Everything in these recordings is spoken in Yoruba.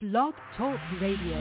Blog Talk Radio.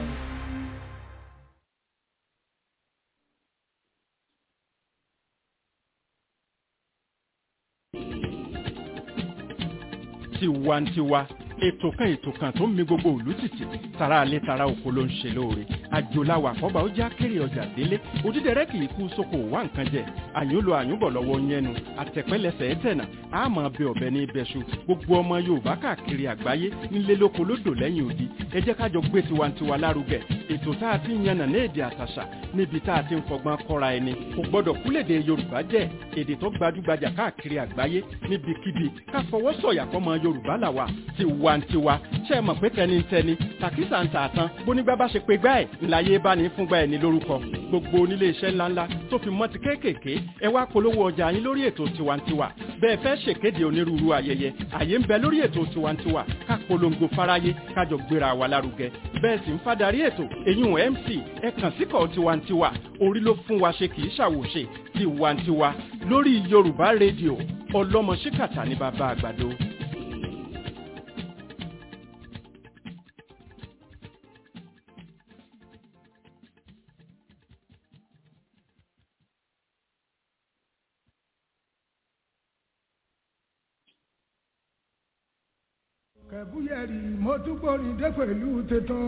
tiwantiwa ètò kan ètò kan tó ń mi gbogbo òlú tìtì tara alẹ́ tara oko ló ń ṣe lóore àjòláwà àkọ́bà ó já kéré ọjà délé òdídẹrẹ́ kì í kú sóko wá nǹkan jẹ àyùn lo àyùn bọ̀ lọ́wọ́ yẹnu àtẹ̀pẹ́lẹsẹ̀ ẹ̀tẹ̀nà àmọ́ bẹ ọ̀bẹ ní ibẹ̀ṣu gbogbo ọmọ yorùbá káàkiri àgbáyé nílé lóko lódò lẹ́yìn odi ẹ jẹ́ kájọ gbé tiwantiwa lárugẹ ètò tá a ti ń yànnà ní èdè àtàṣà níbi tá a ti ń fọgbọ́n kọ́ra ẹni kò gbọ́dọ̀ kúlèdè yorùbá jẹ́ èdè tó gbajúgbajà káàkiri àgbáyé níbikíbi ká fọwọ́ sọ̀yà fọmọ yorùbá làwà tiwantiwa ṣe é mọ̀ pé tẹnitẹni tàkísà ń tààtàn bónígbà bá ṣe pé gbá ẹ̀ ńláyé bá ní fúngbà ẹ̀ ní lórúkọ gbogbo onílé iṣẹ́ ńláńlá tó fi mọ́ ti kéékèèké ẹ wá polówó ọjà yín lórí ètò tiwantiwa bẹ́ẹ̀ fẹ́ ṣèkéde onírúurú ayẹyẹ àyè ń bẹ lórí ètò tiwantiwa ká polongo fáráyé kájọ gbéra wa lárugẹ bẹ́ẹ̀ sì ń fadarí ètò èyún mc ẹ kàn síkọ̀ tiwantiwa orí ló fún wa ṣe kì í ṣàwòṣe tiwantiwa lórí yorùbá rédíò ọlọ́mọ ṣíkàtà ní bàbá àgbàdo. kẹ̀búyẹ̀rì mo tún gbórin dé pẹ̀lú tuntun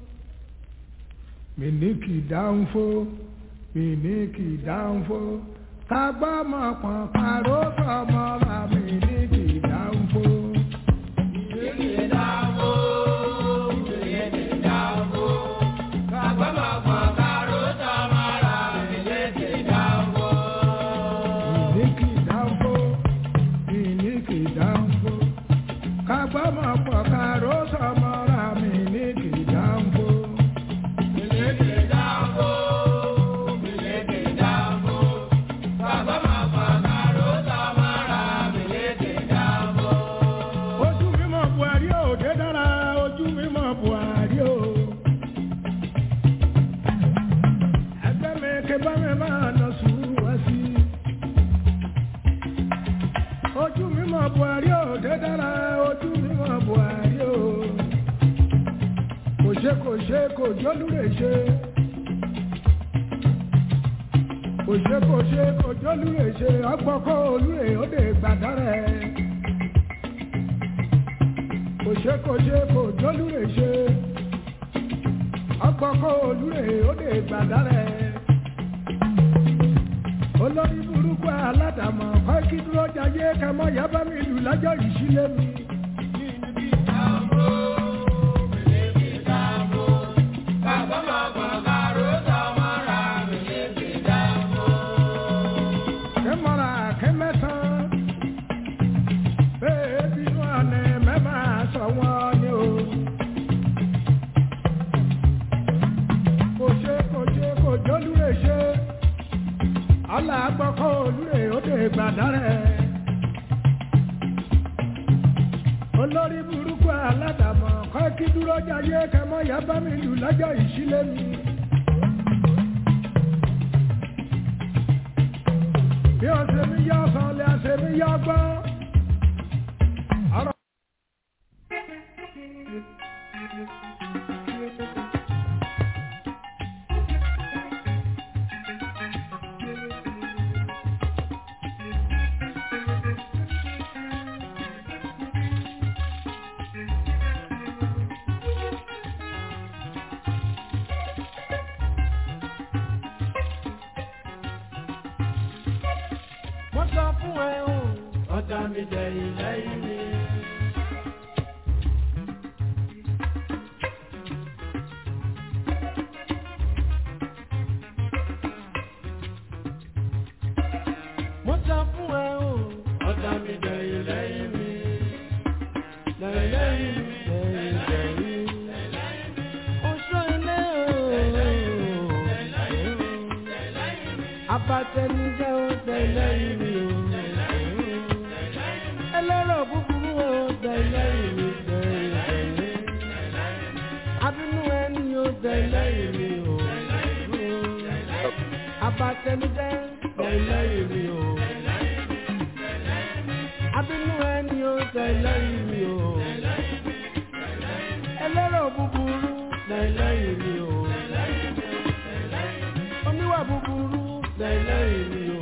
mi ní kì í dáhùn fó mi ní kì í dáhùn fó kagbọ́ mọ̀ pọ̀n pàrọ̀ sọmọ ra mi ní kì í dáhùn fó. Mi ní kì í dáhùn fó, mi ní kì í dáhùn fó kagbọ́mọ̀ pọ̀ kàró sọmọ ra mi ní kìdánfó. ojú mímọ̀ buhari ò dé dára ojú mímọ̀ buhari ò. ẹgbẹ́ mi ké bá mi máa nà sùúrù wá sí i ojú mímọ́ buhari ò dé dára ojú mímọ́ buhari ò kò ṣe kò ṣe kò jólúre ṣe kò ṣe kò ṣe kò jólúre ṣe ọgbọ́kọ́ olúre ó lè gbàdárẹ̀ kò ṣe kò ṣe kò jólúre ṣe ọgbọ́kọ́ olúre ó lè gbàdárẹ̀ olórí burúkú aládàmọ̀ kọ́ kí dúró jayé kẹmọ́ yaba mi lù lájọ́ ìṣílẹ̀ mi. kẹmọ́ra kẹmẹ́sàn bẹ́ẹ̀ bínú àná mẹ́mà sọ wọ́n ni o. kò ṣe kò ṣe kò jólúre ṣe ọlá gbọ́kọ́ olúre òde gbàdárẹ̀. olórí burúkú aládàmọ̀ kọ́ kí dúró jayé kẹmọ́ ya bá mi lù lọ́jọ́ ìṣílẹ̀ mi. bí o ṣe mi yọ sọ lè ṣe mi yọ gbọ́. ọ̀rọ̀ mo sọ fún ẹ o ọ̀tá mi dẹ̀yìn lẹ́yìn mi. mo sọ fún ẹ o ọ̀tá mi dẹ̀yìn lẹ́yìn mi. lẹ́yìn lẹ́yìn mi lẹ́yìn lẹ́yìn mi. oṣù ilé o. abatẹnijẹ́ o tẹ̀lẹ́yìn mi o. ẹlẹ́rọ̀ búburú o tẹ̀lẹ́yìn mi tẹ̀lẹ́yìn. abínú ẹni o tẹ̀lẹ́yìn mi o. abatẹnijẹ́ tẹ̀lẹ́yìn mi o. abínú ẹni o tẹ̀lẹ́yìn mi o. ẹlẹ́rọ̀ búburú lẹ́lẹ́yìn mi o. oníwà búburú lẹ́lẹ́yìn mi o.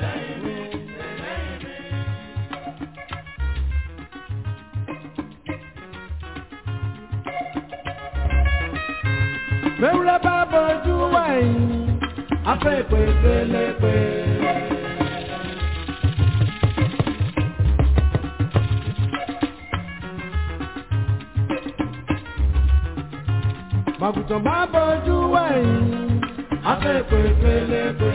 Mẹ́wúrẹ́ bá bọ́jú wẹ̀yìn, afẹ́ ìpè pélepé. Màgùtàn bá bọ́jú wẹ̀yìn, afẹ́ ìpè pélepé.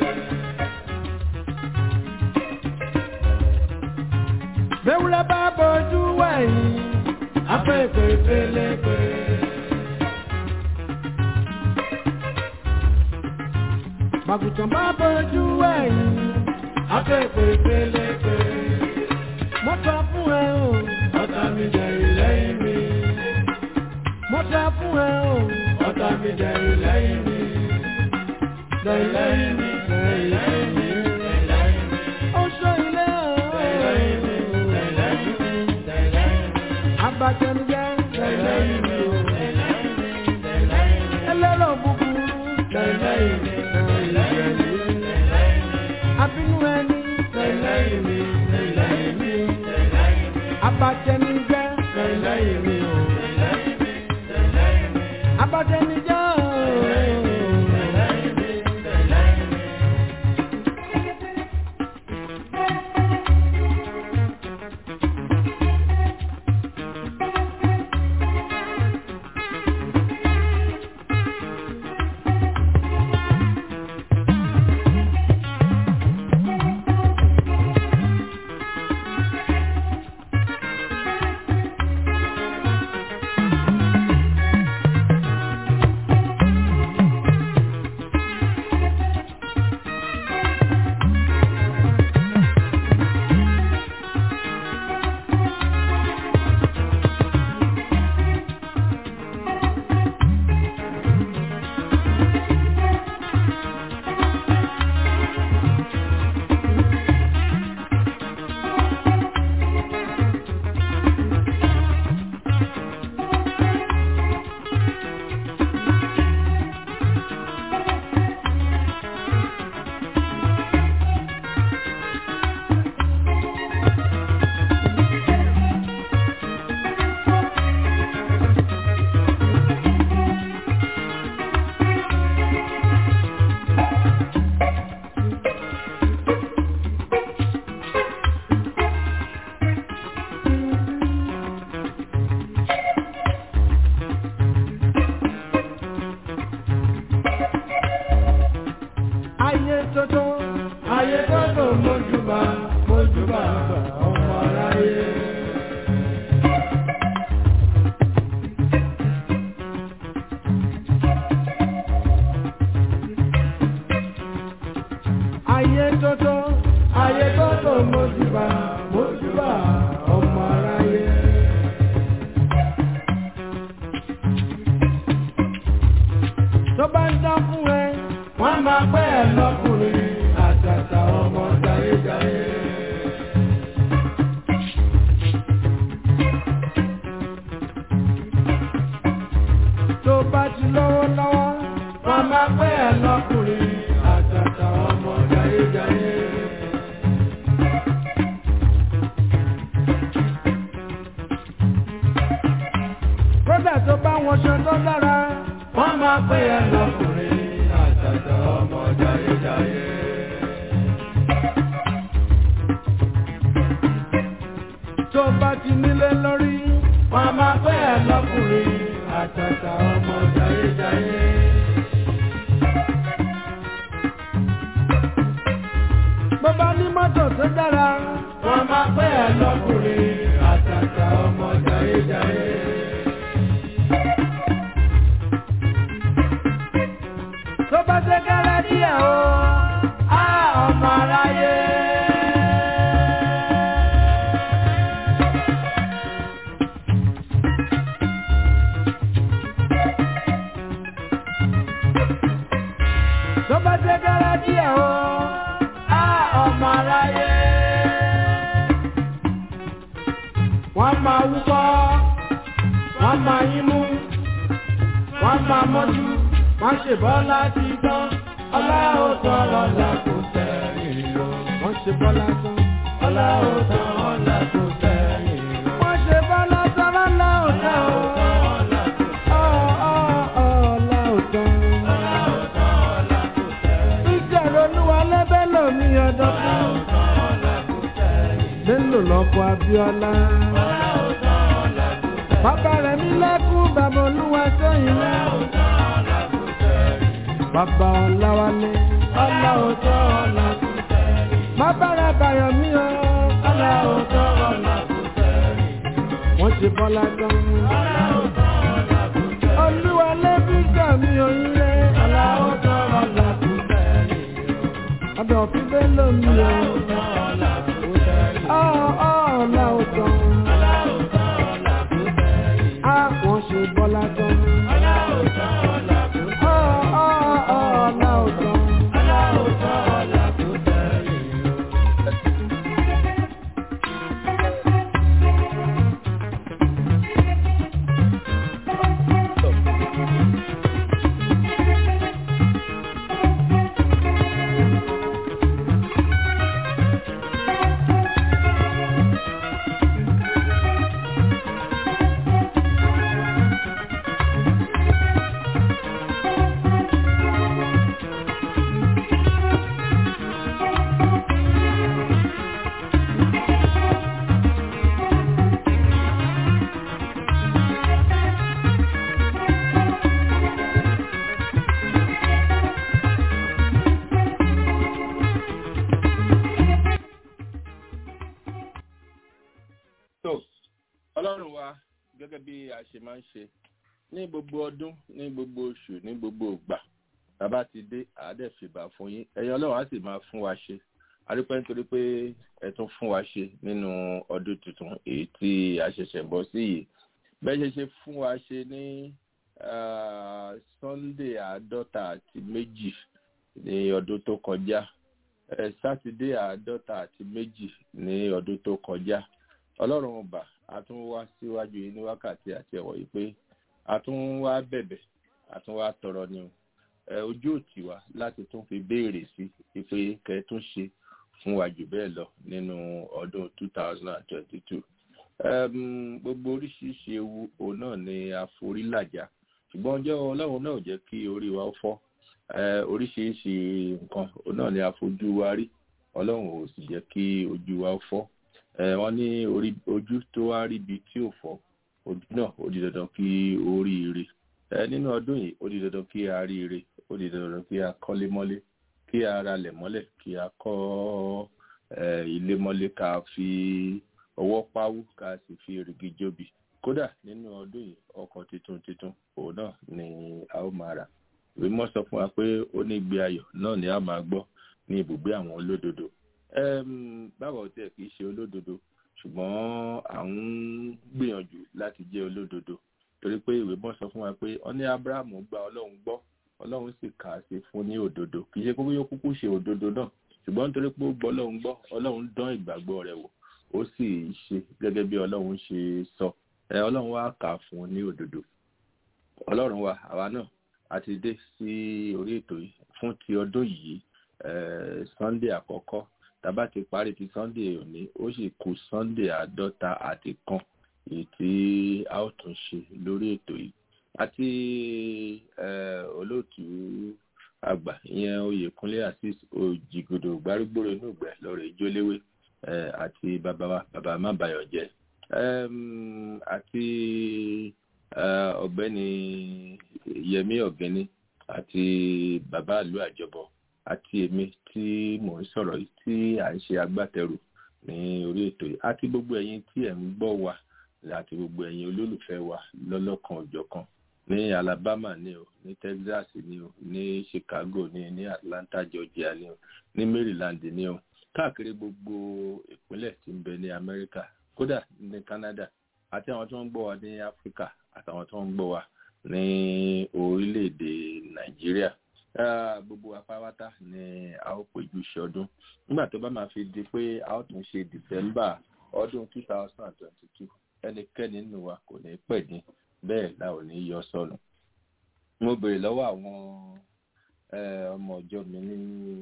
Mẹ́wúrẹ́ bá bọ́jú wẹ̀yìn, afẹ́ ìpè pélepé. Màgùtàn bá bọ́jú ẹ̀yìn, afẹ́fẹ́ pélépe. Mo sọ fún ẹ o, ọ̀tá mi jẹ ìlẹ́yìn mi. Mo sọ fún ẹ o, ọ̀tá mi jẹ ìlẹ́yìn mi. Lẹ́yìn mi, lẹ́yìn mi, lẹ́yìn mi. Ó sọ ilé o. Lẹ́yìn mi, lẹ́yìn mi, lẹ́yìn mi. Abatẹnujẹ, lẹ́yìn mi o. Ẹlẹ́rọ̀ búburú, lẹ́yìn mi abínú ẹni lẹ́lẹ́yìn mi lẹ́lẹ́yìn mi abatẹnijẹ́ lẹ́lẹ́yìn mi o abatẹnijẹ́ o. ayé tótó ayé tótó mójúbà mójúbà ọmọ aráyé. ayé tótó ayé tótó mójúbà mójúbà ọmọ aráyé. tó bá ń dán fún ẹ wọ́n máa pẹ́ ẹ lọ́kùnrin àtàtà ọmọ jayéjayé. tó bá ti lọ́wọ́ lọ́wọ́ wọ́n máa pẹ́ ẹ lọ́kùnrin àtàtà ọmọ jayéjayé. kódà tó bá wọn ṣe tó dára wọ́n máa pẹ́ ẹ lọ́kùnrin àtàtà ọmọ jayéjayé. tó bá ti nílé lórí wọ́n máa pẹ́ ẹ lọ́kùnrin àtàtà ọmọ jayéjayé. bó bá ní mọ́tò tó dára wọ́n máa pẹ́ ẹ lọ́kùnrin àtàtà ọmọ jayéjayé. tó bá ṣe kẹ́rẹ́ díẹ̀ o á ọmọ aráyé. tó bá ṣe kẹ́rẹ́ díẹ̀ o á ọmọ aráyé. wọ́n máa wúkọ́ wọ́n máa yín mú wọ́n máa mọ́jú wọ́n ṣe bọ́lá ti tán ọlá ó tán ọlá kò sẹ́yìn lọ. wọ́n ṣe bọ́lá tán ọlá ó tán ọlá kò sẹ́yìn lọ. wọ́n ṣe bọ́lá tán ọlá ó tán ọlá kò sẹ́yìn. ìjọba olúwa lẹ́bẹ̀ lómi ọdọ́ fún. Bello lọ́kọ̀ Abíọ́lá. Bàbá rẹ̀ mi lẹ́kún bàbá olúwa sẹ́yìn lẹ́. Bàbá Ọláwálé. Ọlá òótọ́ ọ̀la kò sẹ́yìn. Bàbá rẹ̀ bàyọ̀ mí o. Ọlá òótọ́ ọ̀la kò sẹ́yìn. Wọ́n ti bọ́lá gan. Ọlá òótọ́ ọ̀la kò sẹ́yìn. Olúwa lẹ́bí sàmì òyìn rẹ̀. Ọlá òótọ́ ọ̀la kò sẹ́yìn. Ọ̀dọ̀ fi Bello mi o. Ọlá òótọ́ ọ̀la kò sẹ́yìn. Ọ̀ ọ̀ ọ̀la òótọ́. Ọlá òótọ́ ọ̀la kò sẹ́yìn. Á wọ́n ṣe bọ́lá gan. Ọlá òótọ́ ọ̀la kò sẹ́yìn. Ọ̀ ọ̀ ọ̀ ọ̀la òótọ́. Ọlá òótọ́ ọ̀la kò sẹ́yìn. tó ọlọ́run wa gẹ́gẹ́ bí a ṣe máa ń ṣe ní gbogbo ọdún ní gbogbo oṣù ní gbogbo ìgbà bàbá ti dé àádẹ́fìbà fún yín ẹ̀yin ọlọ́run á sì máa fún wa ṣe àrípẹ́ nítorí pé ẹ tún fún wa ṣe nínú ọdún tuntun èyí tí a ṣẹ̀ṣẹ̀ bọ́ sí yìí bẹ́ẹ̀ ṣe ṣe fún wa ṣe ní ah, sunday àádọ́ta àti méjì ní ọdún tó kọjá ẹ sátidé àádọ́ta àti méjì ní ọdún tó kọjá ọlọ́run ọba a tún wá síwájú yìí ní wákàtí àti ẹ̀wọ̀ yìí pé a tún wá bẹ̀bẹ̀ a tún wá tọrọ ni o ẹ ojú òtí wa láti tún fi béèrè sí pé kẹ́ tún ṣe fún wa jù bẹ́ẹ̀ lọ nínú ọdún two thousand and twenty-two gbogbo oríṣiríṣi ewu òun náà ni a forí làjà ṣùgbọ́n ọjọ́ ọlọ́run náà ò jẹ́ kí orí wa ó fọ́ Eh, oríṣiríṣi nǹkan òun náà ni a fojú wa rí ọlọ́run ò sì jẹ́ kí ojú wa ó fọ́ Eh, wọ́n ní orí ojú tó wá rí ibi tí ò fọ́ ojú náà ó di dandan kí ó rí ire Eh, nínú ọdún yìí ó di dandan kí a rí ire ó di dandan kí a kọ́lé mọ́lé kí a ralẹ̀ mọ́lẹ̀ kí a kọ́ eh, ilé mọ́lé ká fi ọwọ́ páwú ká sì fi èrìgì jóbi kódà nínú ọdún yìí ọkọ̀ tuntun tuntun òun náà ni a ó máa rà ìwé mọ́ sọ fún wa pé ó ní ìgbé ayọ̀ náà ni a máa gbọ́ ní ibùgbé àwọn olódodo Em, báwo tiẹ̀ kì í ṣe olódodo ṣùgbọ́n à ń gbìyànjú láti jẹ́ olódodo torí pé ìwé mọ́ sọ fún wa pé ó ní abrahamu gba ọlọ́run gbọ́ ọlọ́run sì kà á sí fún ní òdodo kì í ṣe kókó yóò kúkú ṣe òdodo náà ṣùgbọ́n nítorí pé ó gbọ́ ọlọ́run gbọ́ ọlọ́run dán ìgbàgbọ́ rẹ̀ wò ó sì ṣe gẹ́gẹ́ bí ọlọ́run ṣe sọ ẹ ọlọ́run wá kà á fún ní òdodo ọlọ́run wa àwa náà a ti dé sí orí ètò yìí fún ti ọdún yìí eh, sunday àkọ́kọ́ tàbá ti parí ti sunday òní ó sì kù sunday àádọ́ta àti kan èyí tí a ó tún ṣe lórí ètò yìí àti eh, olóòtú àgbà ìyẹn oyèkúnlé azeez òjìgòdò gbárùgbòrò inú ìgbẹ lọrọ ìjóléwé eh, àti bàbá wa bàbá mábàyọjẹ um, àti eh, ọ̀gbẹ́ni yẹmí ọ̀gẹ́ni àti bàbá ìlú àjọbọ àti èmi tí mò ń sọ̀rọ̀ yìí tí à ń ṣe agbátẹrù ní orí ètò yìí àti gbogbo ẹ̀yin tí ẹ̀ ń gbọ́ wa àti gbogbo ẹ̀yin olólùfẹ́ wa lọ́lọ́kan òjọ̀kan ní alabama ní o ní texas ní o ní chicago ní ní atlanta georgia ní o ní maryland ní o káàkiri gbogbo ìpínlẹ̀ tí ń bẹ ní amẹ́ríkà kódà ní canada àti àwọn tó ń gbọ́ wa ní áfíríkà àtàwọn tó ń gbọ́ wa ní orílẹ̀-èdè nàìjíríà Ah, gbogbo apáwátá ni a ó péjú ṣọdún nígbà tó bá máa fi di pé a ó tún ṣe december ọdún two thousand and twenty-two ẹnikẹ́ni nínú wa kò ní pẹ̀ ní bẹ́ẹ̀ la ò ní yọ sọnù mo béèrè lọ́wọ́ àwọn ọmọ ọjọ́ mi ní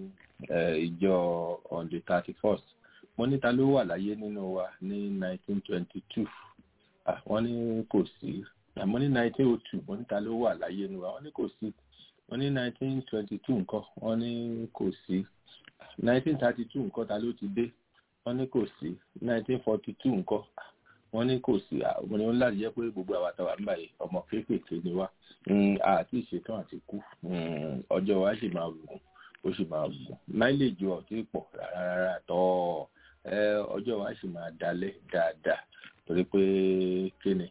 ìjọ on the thirty first mo níta ló wà láyé nínú wa ní nineteen twenty two wọ́n ní kò sí àmọ́ ní nineteen oh two mo níta ló wà láyé nínú wa wọ́n ní kò sí wọ́n ní nineteen twenty two nǹkan wọ́n ní kò sí nineteen thirty two nǹkan ta ló ti dé wọ́n ní kò sí nineteen forty two nǹkan wọ́n ní kò sí àwọn ni wọ́n láti jẹ́ pé gbogbo àwọn àtàwà ń báyìí ọmọ kéékèèké ni wá àti ìṣetán àti kú ọjọ́ wa sì máa gùn ó sì máa gùn máìlèjì ọ̀tí pọ̀ rárá tọ́ ọjọ́ wa sì máa dalẹ̀ dáadáa torí pé kíni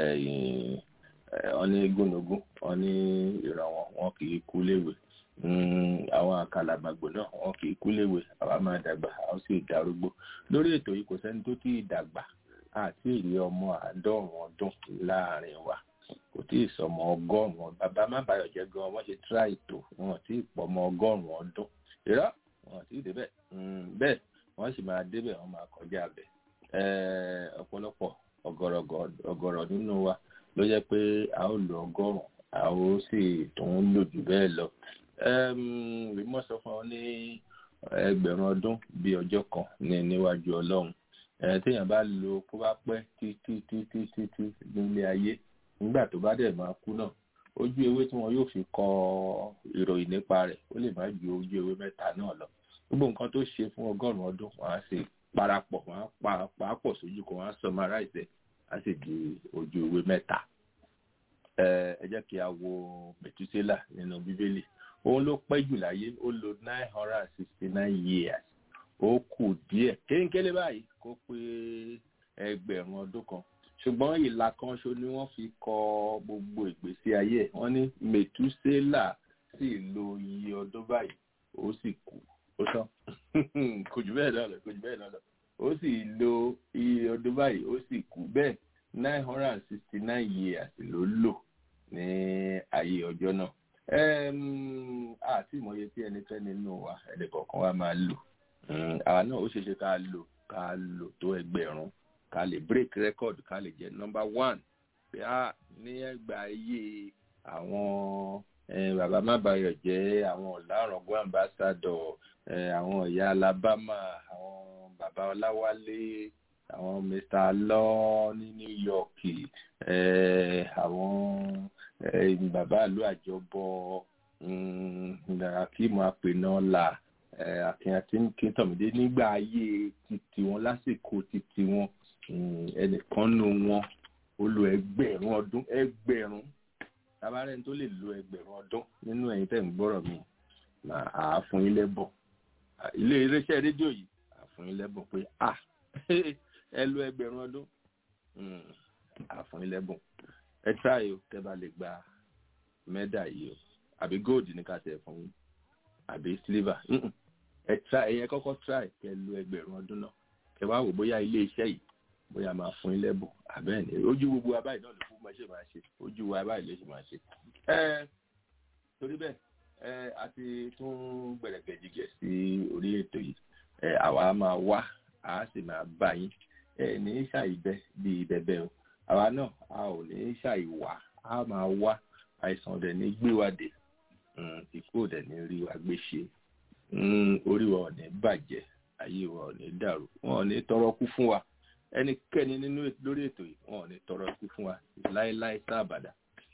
wọ́n ní gúnugún wọ́n ní ìrànwọ́ wọn kì í kú léwe àwọn àkàlàmàgbò náà wọn kì í kú léwe àwa máa dàgbà a ó sì darúgbó lórí ètò yìí kò sẹ́ni tó tí ì dàgbà àti èrè ọmọ àádọ́rùn ọdún láàrin wa kò tí ì sọmọ ọgọ́rùn bàbá má bàyọ̀ jẹ́ gan wọ́n ṣe tíra ètò wọn tí ì pọ̀ ọmọ ọgọ́rùn ọdún irọ́ wọn tí ì débẹ̀ bẹ́ẹ̀ wọ́n sì máa débẹ̀ wọ́n máa kọjá bẹ̀ ọ̀pọ̀lọpọ̀ ọ̀gọ̀rọ̀ nínú wa ló jẹ́ pé a ó lo ọgọ́rùn a ó sì tún lò jù bẹ́ẹ̀ lọ rímọ́ sọ fún ọ ní ẹgbẹ̀rún ọdún bíi ọjọ́ kan ní níwájú ọlọ́run téèyàn bá lo kó bá pẹ́ títí títí títí nílé ayé nígbà tó bá dẹ̀ máa kú náà ojú ewé tí wọn yóò fi kọ ìròyìn nípa rẹ̀ ó lè má ju ojú ewé mẹ́ta náà lọ gbogbo nǹkan tó ṣe fún ọgọ́rùn-ún ọdún wọn á sì parapọ̀ wọn á pa pàápọ̀ sójú kan wọn á summarize á sì di ojú ewé mẹ́ta ẹ jẹ́ kí a wo mẹ̀túsélà nínú bíbélì òun ló pẹ́ jù láyé ó lo nine hundred and sixty nine years ó kù díẹ̀ kéńkélé báyìí kó pé ẹgbẹ̀rún ọdún kan ṣùgbọ́n ìlà kan ṣo ni wọ́n fi kọ gbogbo ìgbésí ayé ẹ̀ wọ́n ní mẹ̀túsélà sì lo iye ọdún báyìí ó sì kú ó tán kò jù bẹ́ẹ̀ náà lọ kò jù bẹ́ẹ̀ náà lọ ó sì lo iye ọdún báyìí ó sì kú bẹ́ẹ̀ nine hundred and sixty nine years ló lò ní ayé ọjọ́ náà àti ìmọ̀ye tí ẹnikẹ́ni nínú wa ẹnìkọ̀ọ̀kan wa máa lò àwa náà ó ṣeé ṣe ká lò ká lò tó ẹgbẹ̀rún ká lè break record ká lè jẹ́ number one pé a ní ẹgbà ayé àwọn bàbá mábàyọ̀ jẹ́ àwọn ọ̀làrọ̀gbọ́n ambassador àwọn ìyá alabama àwọn bàbá ọláwálé àwọn mr lọ ní new york àwọn bàbá ìlú àjọbọ akíìmù apènà là akin àti kìntàmídé nígbà ayé títí wọn lásìkò títí wọn ẹnìkan nu wọn ó lo ẹgbẹ̀rún ọdún ẹgbẹ̀rún tabarẹ́ni tó lè lo ẹgbẹ̀rún ọdún nínú ẹ̀yin tẹ̀ ń gbọ́rọ̀ mi àáfún yín lẹ́bọ̀ ilé iléeṣẹ́ rédíò yìí àáfún yín lẹ́bọ̀ pé à ẹ lo ẹgbẹ̀rún ọdún àáfún yín lẹ́bọ̀ ẹ tíráyò tẹ́ bá lè gba mẹ́dà yìí o àbí gold ní ká tẹ̀ fún yín àbí silver ẹ tíráyò ẹ̀yẹ kọ́kọ́ tíráyò kẹ́ lo ẹgbẹ̀rún ọdún náà kẹ́ wá wò bóyá ilé iṣẹ́ yìí bóyá máa fún yín lẹ́bùn àbẹ́ẹ̀ ni ojú gbogbo wa báyìí náà ló fún máa ṣe máa ṣe ojú wa báyìí ló ṣe máa ṣe. ẹ torí bẹ́ẹ̀ ẹ a ti tún gbẹ̀rẹ̀gẹ̀jìgẹ̀ sí orí ètò yìí ẹ àwa máa wá a sì máa bá yín ẹ ní ṣàìbẹ bí bẹbẹ o àwa náà a ò ní ṣàìwá a máa wá àìsàn ọ̀dẹ̀ ní gbé wa dé ìkú ọ̀dẹ̀ ní rí wa gbé ṣe orí wa ò ní bàjẹ́ ayé wa ò ní dàrú wọn ò ní tọrọ kú fún wa ẹnikẹ́ni nínú lórí ètò yìí wọn ò ní tọrọ ikú fún wa láéláé sábàdà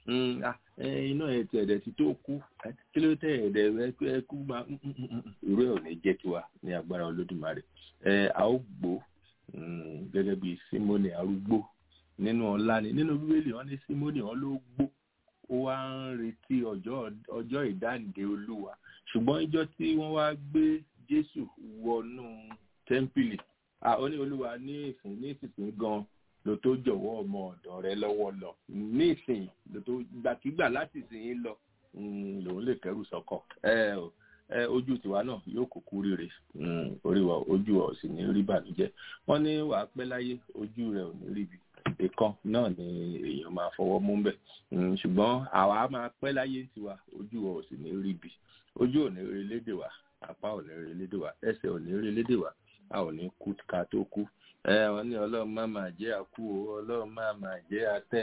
iná ẹ̀ tí ẹ̀dẹ̀ ti tó kú kí ló tẹ̀ ẹ̀dẹ̀ ẹ kú máa irú ẹ̀ ò ní jẹ́ tiwa ní agbára olódùmarè ẹ a ó gbó gẹ́gẹ́ bí símónì arúgbó nínú ọlá ni nínú bíbélì wọn ní símónì wọn ló gbó ó wá ń retí ọjọ́ ìdáǹdè olúwa ṣùgbọ́n ìjọ tí wọ́n wá gbé jésù wọnú tẹ́ḿpìlì ó ní olúwa ní ìsìn ní ìsìn gan ló tó jọ̀wọ́ ọmọ ọ̀dọ̀ rẹ lọ́wọ́ lọ ní ìsìn ló tó gbàkígbà láti ìsìn yín lọ lòun lè kẹrù sọ́kọ̀ ẹ ojú tiwa náà yóò kúkú rere orí wa ojú wa ò sì ní rí bànújẹ́ wọ́n ní wàá pẹ́ láyé ojú rẹ ò ní ríbi ìkan náà ni èèyàn máa fọwọ́ mú bẹ̀ ṣùgbọ́n àwa máa pẹ́ láyé tiwa ojú wa ò sì ní ríbi ojú ò ní rí lédè wa apá ò ní rí lédè wa ẹsẹ̀ ò ní rí lédè wa a ò ní kú ká tó kú ẹ wọn ní ọlọ́run má máa jẹ́ àkú o ọlọ́run má máa jẹ́ atẹ́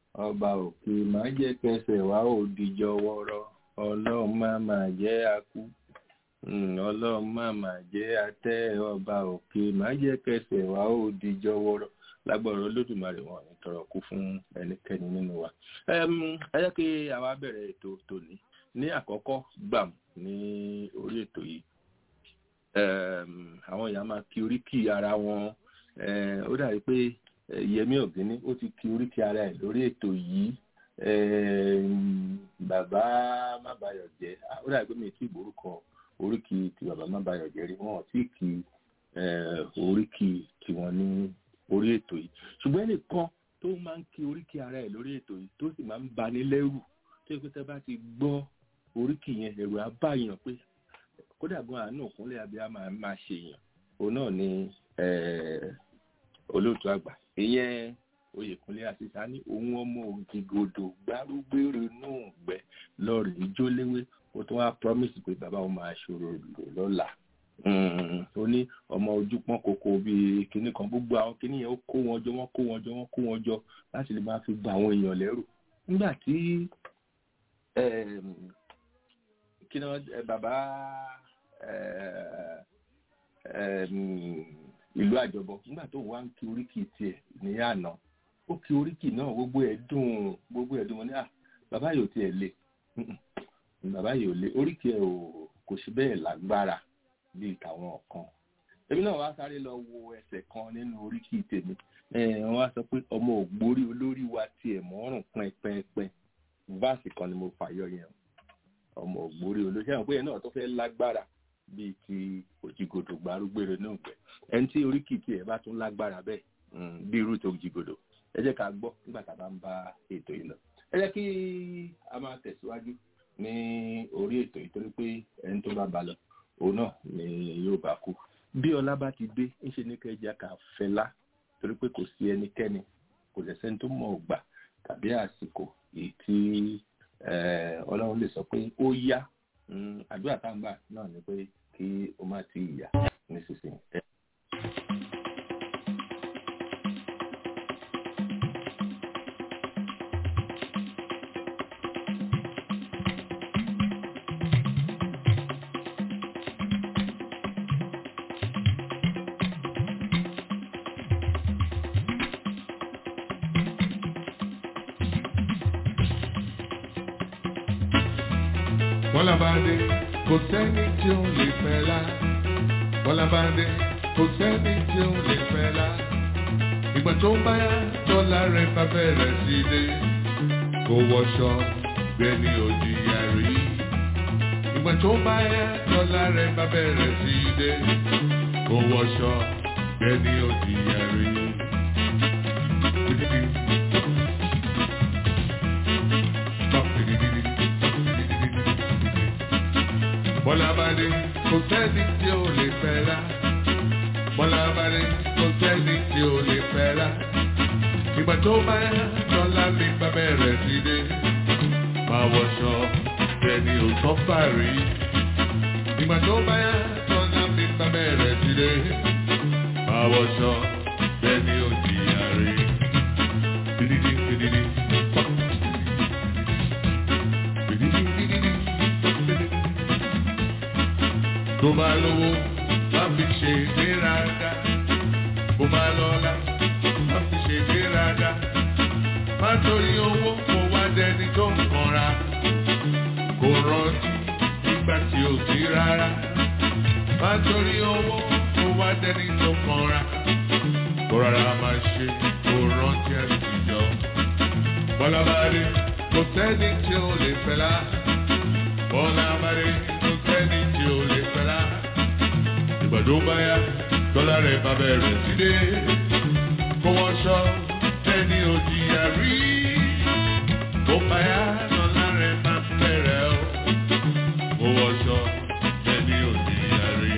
ọba òkè má jẹ́ kẹsẹ̀ wá ò dìjọ wọ́rọ́ ọlọ́run má má jẹ́ akú Mm, ọlọ́run má má jẹ́ atẹ́ ọba òkè má jẹ́ kẹsẹ̀ wá ò dìjọ wọ́rọ́ lágbọ̀rọ̀ olódùmarè wọn ní tọrọ kú fún ẹnikẹ́ni nínú wa. Ẹm, ẹ jẹ́ kí àwa bẹ̀rẹ̀ ètò tòní ní àkọ́kọ́ gbàm ní orí ètò yìí Ẹm, àwọn èèyàn máa kí oríkì ara wọn Ẹm, ó dàbí pé eh, Yẹmí Ọ̀gíní ó ti kí oríkì ara ẹ̀ lórí ètò yìí Ẹm, bàbá Mábayọ̀jẹ́ ah, ó dàbí pé mi ì tí ì gbórúkọ oríkì ti bàbá Mábayọ̀jẹ́ rí wọn ò tí ì kí eh, oríkì tiwọn ní orí ètò yìí ṣùgbọ́n ẹnìkan tó máa ń kí oríkì ara ẹ̀ lórí ètò yìí tó sì máa ń bani lẹ́rù tó yẹ pé tẹ́ bá ti gbọ́ oríkì yẹn ẹ̀rù á bá yàn pé kódà gan àánú òkúnlẹ̀ abíyá máa máa ṣe yàn òun náà ni eh, olóòtú àgbà ìyẹn oyèkúnlé àṣìṣà ní òun ọmọ ògìgòdò gbárùgbèrè nù gbẹ lọrẹ ìjóléwé ó tún wá promise pé bàbá òun máa ṣòro lò lọ́la Mm, ó ní ọmọ ojú pọ́n koko bíi kinní kan gbogbo àwọn kinní yẹn ó kó wọn jọ wọ́n kó wọn jọ wọ́n kó wọn jọ láti lè máa fi gba àwọn èèyàn lẹ́rù nígbà tí em, kí ni wọ́n ẹ, bàbá ẹ, em, ìlú àjọbọ nígbà tó wá ń kí oríkì tiẹ̀ ní àná ó kí oríkì náà gbogbo ẹ̀ dùn gbogbo ẹ̀ dùn wọn ní à bàbá yìí ò tiẹ̀ le Mm-mm. bàbá yìí ò le oríkì ẹ̀ ò kò sí bẹ́ẹ̀ lágbára bíi tàwọn kan èmi náà wá sáré lọ wo ẹsẹ̀ kan nínú oríkì tèmi wọ́n wá sọ pé ọmọ ògbórí olórí wa tiẹ̀ mọ́rùn pẹ́ẹ́pẹ́ẹ́pẹ́ váàsì kan ni mo fàyọ yẹn ọmọ ògbórí olórí ṣé àwọn pé yẹn náà tó fẹ́ lágbára bíi ti òjìgòdò gbárùgbèrè náà gbẹ ẹni tí oríkì tiẹ̀ bá tún lágbára bẹ́ẹ̀ mm, bí irú tó òjìgòdò ẹ jẹ́ ká gbọ́ nígbà tá a bá ń bá ètò yìí lọ ẹ jẹ́ kí a máa tẹ̀síwájú ní orí ètò yìí torí pé ẹni tó bá ba lọ òun náà ni yóò bá kú bí ọlá bá ti dé ńṣe ní kẹjá ká fẹlá torí pé kò sí ẹnikẹ́ni kò lè sẹ́ni tó mọ̀ ọgbà tàbí àsìkò èyí tí eh, ọlọ́run lè sọ pé ó yá Mm, àdúrà tá à ń gbà náà ni pé kí o má ti yà nísinsìnyí. Ẹ- Bọ́lá bá dé, kò sẹ́ni tí ó lè fẹ́ la. Bọ́lá bá dé, kò sẹ́ni tí ó lè fẹ́ la. Ìgbà tó bá yá, tọ́lá rẹ̀ bá bẹ̀rẹ̀ sí dé. Kò wọṣọ, gbẹ̀ni òjìyà rí. Ìgbà tó bá yá, tọ́lá rẹ̀ bá bẹ̀rẹ̀ sí dé. Kò wọṣọ, gbẹ̀ni òjìyà rí. Bọ́lá bá dé, kò sẹ́ni tí ó lè fẹ́ ra. Bọ́lá bá dé, kò sẹ́ni tí ó lè fẹ́ ra. Ìgbà tó bá yá, tọ́lá mi bá bẹ̀rẹ̀ sí dé. Máa wọṣọ, ẹni ò tọ́ fàárí. Ìgbà tó bá yá, tọ́lá mi bá bẹ̀rẹ̀ sí dé. Máa wọṣọ, ẹni ò jìyà rí. Dídídí, dídídí, pọ́p. Dídídí, dídídí, dídídí tó bá lówó má fi ṣe ìgbéraga bó bá lọ́lá má fi ṣe ìgbéraga má torí owó kó wá dẹni tó ń kanra kò rántí nígbà tí ò sí rárá má torí owó kó wá dẹni tó kanra kó rárá má ṣe kó rántí àtijọ́ bọ́lá bá dé kò sẹ́ni tí ó lè fẹ́ lá bọ́lá bá dé kò sẹ́ni tí ó lè fẹ́ lá ìgbàdo bá yá dọ́là rẹ̀ bá bẹ̀rẹ̀ sí dé kó wọ́n sọ ẹni òjìyà rí kó bá yá dọ́là rẹ̀ bá bẹ̀rẹ̀ o kó wọ́n sọ ẹni òjìyà rí.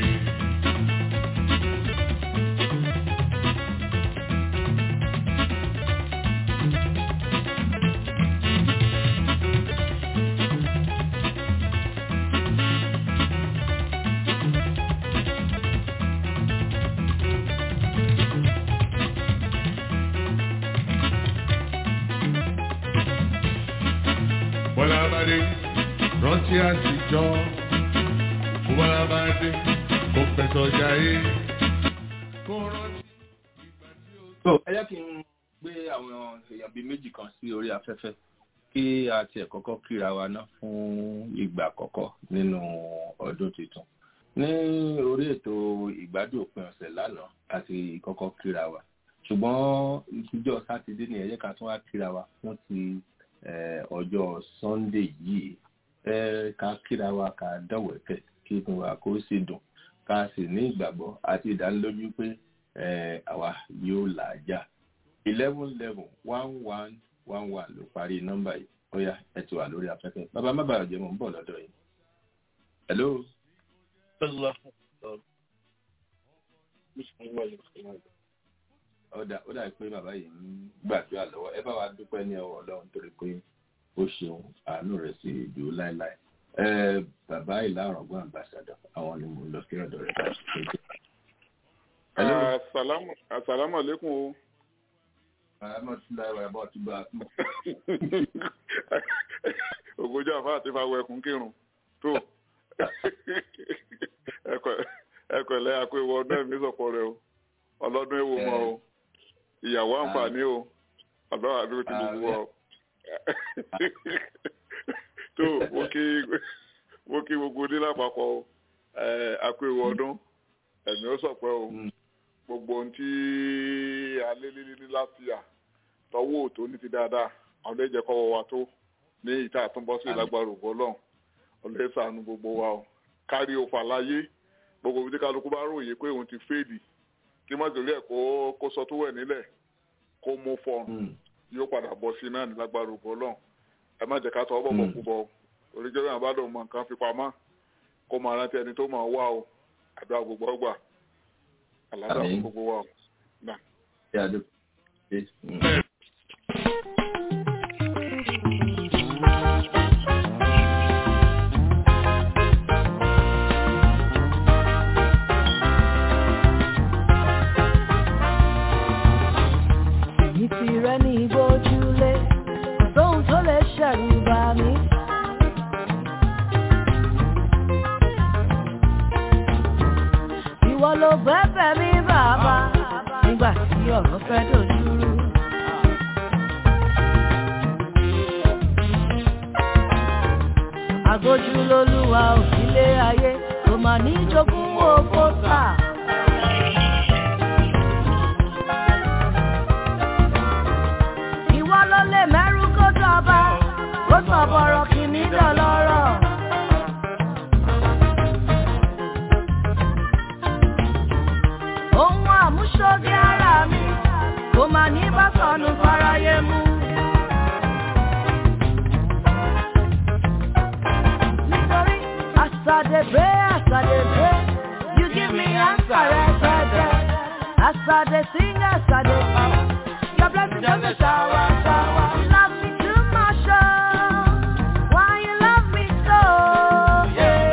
bá bá dé rántí àtijọ́ bó bá bá dé kó fẹsọ̀ jayé kó rántí ìgbà tí ó. so ẹ jẹ́ kí n gbé àwọn èèyàn bíi méjì kan sí orí afẹ́fẹ́ kí a tiẹ̀ kọ́kọ́ kíra wa ná fún ìgbà àkọ́kọ́ nínú ọdún tuntun ní orí ètò ìgbádùn òpin ọ̀sẹ̀ lánàá àti kọ́kọ́ kíra wa ṣùgbọ́n ìjọ sátidé ni ẹ jẹ́ ká tún wá kíra wa fún ti eh, ọjọ́ sunday yìí ẹ ká kíra wa ká dọ̀wẹ́kẹ̀ kí inú wa kó sì dùn ká sì ní ìgbàgbọ́ àti ìdánilójú pé eh, àwa yóò là á jà eleven eleven one one one one ló parí nọ́mbà yìí ó yá ẹ ti wà lórí afẹ́fẹ́ bàbá má bàa jẹ́ mọ̀ ń bọ̀ lọ́dọ̀ yìí. hello. ọ̀dà ó dà pé bàbá yìí ń gbàdúrà lọ́wọ́ ẹ bá wa dúpẹ́ ní ọwọ́ ọlọ́run torí pé ó ṣeun àánú rẹ̀ sì dúró láéláé. ẹ bàbá ìlà ọ̀rọ̀gbọ́n àmbàsàdọ̀ àwọn ni mo lọ sí ọ̀dọ̀ rẹ̀ báyìí. hello. Assalamu assalamu alaikum o. àmọ́ tí láì wà bọ́ tí bá a kú. Ògójì àfa àti fa wẹkùn kírun tó ẹkọ ẹlẹ àkó ìwọ ọdún ẹ̀mí sọ̀pọ̀ rẹ o ọlọ́dún èwo mọ́ o ìyàwó àǹfààní o ọ̀dọ́ àdúró ti gbogbo wa o tó mo kí mo kí gbogbo ní lápapọ̀ o àkó ìwọ ọdún ẹ̀mí ó sọ̀pẹ́ o gbogbo ohun tí alẹ́ lílí ní láfíà tọwọ́ òtó ní ti dáadáa àwọn ọdẹ jẹ́ kọ́wọ́ wa tó ní ìta àtúnbọ́sí lágbára ògbó ọlọ́run ọlẹ́ sànù gbogbo wa o kárí òfò àlàyé gbogbo ibi tí kálukú bá ròyìn pé òun ti fèèdì kí mọ́tòlí ẹ̀ kó kó sọ tó wẹ̀ nílẹ̀ kó mú fọ́ọ̀n yóò padà bọ̀ sí náà ní lágbára ògbó ọlọ́run ẹ má jẹ́ ká tọ́ bọ̀bọ̀ kú bọ̀ oríjọ́ yàrá bá dùn mọ̀ nǹkan fi pamọ́ kó máa rántí ẹni tó máa wá o àdúrà gbogbo ọgbà àlàáfíà fún gbogbo wa o. Èmi ti rẹ́ ní ìgbójúlé, kò sóhun tó lè ṣẹ̀rù bà mí. Ìwọ ló gbẹ́bẹ̀ mi bàbá, nígbà tí ọ̀rọ̀ fẹ́ dojúrú. Àgójú lolúwa òsílé ayé, kò mà ní jogún owó tà. Ìwọ ló lè mẹ́rú kó dọba, kó sọ bọ̀rọ̀ kìíní dọ̀lọ́rọ̀. Ohun àmúṣoge ara mi, kò mà ní bá sọnù fáráyé mú. Nítorí àsàdébé àsàdébé, you give me answer rẹpẹtẹ. Àsàdé sing àsàdé power. Your blessing doesn't shower, shower. You love me too much, oh. Why you love me so? Yeah.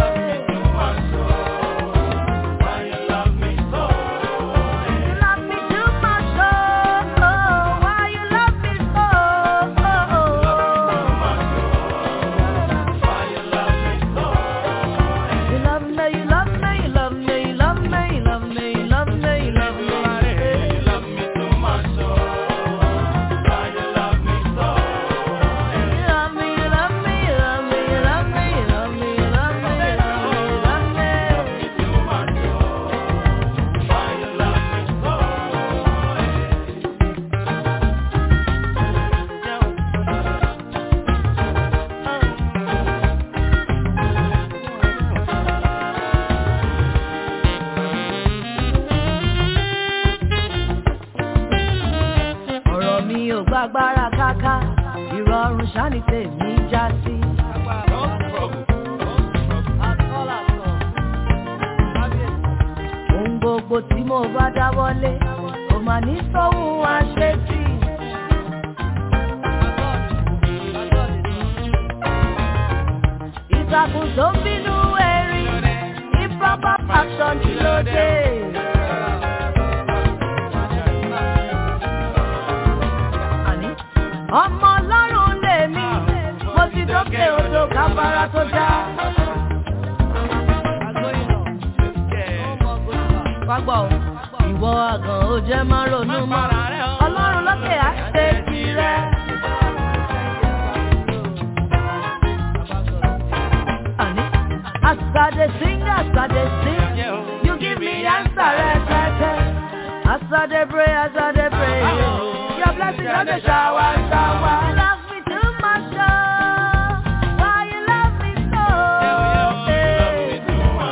You love me too much, oh. Why you love me so? You love me, you love me, you love me, you love me, you love me, you love me, you love me. You love me too much, oh. Why you love me so? You love me, you love me, you love me, you love me, you love me, you love me, you love me, you love me. too much, oh. Why you love me so? ọ̀rọ̀ mi ò gbàgbára káká ìrọ̀rùn ṣáni tèmi já sí. ohun gbogbo tí mo bá dáwọ́lé kò mà ní sóhun àṣetì. ìtàkùn tó ń bínú erin improper action kí ló dé. àní ọmọ ọlọ́run lèmi mo ti dókè jẹ́ má ronú mọ́. Ọlọ́run lókè á ṣe tirẹ̀. Àní, As I dey sing, as I dey sing, you give me answer rẹpẹtẹ. As I dey pray, as I dey pray, your blessing don dey shower, shower. You love me too much, oh, why you love me so? eh?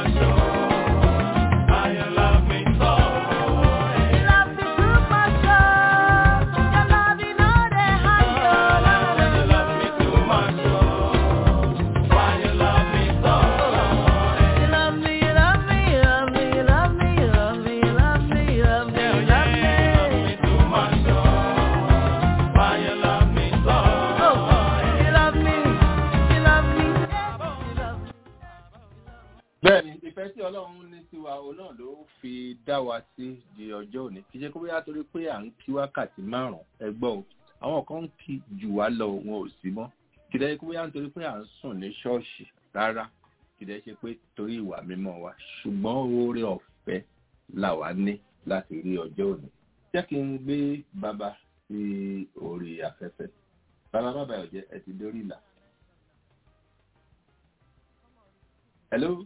You love me too much, oh, your love you know dey hide, oh, la, la, la, la. You love me, you love me, you love me, you love me, you love me, you love me, you love me, you love me. Oh, you love me, you love me, you love me. bẹ́ẹ̀ni ìfẹ́ tí ọlọ́run ní sí wa òun náà ló fi dá wa sí di ọjọ́ òní kì í ṣe kó bóyá torí pé à ń kí wákàtí márùn-ún ẹgbọ́n o àwọn kan ń kí jù wá lọ wọn ò sí mọ́ kì í dẹ́ kó bóyá nítorí pé à ń sùn ní ṣọ́ọ̀ṣì rárá kì í dẹ́ ṣe pé torí ìwà mímọ́ wa ṣùgbọ́n oore ọ̀fẹ́ là wá ní láti rí ọjọ́ òní jẹ́ kí n gbé bàbá sí orí afẹ́fẹ́ bàbá bàbá ọ̀jẹ́ ẹ ti dórí ìlà. hello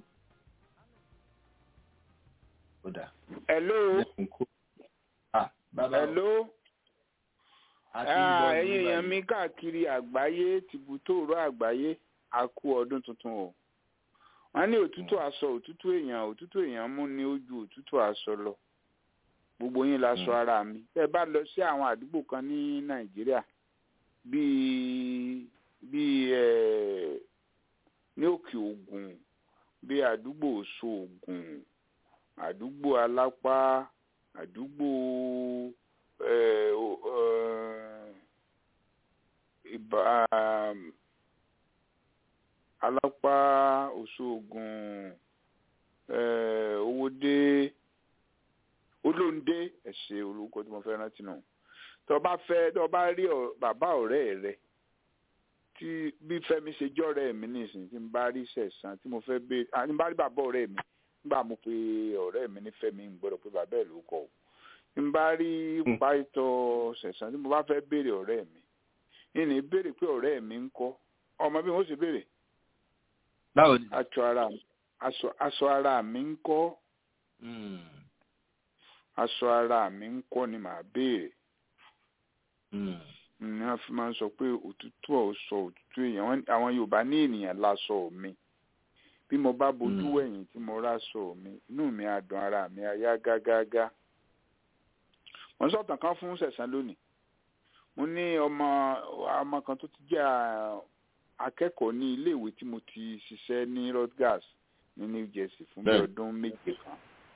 ó dà. hello lẹ́kùn kó. ah bàbá o, hello a ti ń Ah, gbọ́ ẹ̀yin yín èèyàn báyìí. mi káàkiri àgbáyé tìbútòrò àgbáyé a kú ọdún tuntun o wọ́n ní òtútù aṣọ òtútù èèyàn òtútù èèyàn mú ní ojú òtútù aṣọ lọ gbogbo yín la sọ Mm. ara mi tẹ́ ẹ bá lọ sí àwọn àdúgbò kan ní nàìjíríà bíi bíi ẹ ní òkè ògùn bíi àdúgbò oṣù ògùn àdúgbò alápá àdúgbò ẹ o- ẹ, ìbá alápá òṣogùn eh, owódé olóńdé ẹsẹ olùkọ tí mo fẹ́ rántí nù tó bá fẹ́ tó bá rí ọ- bàbá ọ̀rẹ́ rẹ tí bí Fẹ́mi ṣe jọ̀rẹ́ mi nísìnyí tí n bá rí sẹ̀sán tí mo fẹ́ bẹ ah, tí n bá rí bàbá ọ̀rẹ́ mi nígbà mo pe ọ̀rẹ́ mi ní Fẹ́mi ń gbọ́dọ̀ pé bàbá ẹ̀ ló kọ o tí n bá rí Mm. pàìtọ́ sẹ̀sán tí mo bá fẹ́ béèrè ọ̀rẹ́ mi ìní béèrè pé ọ̀rẹ́ mi ń kọ́ ọmọ bí wọ́n ṣe béèrè báwo ni. aṣọ ara aṣọ aṣọ ara mi ń kọ́ Mm, aṣọ ara mi ń kọ́ ni màá béèrè mm, ní wọ́n fi máa ń sọ pé òtútù ọ̀sọ̀ òtútù èèyàn Wọ́n- àwọn Yorùbá ní ènìyàn láṣọ mi bí mo bá bojú Mm. wẹ̀yìn tí mo ráṣọ mi inú mi á dùn ara mi á yá gágágá mo ń sọ̀tàn kan fún sẹ̀sán lónìí mo ní ọmọ ọmọ kan tó ti jẹ́ à- akẹ́kọ̀ọ́ ní iléèwé tí mo ti ṣiṣẹ́ ní Rutgers ní New Jersey fún bí Bẹ́ẹ̀. ọdún méje kan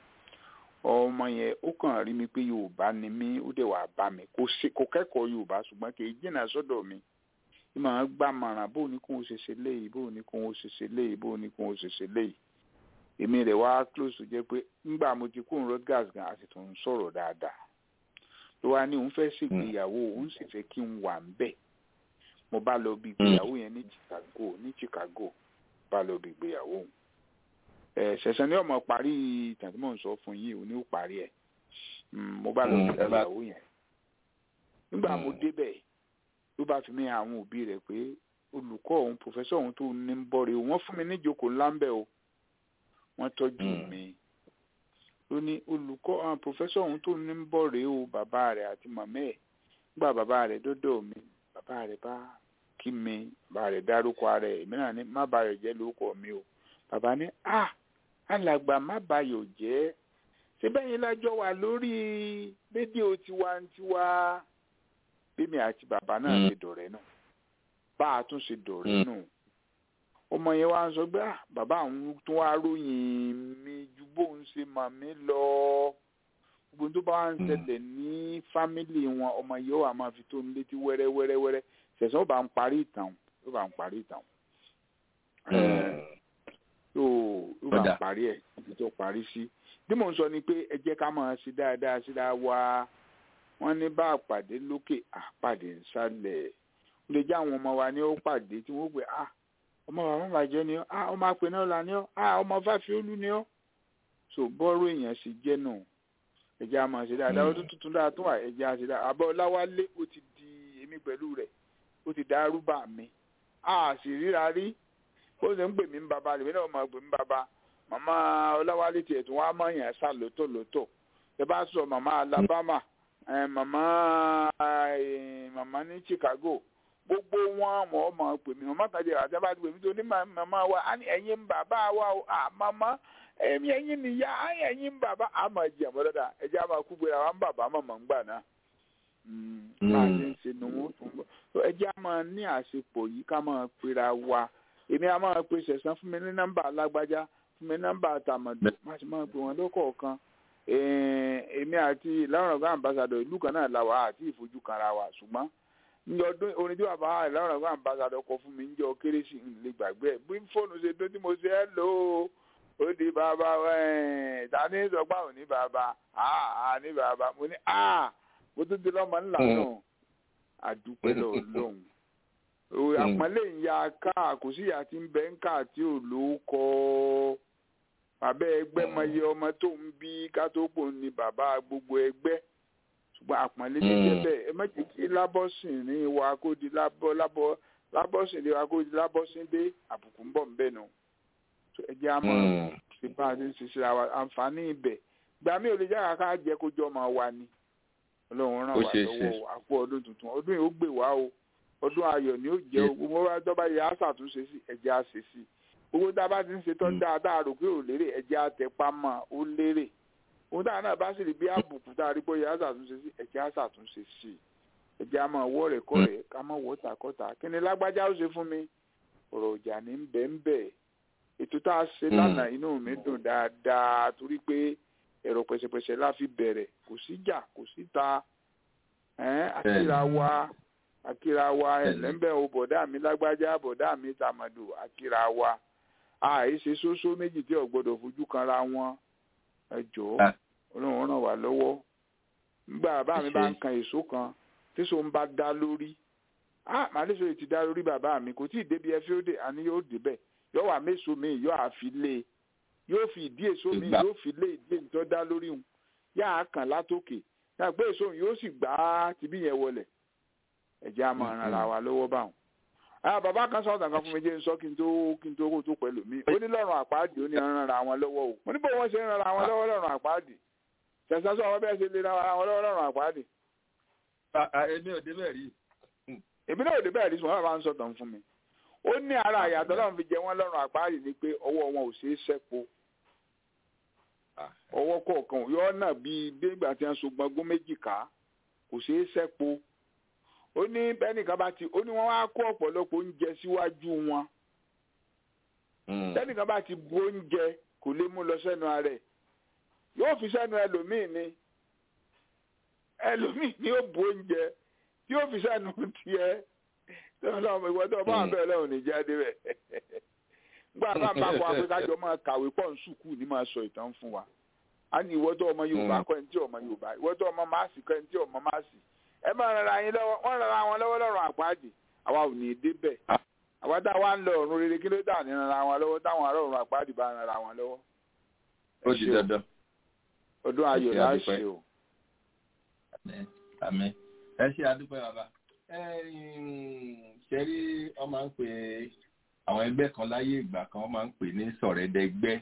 ọmọ yẹn ó kàn rí mi pé Yorùbá ni mí ó dẹ̀ wá bá mi kò ṣe- kò kẹ́kọ̀ọ́ Yorùbá ṣùgbọ́n kì í jìnnà sọ́dọ̀ mi bí màá gbà mọ̀ràn bó ní kó o ṣe ṣe léyìí bó ní kó o ṣe ṣe léyìí bó ní kó o ṣe ṣe léyìí èmi rẹ̀ wá close tó jẹ́ pé ńgbà mo ti kúrò Rutgers gan a sì tún ń sọ̀rọ̀ dáadáa ló wá ní òun fẹ́ ṣègbéyàwó òun sì fẹ́ kí n wà ń bẹ̀ mo bá lọ bí ìgbéyàwó yẹn ní Chicago ní Chicago bá lọ bí ìgbéyàwó òun ẹ ṣẹ̀ṣẹ̀ ní ọmọ parí ìtàn tí mò ń sọ fún yìí òun ní ó parí ẹ̀ Mm, mo bá lọ bí Mm, ẹ bá- ìgbéyàwó yẹn nígbà mo Mm. débẹ̀ ló bá fi mí hàn àwọn òbí rẹ̀ pé olùkọ́ òun pòfẹ́sọ̀ òun tó ní ń bọ̀ rè o wọ́n fún mi níjókòó ńlá ń bẹ̀ o wọ́n tọ́jú Mm. mi ló ní olùkọ́ àwọn pòfẹ́sọ̀ òun tó ní ń bọ̀ rè o bàbá rẹ̀ àti màmá ẹ̀ nígbà bàbá rẹ̀ dọ́dọ̀ mi bàbá rẹ̀ bá kí mi bàbá rẹ̀ dárúkọ ara ẹ̀ èmi náà ní má bayọ̀ jẹ́ lórúkọ mi o bàbá ní à alàgbà má bayọ̀ jẹ́ síbẹ̀ yín lájọ wà lórí rédíò tiwantiwa bímí àti bàbá náà Mm. ṣe dọ̀rẹ́ náà bá a tún ṣe dọ̀rẹ́ Mm. nù ọmọ yẹn wá ń sọ pé "Ah, bàbá àwọn tó wá ròyìn mi ju bóun ṣe mà mí lọ gbogbo tó bá wá ń Mm. ṣẹlẹ̀ ní fámìlì wọn ọmọ yẹn ó wà máa fi tó ń létí wẹ́rẹ́ wẹ́rẹ́ wẹ́rẹ́ ṣẹ̀ṣẹ̀ ó bá ń parí ìtàn ó bá ń parí ìtàn mm. tó ó bá Ó ń dà. parí ẹ̀ ibi tó parí sí bí mò ń sọ ni pé ẹ jẹ́ ká máa ṣe dáadáa síra wa wọ́n ní bá àpàdé lókè àpàdé nsàlẹ̀ ó lè jẹ́ àwọn ọmọ wa ní ó pàdé tí wọ́n gbé ah ọmọ bàbá bàjẹ́ ni ọ́ ah ọmọ apẹ̀ náà là ní ọ́ ah ọmọ fáfiolú ni ọ́ so bọ́ọ̀rù èèyàn sì jẹ́ nù ẹ̀jẹ̀ a máa ṣe dáadáa ọdún tuntun dáa tún wà ẹ̀jẹ̀ a ṣe dáadáa àbọ̀ ọláwálé ó ti di èmi pẹ̀lú rẹ̀ ó ti dá rúbà mi a sì ríra rí ó sì ń pè mí ń bàbá rẹ̀ mí náà máa pè mí bàbá màmá ọláwálé tiẹ̀ tí wọ́n á mọ̀ yàn sá lótò lótò ẹ bá sọ màmá alabama ẹ màmá ẹ màmá ní chicago gbogbo wọn mọ̀ ọ́ máa pè mí màmá kan jẹ́ àti bá ti pè mí tó ní màmá wa á ní ẹ̀yin ń bàbá wa o à màmá ẹ̀mí ẹ̀yin nìyá á ní ẹ̀yin ń bàbá á máa jẹ́ àmọ́ dáadáa ẹ̀jẹ̀ á máa kú gbéra wa ń bàbá màmá ń gbà náà máa ṣe ń ṣe nu wọn tún bọ̀ ẹ̀jẹ̀ á máa ní àṣepọ̀ yìí ká máa pera wa èmi á máa pe sẹ̀sán fún mi ní nọ́mbà alágbájá fún mi nọ́mbà tàmọ̀dù má sì máa pè wọ́n lọ́kọ̀ọ̀kan èmi àti ìlànà ọ̀gá àmbásádọ̀ ìlú kan náà la wà àti ìfojú kanra wa ṣùgbọ́n ní ọdún orin tí bàbá ìlànà ọ̀gá àmbásádọ̀ kọ fún mi ń jọ kérésì ń lè gbàgbé ẹ̀ bí fóònù ṣe dún tí mo ṣe ẹ́ lò ó ó di bàbá ta ní sọgbà ò ní bàbá àà ní bàbá mo ní à mo tún ti lọ́mọ ńlá náà àdúpẹ́ lọ́ọ̀lọ́hùn àpọ́nlé ìyá ká kò sí ìyá tí ń bẹ ń kà tí ò ló kọ́ bàbá ẹgbẹ́ mọye ọmọ tó ń bí ká tó pò ní bàbá gbogbo ẹgbẹ́ ṣùgbọ́n àpọ́nlé ní jẹ́bẹ̀ ẹ má jẹ́ kí lábọ́sìn ní wa kó di lábọ́ lábọ́ lábọ́sìn ní wa kó di lábọ́sìn dé àbùkù ń bọ̀ ń bẹ̀ nù ẹ jẹ́ àmọ́ ṣe bá a ti ń ṣiṣẹ́ àwa àǹfààní ibẹ̀ gbà mí ò lè jára ká jẹ́ kó jọ máa wà ní ọlọ́run ràn wá lọ́wọ́ àpò ọdún tuntun ọdún yìí ó gbè wá o ọdún ayọ̀ ni ó jẹ́ ogun mo bá tọ́ba yẹ àṣàtúnṣe sí ẹ̀jẹ̀ àṣẹ sí gbogbo tá a bá ti ń ṣe tọ́ dáadáa rò pé ò lérè ẹ̀jẹ̀ àtẹ̀pá mọ́ ó lérè ohun táwọn náà bá sì rí bí àbùkù tá a rí bóyá àṣàtúnṣe sí ẹ̀jẹ̀ àṣàtúnṣe sí ẹ̀jẹ̀ àmọ́ ọwọ́ rẹ̀ kọ́ rẹ̀ ká mọ̀ wọ́ tàkọ́tà kí ni lágbájá ó ṣe fún mi ọ̀rọ̀ ìjà ní bẹ́ẹ̀ ètò tá a ṣe lánàá inú mi dùn dáadáa torí pé ẹ̀rọ pẹ̀sẹ̀pẹ̀sẹ̀ la fi bẹ̀rẹ̀ kò síjà kò síta àkìrà wa akira wa ẹlẹ́mbẹ̀ o bọ̀dá mi lágbájá bọ̀dá mi tàmàdù akira wa àìṣe sósó méjì tí ò gbọdọ̀ fojú kanra wọn ẹ jọ̀ọ́ ọlọ́run ràn wá lọ́wọ́ nígbà bàbá mi bá ń kan èso kan tíṣó ń bá dá lórí ah màálísọ yìí ti dá lórí bàbá mi kò tí ì débi ẹ fi ó dé àní yóò débẹ̀ yóò wà méso mi yóò àfi lé yóò fi ìdí èso mi yóò fi lé ìdí èso dá lórí òun yáà kàn látòkè náà pé èso yóò sì gbá tibí yẹn wọlẹ̀ ẹjẹ a máa ran ara wa lọ́wọ́ báwọn. àwọn bàbá kan sọ̀rọ̀ kan fún mi jẹ́ sọ kí n tó kí n tó kó tó pẹ̀lú mi ó ní lọ́rùn àpáàdì ó ní ran ara wọn lọ́wọ́ o mo ní bó wọ́n ṣe ń ran ara wọn lọ́wọ́ lọ́rùn àpáàdì ṣẹ̀ṣẹ̀ sọ àwọn bẹ́ẹ̀ ṣe lè ran ara wọn lọ́wọ́ lọ́rùn àpáàdì. èmi ò débẹ̀ rí. èmi náà ò débẹ̀ rí sùn bá ń sọ̀tàn fún mi. ó ní ara àyàtọ̀ náà fi jẹ wọ́n lọ́rùn àpáàdì ni pé ọwọ́ wọn ò ṣeé ṣẹ́po ọwọ́ kọ̀ọ̀kan yọ náà bíi bí ìgbà tí wọ́n so gbọ́ngbọ́n méjì ká kò ṣeé ṣẹ́po ó ní bẹ́nìkan bá ti ó ní wọ́n wá kó ọ̀pọ̀lọpọ̀ oúnjẹ síwájú wọn bẹ́nìkan bá ti bu oúnjẹ kò lè mú lọ sẹ́nu ara ẹ̀ yóò fi sẹ́nu ẹlòmíì ni ẹlòmíì ni ó bu oúnjẹ tí yóò fi sẹ́nu tiẹ̀ tí wọ́n lọ́wọ́ ìwọ́n tó bá wà bẹ́ẹ̀ lọ́wọ́ ní jáde rẹ̀ gbọ́ àbá bá kọ́ afẹ́kájọ máa kàwé pọ̀ ní sùkúù ní máa sọ ìtàn fún wa a ní ìwọ́n tó ọmọ Yorùbá kọ́ ẹni tí ọmọ Yorùbá ìwọ́n tó ọmọ máàsì kọ́ ẹni tí ọmọ máàsì ẹ máa ràn ara yín lọ́wọ́ wọ́n ràn ara wọn lọ́wọ́ lọ́rùn àpáàdì àwa ò ní dé bẹ̀ àwa tá a wá ń lọ ọ̀run rere kí ló dà ní ràn ara wọn lọ́wọ́ táwọn ará ọ̀run àpáàdì bá ràn ara wọn lọ́wọ́. ó di dandan. ọdún ayọ̀ la ṣe o. àmín ẹ ṣe àdúpẹ́ bàbá ṣe rí wọ́n máa ń pè àwọn ẹgbẹ́ kan láyé ìgbà kan wọ́n máa ń pè ní sọ̀rẹ́dẹ́gbẹ́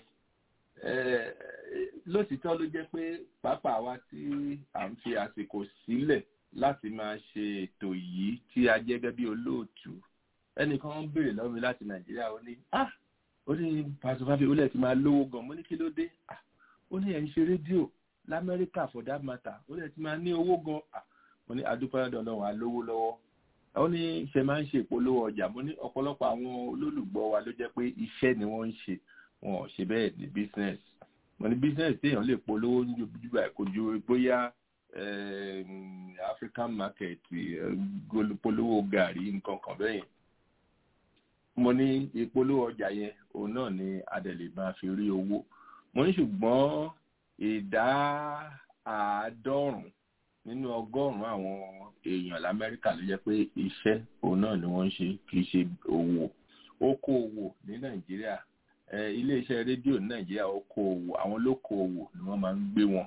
lótìtọ́ ló jẹ́ pé pápá wa tí à ń fi àsìkò sílẹ̀ láti máa ṣe ètò yìí tí a jẹ́ gẹ́gẹ́ bí olóòtú ẹnìkan ń béèrè lọ́wọ́ mi láti nàìjíríà ó ní ah ó ní pásítọ̀ fábí ó lẹ̀ ti máa lówó gan mo ní kí ló dé ah ó ní ẹ̀ ń ṣe rédíò lamẹ́ríkà for that matter ó lẹ̀ ti máa ní owó gan ah mo ní adúpẹ́ dandan wà lówó lọ́wọ́ ó ní ṣe máa ń ṣe ìpolówó ọjà mo ní ọ̀pọ̀lọpọ̀ àwọn olólùgbọ́ wa ló jẹ́ pé iṣẹ́ ni wọ́n ń ṣe wọn ò ṣe bẹ́ẹ̀ ní business mo ní business téèyàn lè polówó ní ojú ẹ̀ kò ju bóyá African market polówó gàrí nǹkan kan bẹ́ẹ̀ yẹn mo ní ìpolówó ọjà yẹn òun náà ni adẹ̀lẹ̀ máa fi rí owó mo ní ṣùgbọ́n ìdá àádọ́rùn-ún nínú ọgọ́rùn-ún àwọn èèyàn lamẹ́ríkà ló jẹ́ pé iṣẹ́ òun náà ni wọ́n ń ṣe kì í ṣe òwò okòòwò ní nàìjíríà iléeṣẹ́ rédíò ní nàìjíríà okòòwò àwọn olókòòwò ni wọ́n máa ń gbé wọn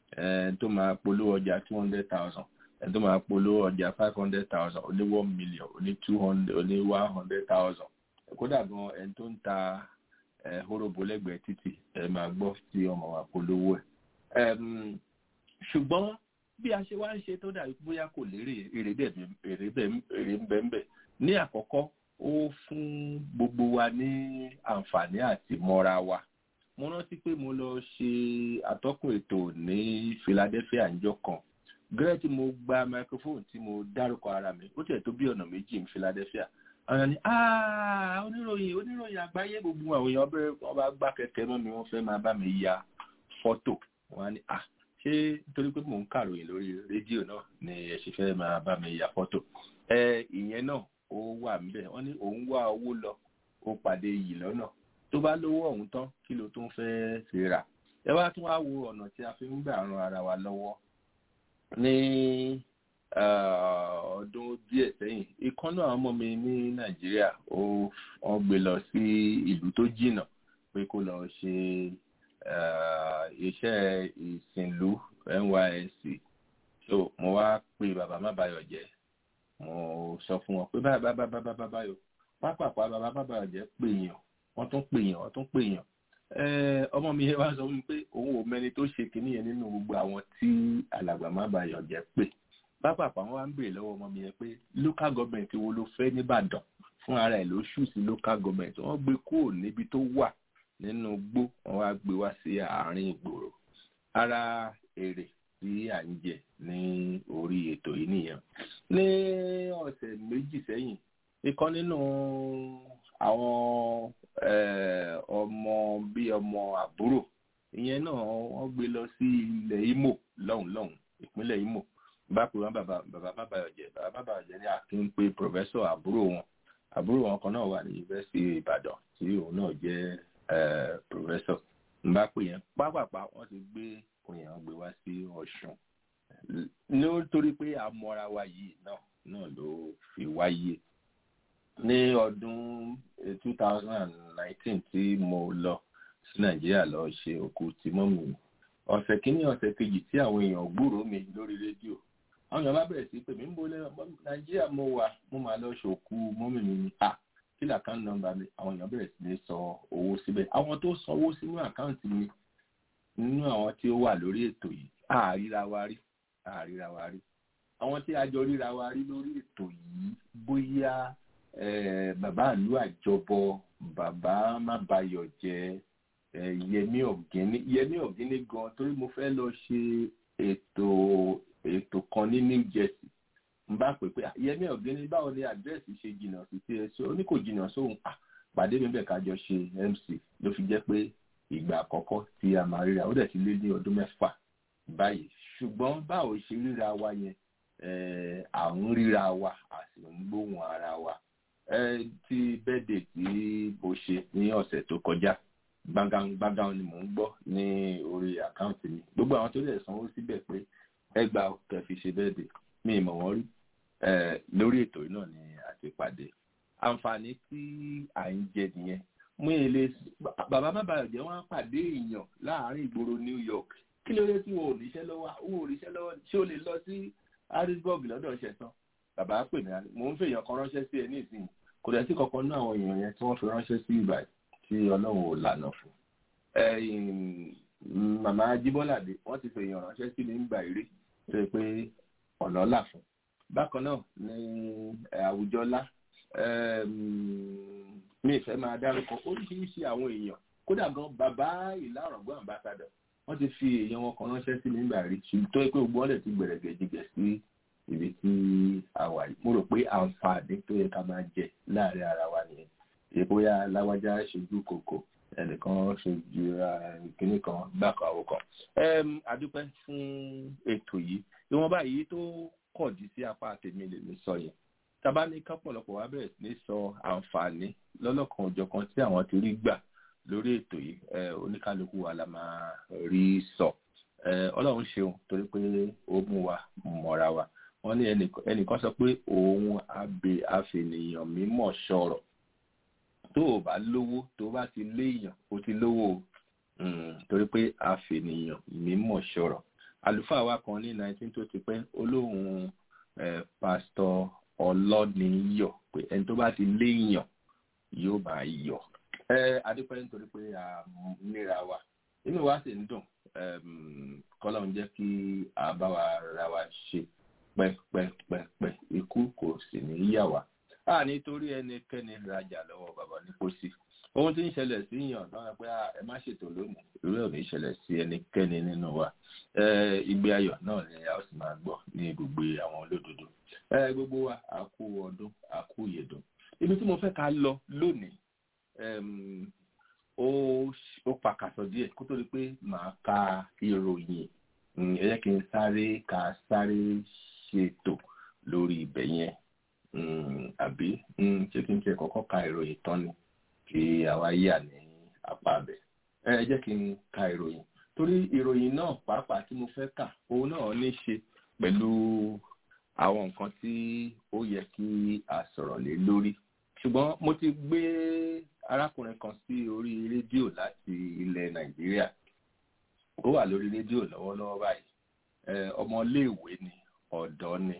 ẹni tó máa polówó ọjà two hundred thousand ẹni tó máa polówó ọjà five hundred thousand ó ní one million ó ní two hundred ó ní one hundred thousand kódà gan ẹni tó ń ta horobo lẹ́gbẹ̀ẹ́ títì ẹ máa gbọ́ tí ọmọ wa polówó ẹ̀ ṣùgbọ́n bí a ṣe wá ń ṣe tó dàbí bóyá kò lérè èrè ń bẹ̀ ń bẹ̀ ní àkọ́kọ́ ó fún gbogbo wa ní àǹfààní àti mọ́ra wa mo rántí pé mo lọ ṣe atọ́kùn ètò ní Philadelphia níjọ́ kan gẹ́rẹ́ tí mo gba microphone tí mo dárúkọ ara mi ó tiẹ̀ tó bí ọ̀nà méjì ní Philadelphia àwọn ni oníròyìn oníròyìn àgbáyé gbogbo àwọn èèyàn bẹ̀rẹ̀ wọn bá gbá kẹ̀kẹ́ mọ́ mi wọ́n fẹ́ máa bá mi ya fọ́tò wọn á ní ah ṣé nítorí pé mò ń kàròyìn lórí rédíò náà ni ẹ ṣe fẹ́ máa bá mi ya fọ́tò ẹ ìyẹn náà ó wà níbẹ̀ wọ́n ní òun wá owó lọ ó pàdé yìí lọ́nà tó bá lówó ọ̀hún tán kí ló tún fẹ́ fi rà ẹ wá tún wá wo ọ̀nà tí a fi ń gbà ran ara wa lọ́wọ́ ní ọdún díẹ̀ sẹ́yìn ìkan náà ọmọ mi ní nàìjíríà ó wọ́n gbé lọ sí ìlú tó jìnnà pé kó lọ ṣe iṣẹ́ ìsìnlú NYSC so mo wá pe bàbá má bayọ̀ jẹ́ mo sọ fún wọn pé báyìí báyìí báyìí báyìí báyìí pápápá bàbá má bayọ̀ jẹ́ pè yàn wọ́n tún pè yàn wọ́n tún pè yàn ọmọ mi yẹn wá sọ fún mi pé òun ò mẹ́ni tó ṣe kinní yẹn nínú gbogbo àwọn tí alàgbà má bayọ̀ jẹ́ pè pápápá wọn wá ń béèrè lọ́wọ́ ọmọ mi yẹn pé local government wo ló fẹ́ nìbàdàn fún ara ẹ̀ ló ṣù sí local government wọ́n gbé kúrò níbi tó wà nínú gbó wọ́n wá gbé wá sí àárín ìgboro ara èrè tí à ń jẹ ní orí ètò yìí nìyẹn ní ọ̀sẹ̀ méjì sẹ́yìn ìkan nínú àwọn ọmọ bíi ọmọ àbúrò ìyẹn náà wọ́n gbé lọ sí ilẹ̀ Imo lọ́hùn lọ́hùn ìpínlẹ̀ Imo bá pè wọ́n bàbá bàbá bàbá ọ̀jẹ̀ bàbá bàbá ọ̀jẹ̀ ní akin pé pòfẹ́sọ̀ àbúrò wọn àbúrò wọn kan náà wà ní yunifásitì Ìbàdàn tí òun náà jẹ́ pòfẹ́sọ̀ n bá pè yẹn pápápá wọ́n ti gbé òyìn gbé wá sí Ọ̀ṣun nítorí pé àmọ́ra wa yìí náà náà ló fi wáyé ní ọdún two thousand and nineteen tí mo lọ sí Nàìjíríà lọ ṣe òkú tí mọ́mì mi ọ̀sẹ̀ kínní ọ̀sẹ̀ kejì tí àwọn èèyàn gbúròó mi lórí rédíò àwọn èèyàn bá bẹ̀rẹ̀ sí pé mi ń bolẹ̀ Nàìjíríà mo wà mo máa lọ ṣòkú mọ́mì mi ni à kí làkáǹtì nọ́mbà mi àwọn èèyàn bẹ̀rẹ̀ sí ní sọ owó síbẹ̀ àwọn tó sanwó sínú àkáǹtì mi nínú àwọn tí ó wà lórí ètò yìí àríra wa rí àríra wa rí àwọn tí a jọ ríra wa rí lórí ètò yìí bóyá bàbá ìlú àjọbọ bàbá má bayọ̀ jẹ́ yẹmí ọ̀gíní yẹmí ọ̀gíní gan torí mo fẹ́ lọ ṣe ètò ètò kan ní New Jersey n bá pè pé yẹmí ọ̀gíní báwo ni àdírẹ́sì ṣe jìnnà sí tí ẹ ṣe ó ní kò jìnnà sóhun pàdé mi bẹ̀ ká jọ ṣe MC ló fi jẹ́ pé ìgbà àkọ́kọ́ tí a máa ríra ó dẹ̀ ti lé ní ọdún mẹ́fà báyìí ṣùgbọ́n báwo ṣe ríra wa yẹn à ń ríra wa a sì ń gbóhùn ara wa tí bẹ́ẹ̀dẹ̀ tí mo ṣe ní ọ̀sẹ̀ tó kọjá gbàngàn ni mò ń gbọ́ ní orí àkáǹtì mi gbogbo àwọn tó lè sanwó síbẹ̀ pé ẹgbàá kẹfì ṣe bẹ́ẹ̀dẹ̀ mi ì mọ̀ wọ́n rí lórí ètò yìí náà ni a ti pàdé àǹfààní tí à ń jẹ nìyẹn mú ilé bàbá má bàa jẹ́ wọ́n á pàdé èèyàn láàárín ìgboro New York kí ló dé tí wọn ò níṣẹ́ lọ́wọ́ wọn ò níṣẹ́ lọ́wọ́ ṣé o lè lọ sí Harrisburg lọ́dọ̀ ṣẹ̀tàn bàbá pè mí mò ń fèèyàn kan ránṣẹ́ sí ẹ ní ìsìn kò dẹ̀ sí kankan ní àwọn èèyàn yẹn tí wọ́n fi ránṣẹ́ sí ìgbà tí Ọlọ́run ò lànà fún màmá Jíbọ́ládé wọ́n ti fèèyàn ránṣẹ́ sí mi nígbà eré tó yẹ pé ọ̀nà là fún bákan náà ní Àwùjọlá mi ìfẹ́ máa dárúkọ oríṣiríṣi àwọn èèyàn kódà gan bàbá ìlà ọ̀rọ̀gbọ́n àmbásádọ̀ wọ́n ti fi èèyàn wọn kan ránṣẹ́ sí mi nígbà rí tó pé gbogbo ọ̀lẹ̀ ti gbẹ̀rẹ̀gẹ̀ jìgẹ̀ sí ibi tí a wà yìí mo rò pé àǹfààní tó yẹ ká máa jẹ láàrin ara wa nìyẹn èyí bóyá láwájá ṣojú kòkò ẹnìkan ṣojú kínní kan gbàkan àwọn kan. adúpẹ́ fún ètò yìí ìwọ̀nba yìí tó kọ̀dí sí apá tèmi lè mi sọ yẹn tàbá ní kápọ̀lọpọ̀ wá bẹ̀rẹ̀ sí ní sọ àǹfààní lọ́lọ́kan òjọ̀kan tí àwọn ti rí gbà lórí ètò yìí oníkálukú wa la máa rí sọ ọlọ́run ṣeun torí pé ó mú wa mọ́ra wa wọ́n ní ẹnìkan sọ pé òun abẹ àfẹnìyàn mímọ̀ sọ̀rọ̀ tó o bá lówó tó o bá ti léèyàn o ti lówó o torí pé àfẹnìyàn mímọ̀ sọ̀rọ̀ àlùfáà wa kan ní nineteen tó ti pẹ́ olóhùn pásítọ̀ ọlọ́niyọ̀ pé ẹni tó bá ti léèyàn yóò máa yọ̀ adúpẹ́ nítorí pé a níra wa inú wa sì ń dùn kọ́lọ́ ń jẹ́ kí a bá wa ra wa ṣe pẹ́pẹ́pẹ́pẹ́ ikú kò sì ní yà wá a nítorí ẹnikẹ́ni rajà lọ́wọ́ bàbá ní pósí ohun tí ń ṣẹlẹ̀ sí yàn náà pé ẹ má ṣètò lónìí irú ẹ̀ ò ní ṣẹlẹ̀ sí ẹnikẹ́ni nínú wa ìgbé ayọ̀ náà ni a ó sì máa gbọ́ ní gbogbo àwọn olódodo gbogbo wa a kú ọdún a kú ìyèdùn ibi tí mo fẹ́ ká lọ lónìí ó pàkàtọ̀ díẹ̀ kó tó di pé màá ka ìròyìn ẹ jẹ́ kí n sáré ká sáré ṣètò lórí ibẹ̀ yẹn àbí ṣé kí n tiẹ̀ kọ́kọ́ ka ìròyìn tán ni kí àwa yà ní apá abẹ ẹ jẹ́ kí n ka ìròyìn torí ìròyìn náà pàápàá tí mo fẹ́ kà òun náà ní ṣe pẹ̀lú àwọn nǹkan tí ó yẹ kí a sọ̀rọ̀ lé lórí ṣùgbọ́n mo ti gbé arákùnrin kan sí orí rédíò láti ilẹ̀ nàìjíríà ó wà lórí rédíò lọ́wọ́lọ́wọ́ báyìí ọmọléèwé ni ọ̀dọ́ ni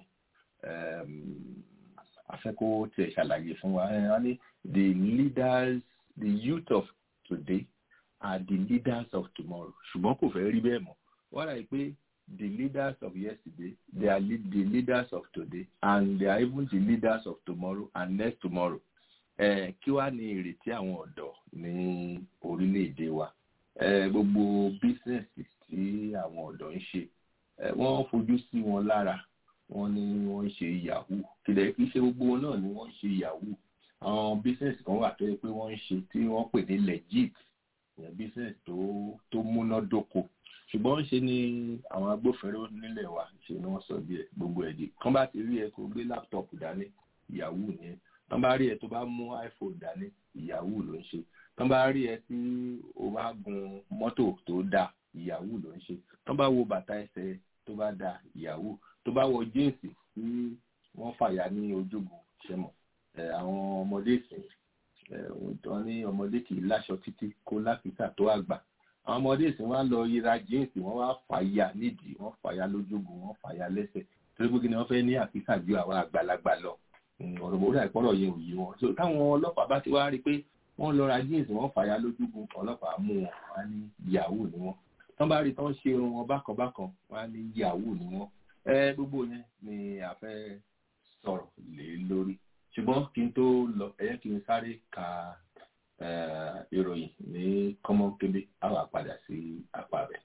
afẹ́kó tiẹ̀ ṣàlàyé fún wa wọ́n ní the leaders the youth of today are the leaders of tomorrow ṣùgbọ́n kò fẹ́ rí bẹ́ẹ̀ mọ́ wọ́n rà pé the leaders of yesterday they are lead, the leaders of today and they are even the leaders of tomorrow and next tomorrow eh, kí wàá ní ìrètí àwọn ọ̀dọ́ ní orílẹ̀-èdè wa eh, gbogbo bísíǹsì tí àwọn ọ̀dọ́ ń ṣe eh, wọ́n fojú sí wọn lára wọ́n ní wọ́n ń ṣe yahoo kìlẹ̀ kì í ṣe gbogbo wọn náà ni wọ́n ń ṣe yahoo àwọn bísíǹsì kan wà tó yẹ pé wọ́n ń ṣe tí wọ́n pè ní legit ìyẹn bísíǹsì tó tó múnádóko ṣùgbọ́n ṣe ni àwọn agbófinró nílẹ̀ wa ṣe ni wọ́n sọ bí ẹ gbogbo ẹ̀ di kán bá ti rí ẹ kó gbé láptọ̀pù dání yahoo yẹn tán bá rí ẹ tó bá mú iphone dání yahoo ló ń ṣe tán bá rí ẹ tí o bá gun mọ́tò tó dáa yahoo ló ń ṣe tán bá wo bàtà ẹsẹ̀ tó bá dáa yahoo tó bá wọ jíǹsì tí wọ́n fàyà ní ojúgun ṣẹmọ̀ àwọn ọmọdé ìsìn tó ní ọmọdé kì í láṣọ títí kó láfíìsà tó àgbà àwọn ọmọdé ìsìn wá lọ yíra jíǹsì wọ́n wá fàyà nídìí wọ́n fàyà lójúgun wọ́n fàyà lẹ́sẹ̀ torí pé kí ni wọ́n fẹ́ ní àfíìsà ju àwọn àgbàlagbà lọ ọ̀rọ̀ bó dà ìpọ́nrọ̀ yẹn ò yí wọn so táwọn ọlọ́pàá bá ti wá rí i pé wọ́n lọ ra jíǹsì wọ́n fàyà lójúgun ọlọ́pàá mú wọn wá ní yahoo ni wọ́n tán bá rí tán ṣe irun wọn bákan bákan wá ní yahoo ni wọ́n ẹ gbogbo yẹn ni a fẹ́ sọ̀rọ̀ lé lórí ṣùgbọ́n kí n tó lọ ẹ yẹ kí n sáré ka ìròyìn ní kọ́mọ́kébé á wà padà sí apá rẹ̀.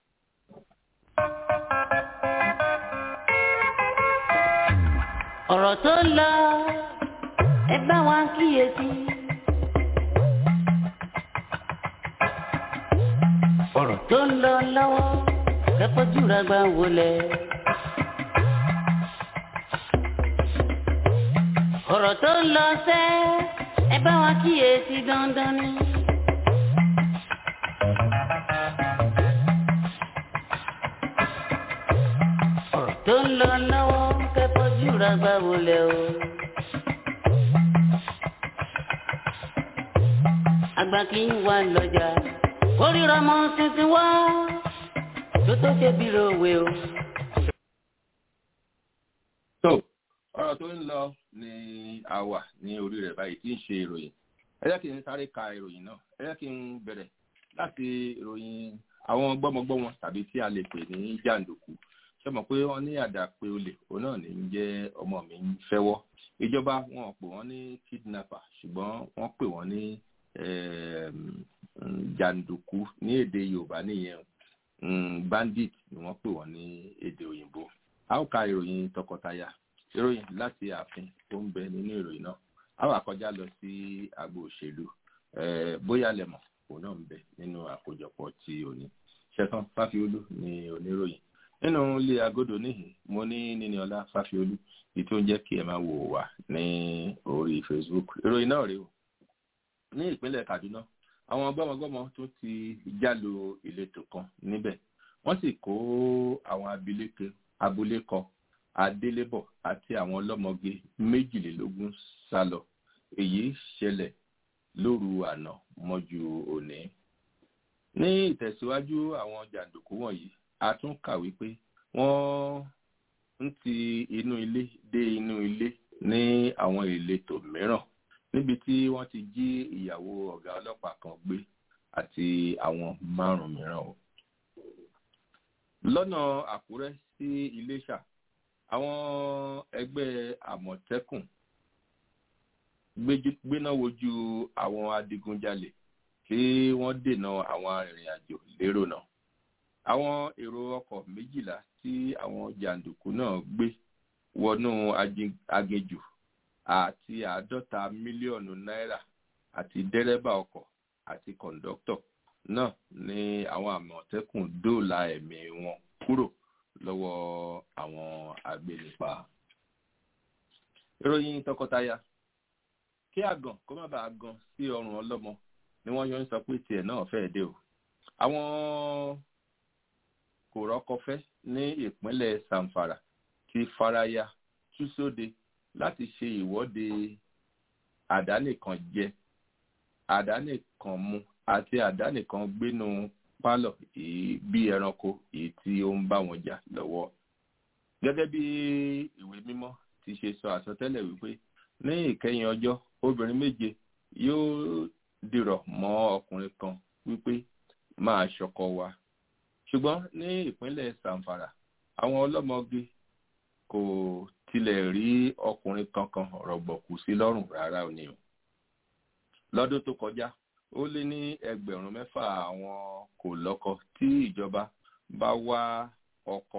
ọ̀rọ̀ tó ń lọ ẹ bá wa kíyèsí. ọ̀rọ̀ tó ń lọ lọ́wọ́ kẹ́kọ̀ọ́ jùlọ gbà wọlé. ọ̀rọ̀ tó ń lọ sẹ́ ẹ bá wa kíyèsí dandan ni. ọ̀rọ̀ tó ń lọ lọ́wọ́ kẹ́kọ̀ọ́ jùlọ gbà wọlé o. àgbà kì í wà lọ́jà kórìíra mọ́ tuntun wá tó tó ṣe bí ròwe o. ọ̀rọ̀ tó ń lọ ní àwà ní orí rẹ̀ báyìí tí ń ṣe ìròyìn ẹ jẹ́ kí n sáré ka ìròyìn náà ẹ jẹ́ kí n bẹ̀rẹ̀ láti ìròyìn àwọn gbọ́mọgbọ́mọ tàbí tí a lè pè ní jàǹdùkú ṣe mọ̀ pé wọ́n ní àdàpé olè òun náà ní jẹ́ ọmọ mi ń fẹ́wọ́ ìjọba wọn pè wọ́n ní kidnapper ṣùgbọ́n wọ́n pè wọ́n ní jàǹdùkú ní èdè yorùbá nìyẹn bandit ni wọ́n pè wọ́n ní èdè òyìnbó a ó ka ìròyìn tọkọtaya ìròyìn láti ààfin tó ń bẹ nínú ìròyìn náà a wà kọjá lọ sí agbo òṣèlú bóyá lẹmọ òun náà ń bẹ nínú àkójọpọ̀ ti òní ṣẹtàn fáfiolú ni oníròyìn nínú ilé agodo níhìn mo ní níníọlá fáfiolú èyí tó ń jẹ́ kí ẹ máa wò wá ní orí facebook ìròyìn náà rèé o ní ìpínlẹ̀ kaduna àwọn gbọ́mọgbọ́mọ tó ti jálo ìletò kan níbẹ̀ wọ́n sì kó àwọn abilékọ abúlé kan adélébọ̀ àti àwọn ọlọ́mọge méjìlélógún sá lọ èyí ṣẹlẹ̀ lóru àná mọ́jú òní. ní ìtẹ̀síwájú àwọn jàǹdùkú wọ̀nyí a tún kà wípé wọ́n ń ti inú ilé dé inú ilé ní àwọn ìletò mìíràn níbi tí wọ́n ti jí ìyàwó ọ̀gá ọlọ́pàá kan gbé àti àwọn márùn-ún mìíràn o. lọ́nà àkúrẹ́ sí iléṣà àwọn ẹgbẹ́ àmọ̀tẹ́kùn gbéná wojú àwọn adigunjalè kí wọ́n dènà àwọn arìnrìn-àjò lérò náà. àwọn èrò ọkọ̀ méjìlá tí àwọn jàǹdùkú náà gbé wọnú aginjù àti àádọ́ta mílíọ̀nù náírà àti dẹ́rẹ́bà ọkọ̀ àti kọ̀ǹdọ́tọ̀ náà ní àwọn àmọ̀tẹ́kùn dóòlà ẹ̀mí wọn kúrò lọ́wọ́ àwọn agbénipa. ìròyìn tọkọtaya kí àgàn kó má bàa gan sí ọrùn ọlọ́mọ ni wọ́n yọ ń sọ pé tiẹ̀ náà fẹ́ẹ́ dé o. àwọn kò rọ́kọfẹ́ ní ìpínlẹ̀ samfara ti faraya tú sóde láti ṣe ìwọ́de àdánìkan jẹ àdánìkan mu àti àdánìkan gbénu pálọ̀ bí ẹranko èyí tí ó ń bá wọn jà lọ́wọ́. gẹ́gẹ́ bí ìwé mímọ́ ti ṣe sọ àsọtẹ́lẹ̀ wípé ní ìkẹyìn ọjọ́ obìnrin méje yóò dìrọ̀ mọ́ ọkùnrin kan wípé máa ṣọkọ wa. ṣùgbọ́n ní ìpínlẹ̀ samfara àwọn ọlọ́mọge kò tilẹ̀ rí ọkùnrin kankan rọ̀gbọ̀kú sí lọ́rùn rárá ò ní o. lọ́dún tó kọjá ó lé ní ẹgbẹ̀rún mẹ́fà àwọn kò lọ́kọ tí ìjọba bá wá ọkọ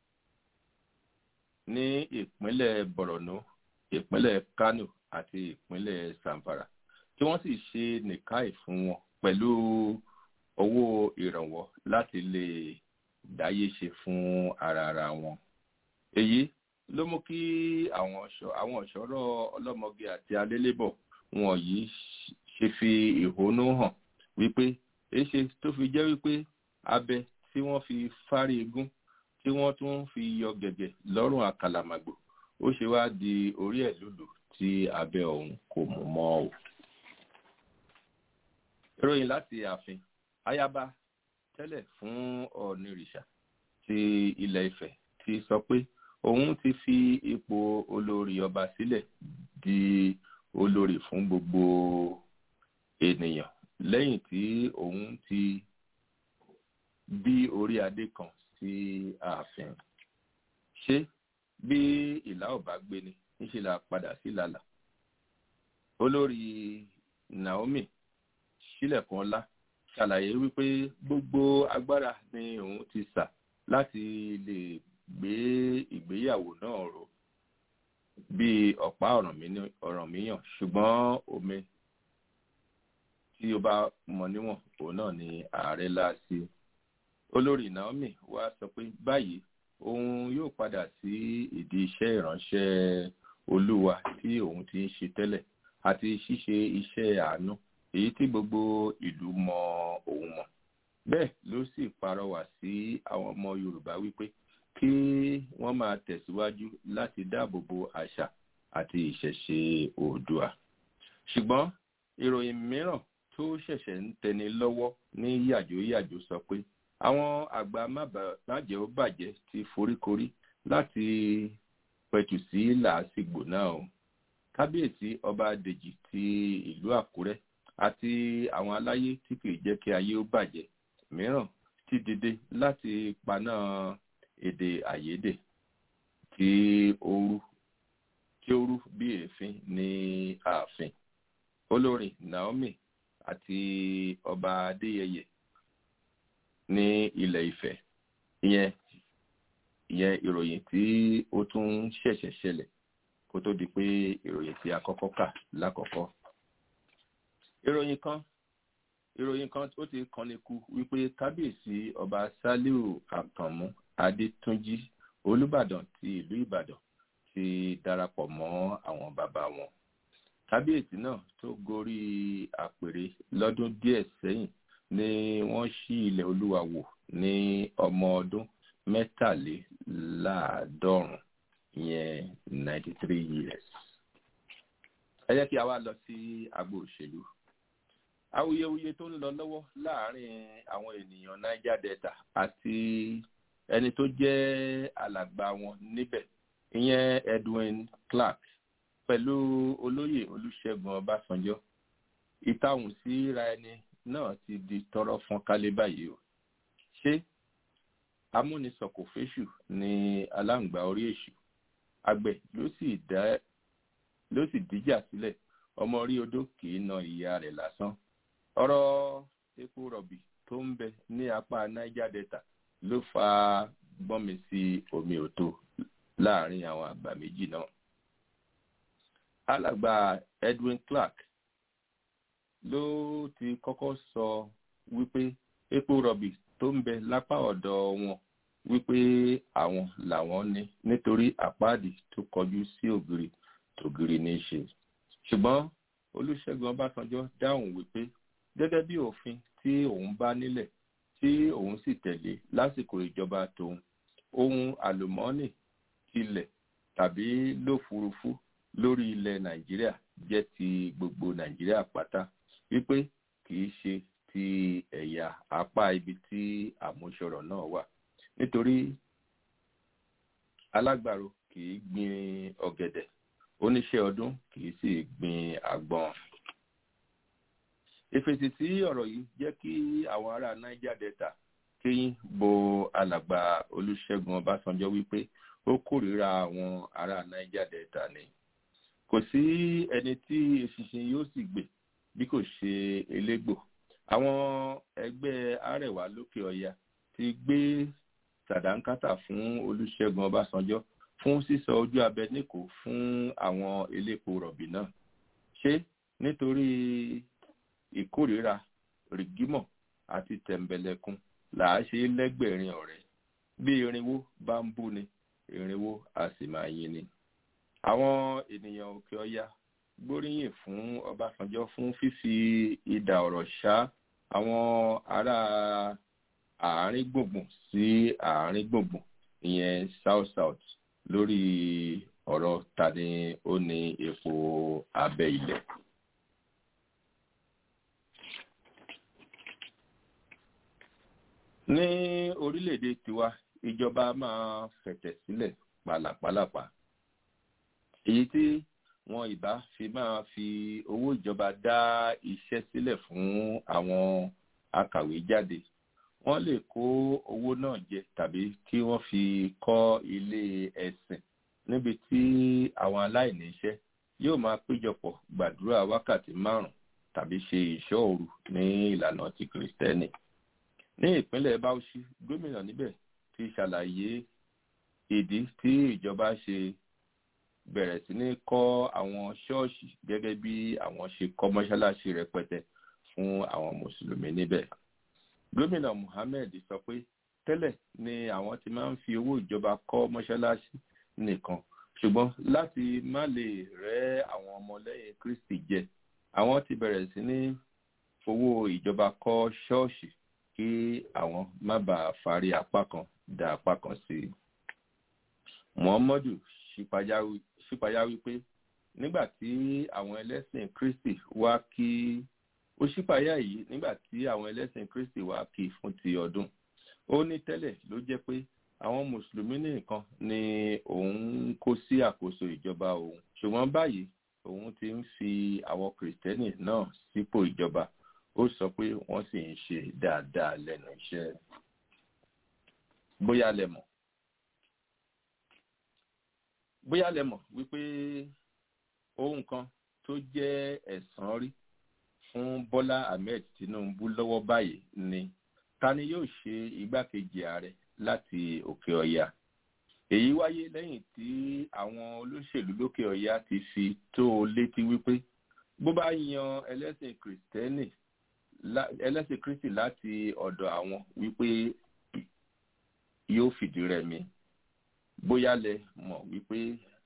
ní ìpínlẹ̀ borno ìpínlẹ̀ kano àti ìpínlẹ̀ zamfara tí wọ́n sì ṣe nìkáì fún wọn pẹ̀lú owó ìrànwọ́ láti lè dáyé ṣe fún ara ara wọn. èyí ló mú kí àwọn ọ̀ṣọ́rọ̀ ọlọ́mọge àti alélébọ̀ wọ̀nyí ṣe fi ìhónú hàn wípé èṣe tó fi jẹ́ wípé abẹ tí wọ́n fi fárí egún tí wọ́n tún fi yọ gẹ̀gẹ̀ lọ́rùn àkàlàmàgbò ó ṣe wá di orí ẹ̀ lòlò tí abẹ ọ̀hún kò mú mọ́ o. ìròyìn láti ààfin ayaba tẹ́lẹ̀ fún ọ̀nìrìṣà ti ilẹ̀ ifẹ̀ ti sọ pé òun ti fi ipò olórí ọba sílẹ̀ di olórí fún gbogbo ènìyàn lẹ́yìn tí òun ti bí orí adé kan sí ààfin ṣé bí ìlà ọba gbé ni níṣẹ́ la padà sí lálà olórí naomi sílẹ̀kùn ọlá ṣàlàyé wípé gbogbo agbára ni òun ti sà láti lè gbé ìgbéyàwó náà rò bí ọ̀pá ọ̀rànmíyàn ṣùgbọ́n omi tí ó bá mọ níwọ̀n òun náà ni ààrẹ láàṣì olórí naomi wá sọ pé báyìí òun yóò padà sí ìdí iṣẹ́ ìránṣẹ́ olúwa tí òun ti ń ṣe tẹ́lẹ̀ àti ṣíṣe iṣẹ́ àánú èyí tí gbogbo ìlú mọ òun mọ̀ bẹ́ẹ̀ ló sì parọ́wà sí àwọn ọmọ yorùbá wípé kí wọ́n máa tẹ̀síwájú láti dáàbò bo àṣà àti ìṣẹ̀ṣe oòdùà ṣùgbọ́n ìròyìn mìíràn tó ṣẹ̀ṣẹ̀ ń tẹni lọ́wọ́ ní yàjóyàjó sọ pé àwọn àgbà májẹ̀ ó bàjẹ́ ti foríkorí láti pẹ̀tù sí làásìgbò náà o kábíyèsí ọba dèjì ti ìlú àkúrẹ́ àti àwọn aláyé tí kìí jẹ́ kí ayé ó bàjẹ́ mìíràn ti dìde láti paná èdè àyédè tí ó rú tí ó rú bí èéfín ní ààfin olórin naomi àti ọba adéyẹyẹ ní ilẹ̀ ìfẹ́ ìyẹn ìyẹn ìròyìn tí ó tún ṣẹ̀ṣẹ̀ ṣẹlẹ̀ kó tó di pé ìròyìn tí a kọ́kọ́ kà lákọ̀ọ́kọ́. ìròyìn kan ìròyìn kan ó ti kanni ku wípé kábíyèsí ọba saliu àkànmú adétúnjì olùbàdàn ti ìlú ìbàdàn ti darapọ̀ mọ́ àwọn bàbá wọn. kábíyèsí náà tó gorí àpèrè lọ́dún díẹ̀ sẹ́yìn ni wọ́n ṣí ilẹ̀ olúwa wò ní ọmọ ọdún mẹ́tàléláàádọ́rùn ìyẹn ninety three years. ẹ jẹ́ kí a wá lọ sí agbo òṣèlú. awuyewuye tó ń lọ lọ́wọ́ láàárín àwọn ènìyàn niger delta àti ẹni tó jẹ́ alàgbà wọn níbẹ̀ ìyẹn edwin clark pẹ̀lú olóyè olùṣègùn ọbásanjọ́ ìtàhùn síra ẹni náà ti di tọrọ fún kálé báyìí o ṣé amúnisọkò fésù ní aláǹgbá orí èṣù àgbẹ̀ ló sì dá ló sì díjà sílẹ̀ ọmọ orí odó kì í na ìyá rẹ̀ lásán ọ̀rọ̀ epo rọ̀bì tó ń bẹ ní apá niger delta ló fa gbọ́nmi sí omi òtó láàrin àwọn àgbà méjì náà alàgbà edwin clark ló ti kọ́kọ́ sọ wípé epo rọ̀bì tó ń bẹ lápá ọ̀dọ̀ wọn wípé àwọn làwọn ní nítorí àpáàdì tó kọjú sí ògiri tògiri ní í ṣe ṣùgbọ́n olùṣègùn ọbásanjọ́ dáhùn wípé gẹ́gẹ́ bí òfin tí òun bá nílẹ̀ tí òun sì tẹ̀lé lásìkò ìjọba tòun ohun àlùmọ́ọ́nì ilẹ̀ tàbí lófurufú lórí ilẹ̀ nàìjíríà jẹ́ ti gbogbo nàìjíríà pátá wípé kì í ṣe ti ẹ̀yà apá ibi tí àmúṣọrọ̀ náà wà nítorí alágbàro kì í gbin ọ̀gẹ̀dẹ̀ oníṣẹ́ ọdún kì í sì gbin àgbọn. ìfèsì sí ọ̀rọ̀ yìí jẹ́ kí àwọn ará niger delta kéyìn bo alàgbà olùṣègùn ọbásanjọ́ wípé ó kórìíra àwọn ará niger delta ni kò sí ẹni tí eṣinṣin yóò sì gbè bí kò ṣe elégbò àwọn ẹgbẹ́ arẹwà lókè ọya ti gbé sàdánkátà fún olùṣègùn ọbásanjọ́ fún sísọ ojú abẹ níkò fún àwọn elépo rọ̀bì náà ṣé nítorí ìkórìíra rìgímọ̀ àti tẹ̀m̀bẹ̀lẹ̀kun là á ṣe lẹ́gbẹ̀rin ọ̀rẹ́ bí irinwó bá ń bú ni irinwó a sì máa yin ni. àwọn ènìyàn òkè ọya gbóríyìn fún ọbásanjọ́ fún fífi ìdà ọ̀rọ̀ ṣá àwọn ará àárín gbùngbùn sí àárín gbùngbùn ìyẹn south south lórí ọ̀rọ̀ ta ni ó ní epo abẹ́ ilẹ̀. ní orílẹ̀-èdè tiwa ìjọba máa fẹ̀tẹ̀ sílẹ̀ pàlàpàlàpà èyí tí wọn ìbá fi máa fi owó ìjọba dá iṣẹ́ sílẹ̀ fún àwọn akàwé jáde wọ́n lè kó owó náà jẹ tàbí kí wọ́n fi kọ́ ilé ẹ̀sìn níbi tí àwọn aláìní iṣẹ́ yóò máa péjọpọ̀ gbàdúrà wákàtí márùn tàbí ṣe ìṣọ́ òru ní ìlànà ti kìrìsìtẹ́nì ní ìpínlẹ̀ bauchi gómìnà níbẹ̀ ti ṣàlàyé ìdí tí ìjọba ṣe bẹ̀rẹ̀ sí ní kọ́ àwọn ṣọ́ọ̀ṣì gẹ́gẹ́ bí àwọn ṣe kọ́ mọ́ṣáláṣí rẹpẹtẹ fún àwọn mùsùlùmí níbẹ̀ gómìnà muhammed sọ pé tẹ́lẹ̀ ni àwọn ti máa ń fi owó ìjọba kọ́ mọ́ṣáláṣí nìkan ṣùgbọ́n láti má lè rẹ́ àwọn ọmọlẹ́yìn kristi jẹ àwọn ti bẹ̀rẹ̀ sí ní owó ìjọba kọ́ ṣọ́ọ̀ṣì kí àwọn má bàa fárí apá kan dá apá kan sí i. muhammadu ṣípayá wípé nígbà tí àwọn ẹlẹ́sìn kristi wá kí ó ṣípayá yìí nígbà tí àwọn ẹlẹ́sìn kristi wá kí fún ti ọdún ó ní tẹ́lẹ̀ ló jẹ́ pé àwọn mùsùlùmí nìkan ni òun kó sí àkóso ìjọba òun ṣùgbọ́n báyìí òun ti ń fi àwọn kìrìtẹ́nì náà sípò ìjọba ó sọ pé wọ́n sì ń ṣe dáadáa lẹ́nu iṣẹ́ bóyá lẹ mọ̀ bóyá lẹ mọ̀ wípé ohun kan tó jẹ́ ẹ̀sán rí fún bọ́lá ahmed tinubu lọ́wọ́ báyìí ni ta ni yóò ṣe igbákejì ààrẹ láti òkè ọ̀yà èyí wáyé lẹ́yìn tí àwọn olóṣèlú lókè ọ̀yà ti fi tó o létí wípé bó bá yan ẹlẹ́sìn kìrìtẹ́nì ẹlẹ́sìn kristi láti ọ̀dọ̀ àwọn wípé yóò fìdí rẹmi bóyá lẹ mọ̀ wípé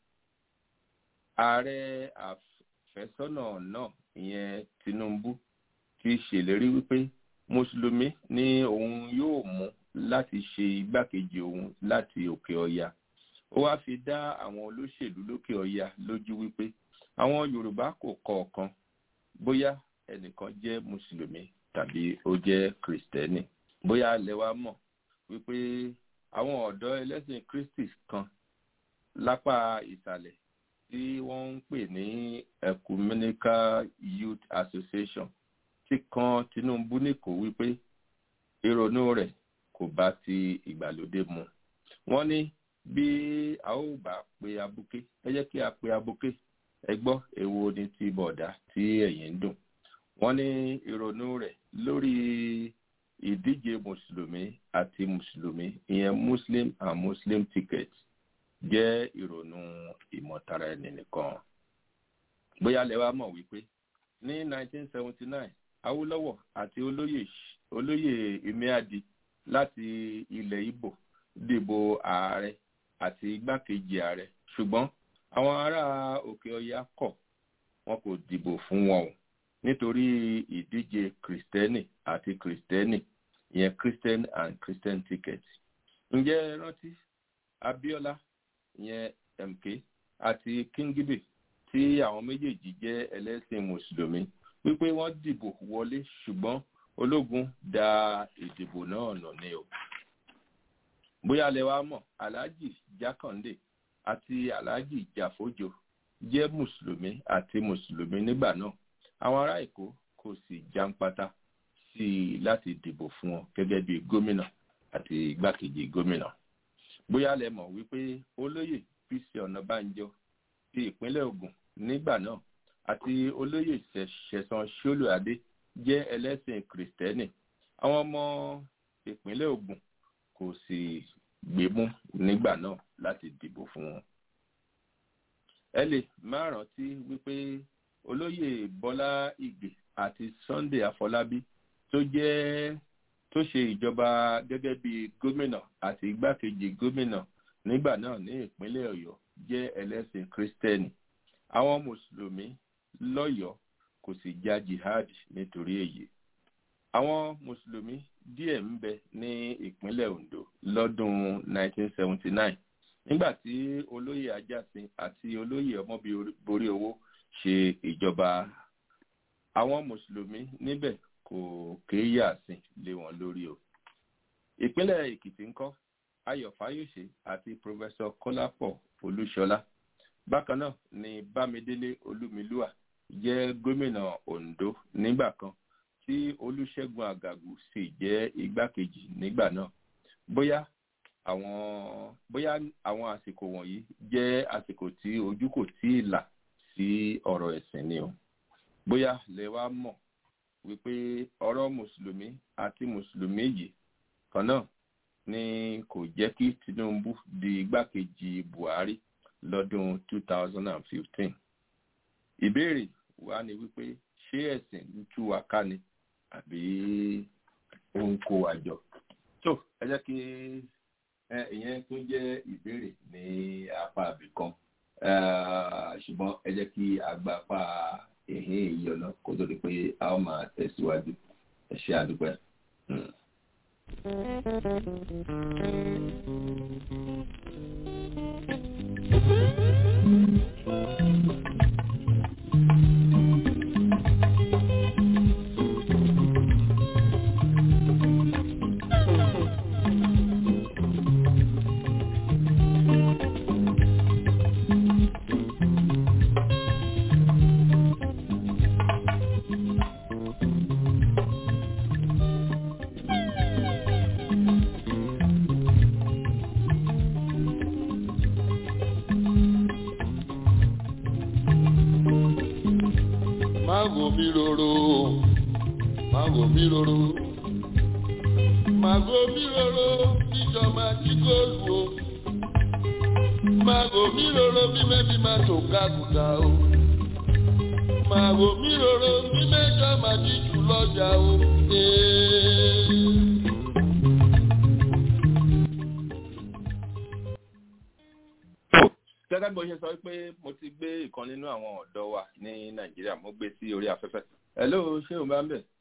ààrẹ àfẹ́sọ́nà náà ìyẹn tinubu ti ṣèlérí wípé mùsùlùmí ni òun yóò mú láti ṣe igbákejì òun láti òkè ọya ó wáá fi dá àwọn olóṣèlú lókè ọya lójú wípé àwọn yorùbá kò kọ̀ọ̀kan bóyá ẹnìkan jẹ́ mùsùlùmí tàbí ó jẹ́ kìrìsìtẹ́nì bóyá lẹ wá mọ̀ wípé àwọn ọ̀dọ́ ẹlẹ́sìn kristi kan lápá ìsàlẹ̀ tí wọ́n ń pè ní ecumenical youth association ti kan tinubu níkò wípé ìrònú rẹ̀ kò bá ti ìgbàlódé mu wọ́n ní bí a ó bá pe abuké ẹ jẹ́ kí a pe abuké ẹ gbọ́ èwo ni ti bọ̀dá tí ẹ̀yìn ń dùn wọ́n ní ìrònú rẹ̀ lórí ìdíje mùsùlùmí àti mùsùlùmí ìyẹn muslim and muslim ticket jẹ́ ìrònú ìmọ̀tara ẹni nìkan bóyá lẹ wá mọ̀ wípé ní 1979 awolowo àti olóyè olóyè imiadi láti ilẹ̀ ibo dìbò ààrẹ àti igbákejì ààrẹ ṣùgbọ́n àwọn ará òkè ọya kọ̀ wọn kò dìbò fún wọn o nítorí ìdíje kristẹni àti kristẹni ìyẹn christian and christian ticket ǹjẹ́ rántí abiola ìyẹn mk àti kingibe tí àwọn méjèèjì jẹ́ ẹlẹ́sìn mùsùlùmí wípé wọ́n dìbò wọlé ṣùgbọ́n ológun da ìdìbò náà nà ní o bóyá lẹ wá mọ̀ alhaji jákàndé àti alhaji jàfójò jẹ́ mùsùlùmí àti mùsùlùmí nígbà náà àwọn ará èkó kò sì jáǹpátá sí i láti dìbò fún wọn gẹ́gẹ́ bí gómìnà àti igbákejì gómìnà bóyá lẹ mọ̀ wípé olóyè pc ọ̀nàbànjọ ti ìpínlẹ̀ ogun nígbà náà àti olóyè ṣẹ̀sán ṣólùadé jẹ́ ẹlẹ́sìn kìrìtẹ́nì àwọn ọmọ ìpínlẹ̀ ogun kò sì gbémú nígbà náà láti dìbò fún wọn. ẹ lè má rántí wípé olóyè bọ́lá ìgbè àti sunday àfọlábí tó jẹ́ tó ṣe ìjọba gẹ́gẹ́ bí gómìnà àti igbákejì gómìnà nígbà náà ní ìpínlẹ̀ ọ̀yọ́ jẹ́ ẹlẹ́sìn kristẹni àwọn mùsùlùmí lọ́yọ̀ọ́ kò sì ja jihad nítorí èyí àwọn mùsùlùmí díẹ̀ ń bẹ ní ìpínlẹ̀ ondo lọ́dún 1979 nígbà tí olóyè ajásin àti olóyè ọmọbìnrin owó ṣe ìjọba àwọn mùsùlùmí níbẹ̀ kò kéyà sí lé wọn lórí o ìpínlẹ̀ èkìtì ńkọ́ ayọ̀ fáyọ̀ṣe àti pòfẹ́sọ kọ́lápọ̀ olúṣọlá bákan náà ni bámidélé olúmilúà jẹ́ gómìnà ondo nígbà kan tí olùṣègùn àgàgù sì jẹ́ igbákejì nígbà náà bóyá àwọn bóyá àwọn àsìkò wọ̀nyí jẹ́ àsìkò tí ojú kò tí ì là sí ọ̀rọ̀ ẹ̀sìn ni o bóyá lè wá mọ̀ wípé ọ̀rọ̀ mùsùlùmí àti mùsùlùmí yìí kan náà ni kò jẹ́ kí tinubu di igbákejì buhari lọ́dún 2015 ìbéèrè wa ni wípé ṣé ẹ̀sìn ń tú wa ká ni àbí ó ń kó wa jọ tó ẹ jẹ́ kí ìyẹn tó jẹ́ ìbéèrè ní apá àbìkan ṣùgbọ́n ẹ jẹ́ kí a gba apá ìhín ìyọ̀nà kó tó di pé a ó máa tẹ̀síwájú ẹ ṣe àdúpẹ́. Mago mi roro, mago mi roro, mago mi roro, jíjọ máa jí góòlù o. Mago mi roro, bí mẹ́bí máa tó kákùtà o. Mago mi roro, bí mẹ́jọ máa jí jù lọ́jà o. gẹ́gẹ́ bó ṣe sọ pé mo ti gbé ìkan nínú àwọn ọ̀dọ́ wa ní nàìjíríà mo gbé sí orí afẹ́fẹ́ hello ṣé o máa ń bẹ̀?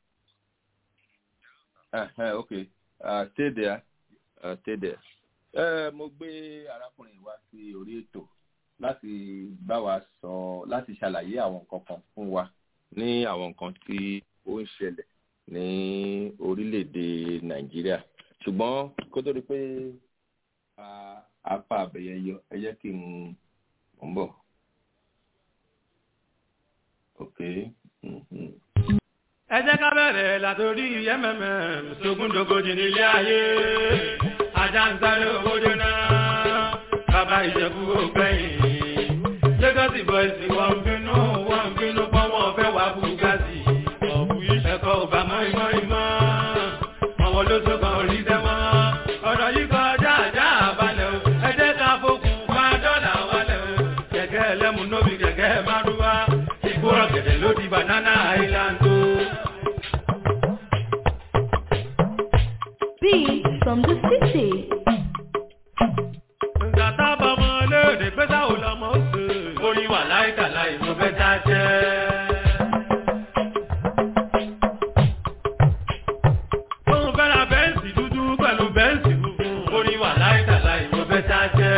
ok uh, stay there uh, stay there. Uh, mo gbé arákùnrin wa sí orí ètò láti bá wa sọ láti ṣàlàyé àwọn nǹkan kan fún wa ní àwọn nǹkan tí ó ń ṣẹlẹ̀ ní orílẹ̀-èdè nàìjíríà ṣùgbọ́n kó tó di pé apá àbẹ̀yẹ yọ ẹ jẹ́ kí n mọ̀ ń bọ̀. ok. mhm. ẹ jẹ́ ká bẹ̀rẹ̀ látòrí mmm sógúndógójì nílé ayé ajá ń sáré owó jóná bàbá ìjẹ̀bú ògbẹ́yìn lagos boys wọ́n ń bínú wọ́n ń bínú pọ́n wọ́n fẹ́ wá bugatti ọ̀bù ẹ̀kọ́ ò bá mọ́ ìmọ̀ ìmọ̀ àwọn olóṣù kan ò rí dẹ́mọ́ ọ̀rọ̀ yìí kọjá àjá àbálẹ̀ o ẹ jẹ́ ká fokùn bá dọ́là wálẹ̀ o kẹ̀kẹ́ ẹlẹ́mu nóbi kẹ̀kẹ́ márúwá ìgbóràn gẹ̀dẹ̀ ló di banana island o. Beat from the city. Gàtá bọ̀mọ léde pé sáwò lọmọ ó sè. Orin wà láìka láì mo fẹ́ já jẹ́. Òun fẹ́ ra bẹ́ǹsì dúdú pẹ̀lú bẹ́ǹsì funfun. Orin wà láìka láì mo fẹ́ já jẹ́.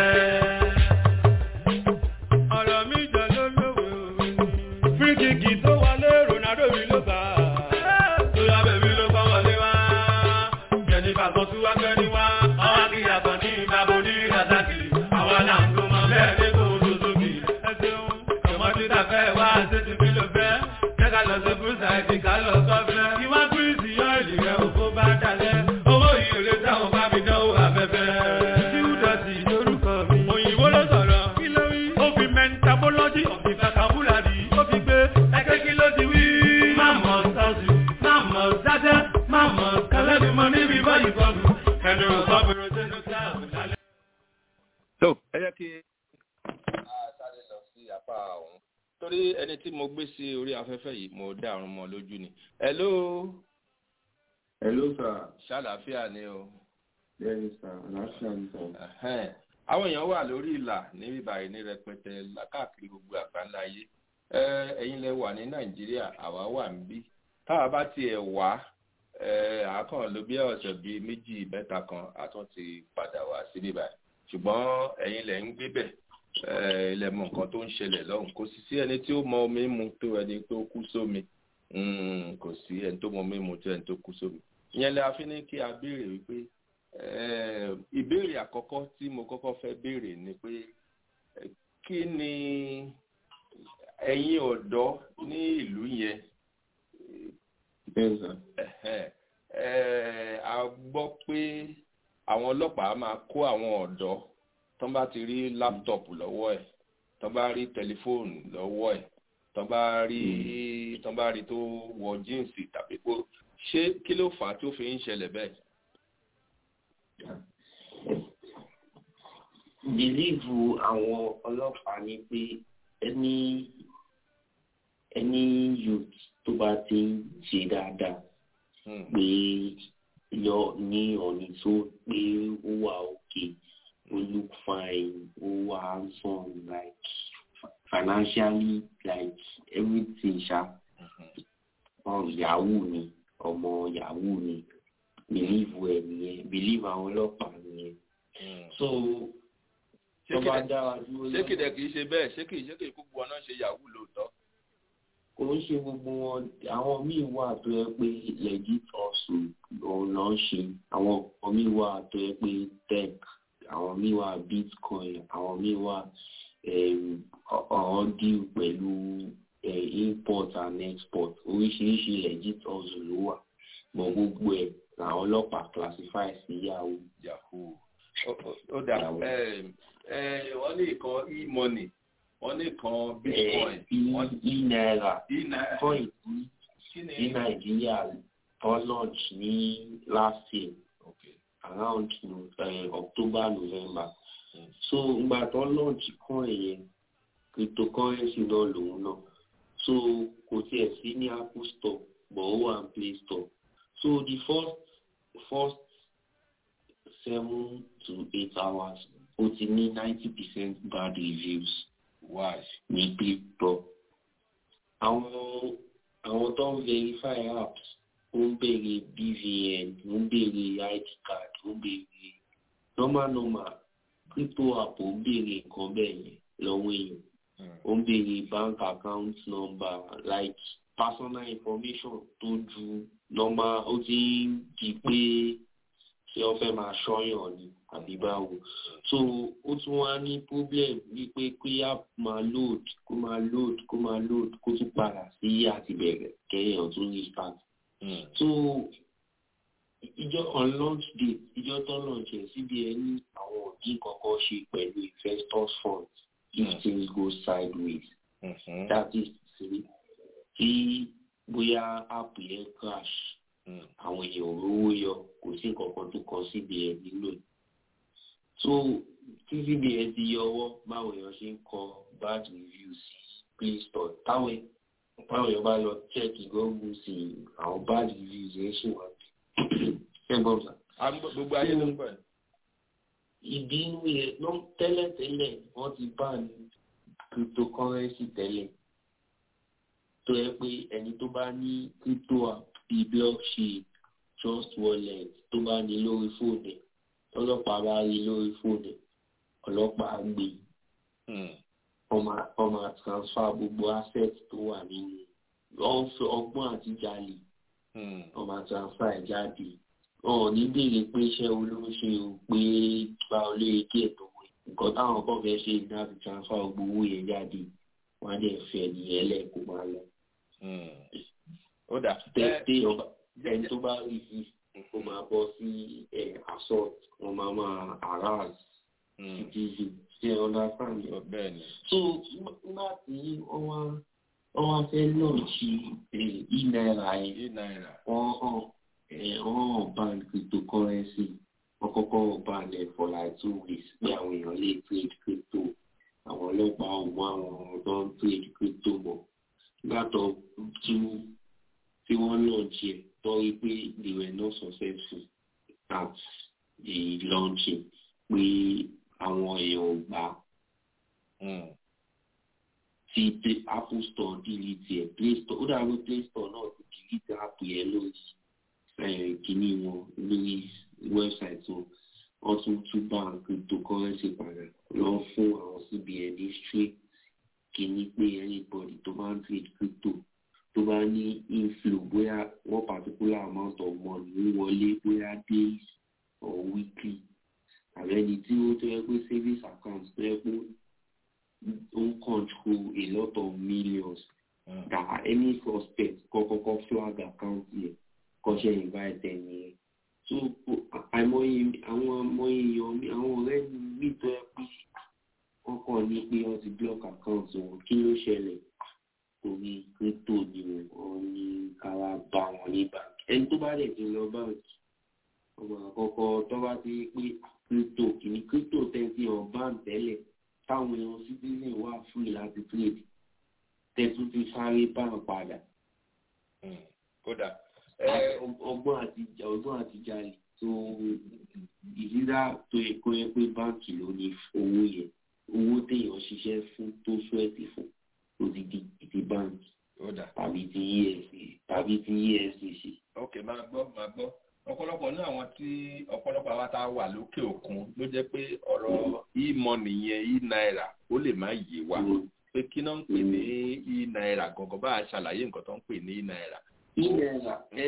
Ọ̀rọ̀ mi jọ ló lówe òwe ni. Fíríkìkì tó wọlé Ronaldo mi ló gbà. Tóyá bèbí ló bá wọlé wá. Jẹ̀nifà kan tún wá gbẹ́ni wá. Ọwọ́ kí yàtọ̀ ní ìbábo ní Razaki. Àwa là ń tó máa bẹ́ẹ̀ ní kò tó sókè. Ẹ ṣeun, ọmọdé ta fẹ́ wá ṣé ti fi lò fẹ́. Jẹ́ ká lọ sí Bùsà ìdí ká lọ sọ́fẹ́. Ìwá Kírísì yọ ìlì rẹ̀ òkú bá dalẹ̀. Owó ìrèlè táwọn bá mi dánwò afẹ́fẹ́. Tíwúdọ̀tì lórúkọ mi. Òyìnbó ló sọ̀rọ̀. Kí ló wí? Ó fi mentabology of the vocabulary. Ó fi gbé ẹgbẹ́ kí ló ti wí. Má mọ̀ sọ́ọ̀sì, má mọ̀ dájẹ́, má mọ̀ kálẹ́bí mọ níbi báyìí kọ́ọ̀bù. Ẹnu ọ̀gbọ́n sínú kíláàsì lálẹ́. tó ẹ jẹ́ kí a sáré lọ sí apá ọ̀hún torí ẹni tí mo gbé sí orí afẹ́fẹ́ yìí mo dá àrùn mọ́ lójú ni. hello Hello, sir. ṣàlàáfíà ni o. Yes, sir. Àlàáfíà ni, sir. Ẹ̀hẹ́n. àwọn èèyàn wà lórí ìlà níbí báyìí ní rẹpẹtẹ káàkiri gbogbo àgbáńlá ayé ẹ ẹ̀yin lẹ wà ní nàìjíríà àwa wà níbí táwa bá tiẹ̀ wá ẹ àákàn ló bí ọ̀sẹ̀ bíi méjì mẹ́ta kan àtún ti padà wá síbí báyìí ṣùgbọ́n ẹ̀yin lẹ ń gbé bẹ̀ ẹ ilẹ̀ mọ nǹkan tó ń ṣẹlẹ̀ lọ́hùn kò sì sí ẹni tí ó mọ omi mu tó ẹni tó kú sómi Mm, kò sí ẹni tó mọ omi mu tó ẹni tó kú sómi ìyẹn lè àfi ní kí a béèrè wípé Eh, ìbéèrè àkọ́kọ́ tí mo kọ́kọ́ fẹ́ béèrè ni pé eh, kí ni ẹ̀yin ọ̀dọ́ ní ìlú yẹn Yes, sir. ẹ̀hẹ́n, eh, a gbọ́ pé àwọn ọlọ́pàá máa kó àwọn ọ̀dọ́ tó bá ti rí láptọ̀pù lọ́wọ́ ẹ̀ tó bá rí tẹlifóònù lọ́wọ́ ẹ̀ tó bá rí tó bá rí tó wọ jíǹsì tàbí pé ṣé kí ló fà á tí ó fi ń ṣẹlẹ̀ bẹ́ẹ̀. bìlíìfù àwọn ọlọ́pàá ni pé ẹni ẹni youth tó bá ti ń ṣe dáadáa pé lọ ní ọ̀nì tó pé ó wà òkè ó look fine ó wà handsome like financially like everything ṣá um, yahoo ni ọmọ yahoo ni bìlíìfù ẹ nìyẹn bìlíìfù àwọn ọlọ́pàá nìyẹn so ṣé tó bá kìdẹ̀- dára dúró ṣé kìdẹ̀ kìí ṣe bẹ́ẹ̀ ṣé kìí ṣé kìí gbogbo ọ̀nà ṣe yahoo lóòótọ́. kò ń ṣe gbogbo wọn àwọn míì wà tó yẹ pé legit hustle òun náà ń ṣe àwọn kan míì wà tó yẹ pé tech àwọn míì wà bitcoin àwọn míì wà ọ̀hún deal pẹ̀lú eh, import and export oríṣiríṣi legit hustle ló wà mọ gbogbo ẹ̀ làwọn ọlọ́pàá classify sí yahoo. yahoo Ó- ó- ó dà ẹ ẹ wọ́n ní ìkan e-money wọ́n ní ìkan bitcoin wọ́n e náírà e-naira coin kí ni ní nàìjíríà tó launch ní last year around uh, october november so ìgbà tó launch coin yẹn cryptocurrency náà lòun náà so kò tiẹ̀ sí ní apple store but ó wà ní play store so the first first seven to eight hours ó ti ní ninety percent bad reviews why ní play store àwọn àwọn tó ń verify apps ó ń béèrè bvn ó ń béèrè id card ó ń béèrè normal normal crypto app ó ń béèrè nǹkan bẹ́ẹ̀ yẹn lọ́wọ́ èèyàn ó ń béèrè bank account number like personal information tó ju normal ó ti ń di pé ṣé wọ́n fẹ́ máa ṣọ́yàn ni àbí báwo so ó tún wá ní problem wípé kí app máa load kó máa load kó máa load kó tún padà sí àtìbẹ̀rẹ̀ kẹ́yìn tún ní start so ìjọ on launch date ìjọ tó launch ẹ̀ cbn ní àwọn òdì kankan ṣe pẹ̀lú investors funds if things go sideways that is to say tí bóyá app yẹn crash àwọn èèyàn ò rówó yọ kò sí nǹkan kan tó kọ cbn nílò so tí cbn ti yọ ọwọ́ báwọn èèyàn ṣe ń kọ bad reviews sí play store táwọn báwọn èèyàn bá lọ check google sí àwọn bad reviews yẹn ṣì wà ṣẹ́gbọ́n sà. gbogbo ayé ló ń bọ̀. ìbínú yẹn ló tẹ́lẹ̀tẹ́lẹ̀ wọ́n ti bá ní cryptocurrency tẹ́lẹ̀ tó yẹ pé ẹni tó bá ní crypto app bíi blockchain trust wallet tó bá ní lórí fóònù ọlọ́pàá bá rí lórí fóònù ọlọ́pàá gbé wọ́n máa transfer gbogbo asset tó wà nínú ọgbọ́n àti jalè wọ́n máa transfer ẹ̀ jáde wọn ò ní béèrè pé iṣẹ́ olóṣè o pé gba olóye díẹ̀ tó wẹ̀ nǹkan táwọn kan fẹ́ ṣe ní láti transfer gbogbo owó yẹn jáde wọ́n á dẹ̀ fẹ́ nìyẹn lẹ́ẹ̀kọ́ máa lọ. ó dà tẹ́tẹ́ ọba ẹni tó bá rí sí kó máa bọ́ sí assault wọ́n máa máa harass citizen ṣe understand bẹ́ẹ̀ ni. so nígbà tí wọ́n wá wọ́n wá fẹ́ lọ́ọ̀ṣì e-naira yẹn wọ́n hàn wọ́n hàn ban cryptocurrency wọ́n kọ́kọ́ ban ẹ̀ for like two weeks pé àwọn èèyàn lè trade crypto àwọn ọlọ́pàá ò mú àwọn tó ń trade crypto mọ́ látọ̀ tú tí wọ́n lọ́ọ̀ṣì ẹ̀ tọ́rí pé they were not successful at the launching pé àwọn èèyàn ò gbà ti apple store delete ẹ play store ó dàbí play store náà ti delete app yẹn lórí kìíní wọn lórí website wọn wọn tún tún bá cryptocurrency padà lọ fún àwọn cbn ní straight kìíní pé anybody tó bá ń trade crypto tó bá ní inflow bóyá one particular amount of money ń wọlé bóyá days or weekly àbẹ́ni tí ó tó yẹ pé savings account tó yẹ pé don control a lot of millions mm. that any suspect kọ́kọ́kọ́ flag account yẹn kọ́ṣẹ́ invite ẹni yẹn so àìmọye àwọn àmọye èèyàn àwọn ọ̀rẹ́ mi tó yẹ pé wọ́n kàn ní pé wọ́n ti block account wọn kí ló ṣẹlẹ̀ torí crypto ni wọ́n ní káwá bá wọn ní báńkì ẹni tó bá dẹ̀ ti lọ báńkì ọmọ àkọ́kọ́ tó bá ti pé crypto kìíní crypto tẹ́sí ọ̀bán tẹ́lẹ̀ táwọn èèyàn citizen wà free láti trade tẹ̀tún ti sáré bá wọn padà. kódà. ọgbọ́n àti ọgbọ́n àti jalè tó ìdílá tó yẹ kó yẹ pé báǹkì ló ní owó yẹn owó téèyàn ṣiṣẹ́ fún tó súwẹ́tì fún tó ti di ti báǹkì tàbí ti efcc tàbí ti efcc. ok máa gbọ́ máa gbọ́ ọ̀pọ̀lọpọ̀ ní àwọn tí ọ̀pọ̀lọpọ̀ àwa tá a wà lókè òkun ló jẹ́ pé ọ̀rọ̀ e-money yẹn e-naira ó lè má yé wa pé kí náà ń pè ní e-naira gangan bá a ṣàlàyé nǹkan tó ń pè ní e-naira. e-naira ẹ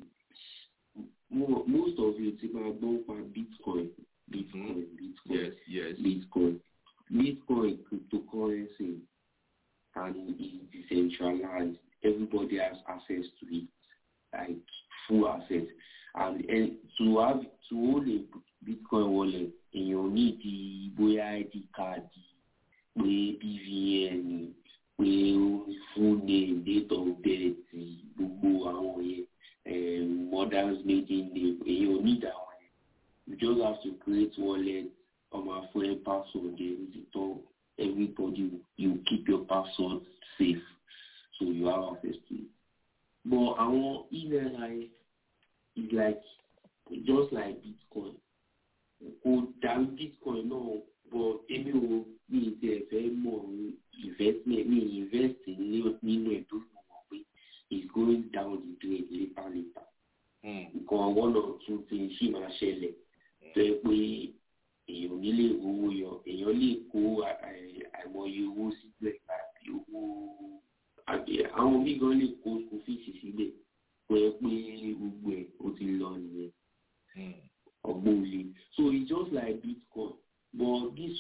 most of you ti máa gbọ́ pa bitcoin bitcoin bitcoin yes yes bitcoin bitcoin cryptocurrency and it's decentralized everybody has access to it like full access and, and to have to hold a bitcoin wallet èèyàn ní di bóyá id card pé bvn pé full name date of birth gbogbo àwọn yẹn mother's maiden name èèyàn ní ìdáwọn yẹn you just have to create wallet ọmọ fún ẹ password ẹ ní títọ́ everybody you keep your password safe so you have access to it but àwọn email ayé is like just like bitcoin kò dàbí bitcoin náà but èmi ò ní ti ẹ̀fẹ́ mọ̀ investment ní invest nínú ẹ̀ tó mọ̀ pé it's going down the drain later later nǹkan one or two things ṣì máa ṣẹlẹ̀ tó yẹ pé èèyàn nílé owó yọ èèyàn lè kó àìmọye owó sílẹ̀ àti owó àwọn mí gan lè kó school fees sílẹ̀ pé pé gbogbo ẹ̀ ó ti lọ nìyẹn ọgbọ́n òye so it's just like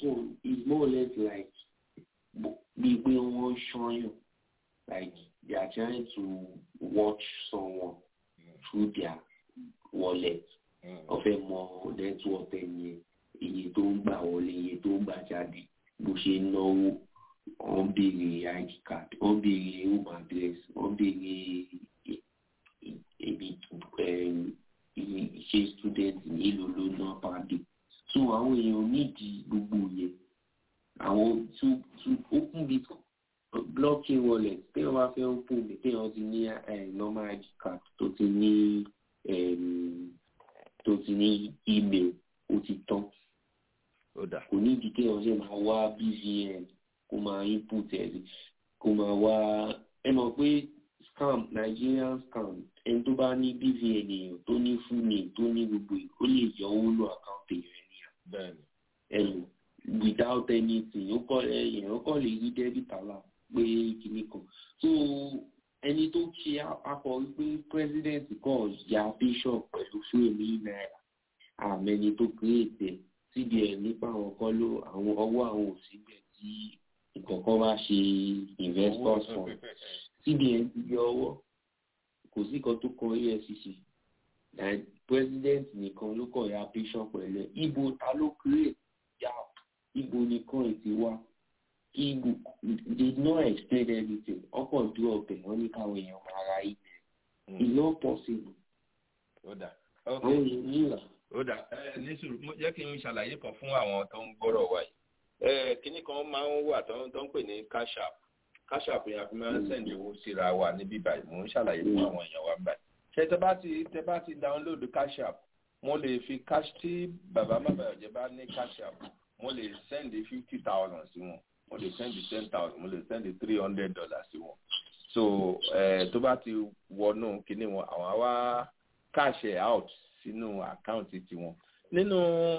one is more or less like bí pé wọ́n ṣọ́yàn like they are trying to watch someone through their wallet wọ́n fẹ́ mọ network ẹ̀yìn iye tó ń gbà wọlé iye tó ń gbà jáde bó ṣe ń náwó wọ́n béèrè id card wọ́n béèrè home address wọ́n béèrè ibi ṣe student nílò ló ná pàdé so àwọn èèyàn nídìí gbogbo yẹn àwọn tó tó open bit blockchain wallet téèyàn bá fẹ́ open mi téèyàn ti ní normal id card tó ti ní tó ti ní email ó ti tán kò ní ìdí kéèyàn ṣe máa wá bvn kó máa input ẹ̀ kó máa wá ẹ mọ̀ pé scam nigerian scam ẹni tó bá ní bvn èèyàn tó ní full name tó ní gbogbo ó lè yọ owó lọ àkáǹtì èèyàn ènìyàn ẹnu without anything ó kọ́ èèyàn kọ́ lè rí debit alert pé kìíní kan so ẹni tó ṣe akọ wípé president kan ya bishop pẹ̀lú fúlẹ̀mí náírà àmẹ́ni tó create ẹ̀ cbn nípa àwọn kan ló àwọn ọwọ́ àwọn òsínbẹ̀ tí nǹkan kan bá ṣe investors fund cbn ti yọ ọwọ́ kò sí kan tó kan efcc president nìkan ló kàn ya bishop pẹ̀lú ẹ̀ ibo ta ló create gap ibo nìkan ètè wá ibo did not explain anything ọkọ̀ dúró ọbẹ̀ wọ́n ní káwọn èèyàn máa ra ilẹ̀ it's not possible. àwọn èèyàn nílà ó dà ẹ ní sùúrù jẹ́ kí n ṣàlàyé kan fún àwọn tó ń gbọ́rọ̀ wa yìí ẹ kínní kan máa ń wà tó ń pè ní cash app cash app yẹn a fi máa ń sẹ̀ǹdì owó síra wa níbí báyìí mò ń ṣàlàyé fún àwọn èèyàn wa báyìí ṣé tẹ bá ti tẹ bá ti download cash app mo lè fi cash tí bàbá mábàyọ̀jẹ́ bá ní cash app mo lè sẹ́ǹdì fifty thousand sí wọn mo lè sẹ́ǹdì ten thousand mo lè sẹ́ǹdì three hundred dollars sí wọn so ẹ tó bá ti wọnú kínní wọn àwọn á wá cash ẹ̀ out sínú àkáǹtì tiwọn nínú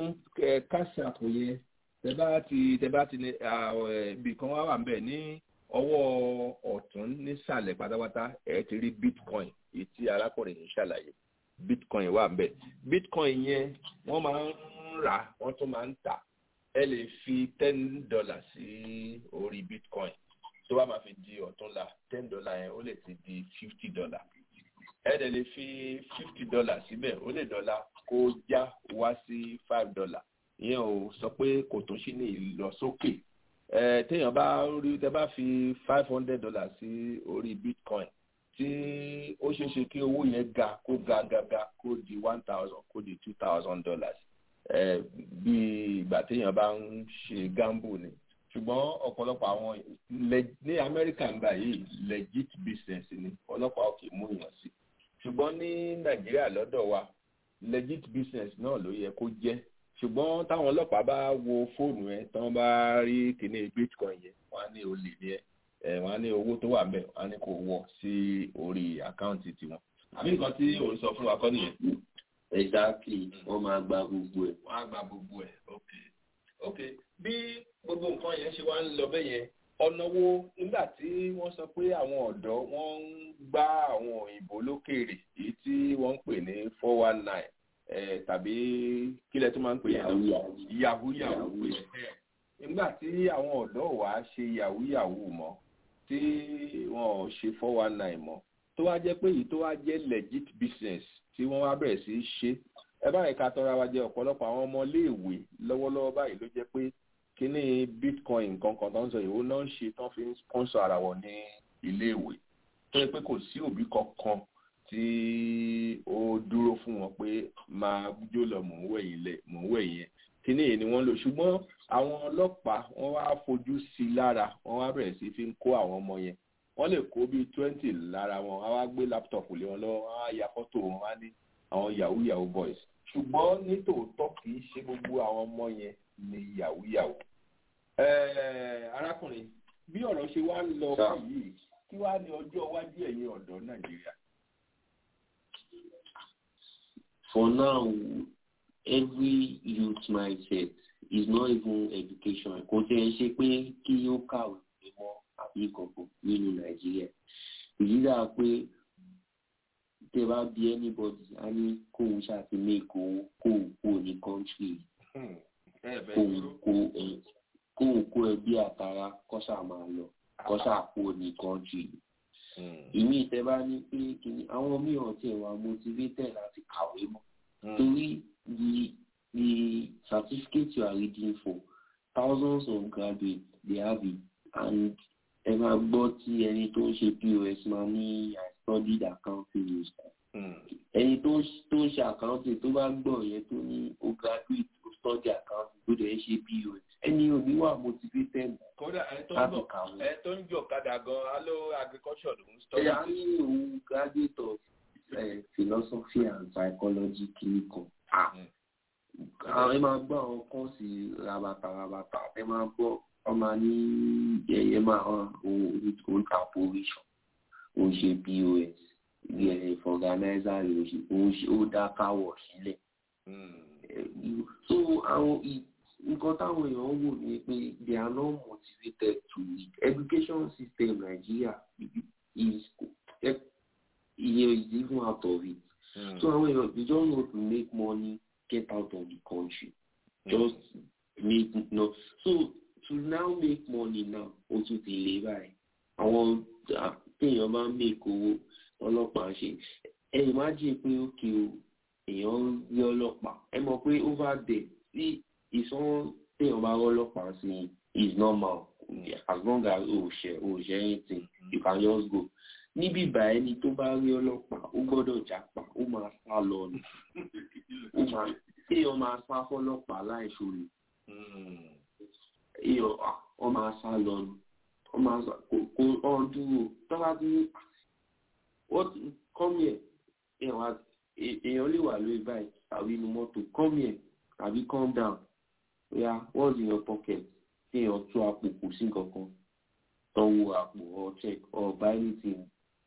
cash app yẹn tẹ bá ti tẹ bá ti ní ibì kan wá wà ń bẹ ní ọwọ́ ọ̀tún nísàlẹ̀ pátápátá ẹ ti rí bitcoin èyí tí arákùnrin yìí ṣàlàyé bitcoin wà ń bẹ bitcoin yẹn wọ́n máa ń rà wọ́n tún máa ń tà ẹ lè fi ten dollar sí orí bitcoin tó bá máa fi di ọ̀túnla ten dollar yẹn ó lè ti di fifty dollar ẹ dẹ̀ lè fi fifty dollar síbẹ̀ ó lè dọ́là kó já wá sí five dollar ìyẹn ò sọ pé kò tún sí ní ìlọsókè ẹ téèyàn bá rí tẹ bá fi five hundred dollar sí orí bitcoin tí ó ṣeé ṣe kí owó yẹn ga kó ga ga ga kó di one thousand kó di two thousand dollars ẹ bí ìgbà téèyàn bá ń ṣe gamble ni ṣùgbọ́n ọ̀pọ̀lọpọ̀ àwọn ní amẹ́ríkà ń gbà yìí legit business ni ọlọ́pàá ò kì í mú èèyàn sí ṣùgbọ́n ní nàìjíríà lọ́dọ̀ wa legit business náà ló yẹ kó jẹ́ ṣùgbọ́n táwọn ọlọ́pàá bá wo fóònù ẹ tí wọ́n bá rí kíní bitcoin yẹn wọ́n á ní olè ní ẹ ẹ wọ́n á ní owó tó wà ńbẹ̀ wọ́n á ní kó wọ̀ sí orí àkáǹtì tiwọn. àbí nǹkan tí òun sọ fún wa kọ́ nìyẹn. exactly wọ́n máa gba gbogbo ẹ̀. wọ́n á gba gbogbo ẹ̀ ok ok bí gbogbo nǹkan yẹn ṣe wá ń lọ bẹ́ẹ̀ yẹn ọ̀nà wo nígbà tí wọ́n sọ pé àwọn ọ̀dọ́ wọ́n ń gbá àwọn òyìnbó lókèèrè èyí tí wọ́n ń pè ní four one nine tàbí kílẹ̀ tó máa ń pè yahoo yahoo pé nígbà tí àwọn ọ̀dọ́ wa ṣe yahoo yahoo mọ́ tí wọn ò ṣe four one nine mọ́ tó wá jẹ́ pé èyí tó wá jẹ́ legit business tí wọ́n wá bẹ̀rẹ̀ sí í ṣe ẹ báyìí ká tọ́ra wa jẹ ọ̀pọ̀lọpọ̀ àwọn ọmọléèwé lọ́wọ́lọ́wọ́ báyìí ló jẹ́ pé kíní bitcoin nǹkan kan tó ń sọ ìwé náà ń ṣe tán fi ń sponsor ara wọn ní iléèwé tó yẹ pé kò sí òbí kankan tí ó dúró fún wọn pé máa jó lọ mò ń wẹ̀yìn lẹ̀ mò ń wẹ̀yìn yẹn kíní yìí ni wọ́n lò ṣùgbọ́n àwọn ọlọ́pàá wọ́n wá fojú sí i lára wọ́n wá bẹ̀rẹ̀ sí fi ń kó àwọn ọmọ yẹn wọ́n lè kó bíi twenty lára wọn wọ́n wá gbé láptọ̀pù lé wọn lọ́wọ́ wọ́n á ya fọ́tò wọn wá ní àwọn yahoo yahoo boys ṣùgbọ́n ní tòótọ́ kì í ṣe gbogbo àwọn ọmọ yẹn ní yahoo yahoo. arákùnrin bí ọ̀rọ̀ ṣe wá ń lọ fún yìí kí wàá ní ọjọ́ iwájú ẹ̀yin ọ̀dọ́ nàìjíríà. For now, every youth mindset is not even education. Kò tẹ́ ẹ ṣe pé kí ó kàwé mọ́ àbí ìkọ̀kọ̀ nínú Nàìjíríà. Èyí dáa pé tẹ bá bí anybody a ní kóun ṣàti make owó kóun kó ní country kóun kó kóun kó ẹbí àtàrà kọ́sà máa lọ kọ́sà kó ní kọ́ńtì ìmí ìtẹ́ bá ní pé kìíní àwọn mìíràn tiẹ̀ wà motivated láti kàwé mọ́ torí the the certificate you are reading for thousands of graduates they have it and ẹ máa gbọ́ tí ẹni tó ń ṣe pos máa ní i studied accounting in school ẹni tó tó ń ṣe accounting tó bá gbọ́ yẹn tó ní o graduate o study accounting tó dẹ̀ ń ṣe pos ẹni ò ní wà motivated kódà ẹ tó ń láti bọ̀ kàwé. ẹ tó ń jọ kadà gan alo agriculture ló ń study. ẹ̀yà ní òun graduate of uh, philosophy and psychology clinical. àwọn ẹ máa gbọ́ àwọn kọ́ọ̀sì rabata rabata ẹ máa gbọ́ ọmọ ní ẹ̀yẹ máa hàn òun ta provision òun ṣe pos ilé organizer ló ṣe òun ṣe ó dá káwọ̀ sílẹ̀. so àwọn ì- nǹkan táwọn èèyàn wò ní pé they are not motivated to read education system Nigeria is iye is even out of it. So àwọn èèyàn they just want to make money get out of the country. Just make no so to now make money now o tún ti lè báyìí. Àwọn ah, téèyàn bá ń make owó ọlọ́pàá ṣe ẹ imagine pé ókè o èèyàn rí ọlọ́pàá ẹ mọ̀ pé over there tí ìsanwó téèyàn bá rọ́ ọlọ́pàá sí is normal as long as o ṣe o ṣe anything you can just go níbí ìbà ẹni tó bá rí ọlọ́pàá ó gbọ́dọ̀ jápa ó máa sá lọ nù ó máa téèyàn máa sá fọlọ́pàá láìṣòro èèyàn ah, wọ́n máa sá lọ nù wọ́n máa sá kò kò ọ̀ dúró tọ́lá dúró what come here èèyàn wá è- èèyàn lè wà lórí báyìí tàbí inú mọ́tò come here tàbí calm down oya what's in your pocket kí èèyàn tú àpò kò sí nǹkan kan tọ́wọ́ àpò or check or buy anything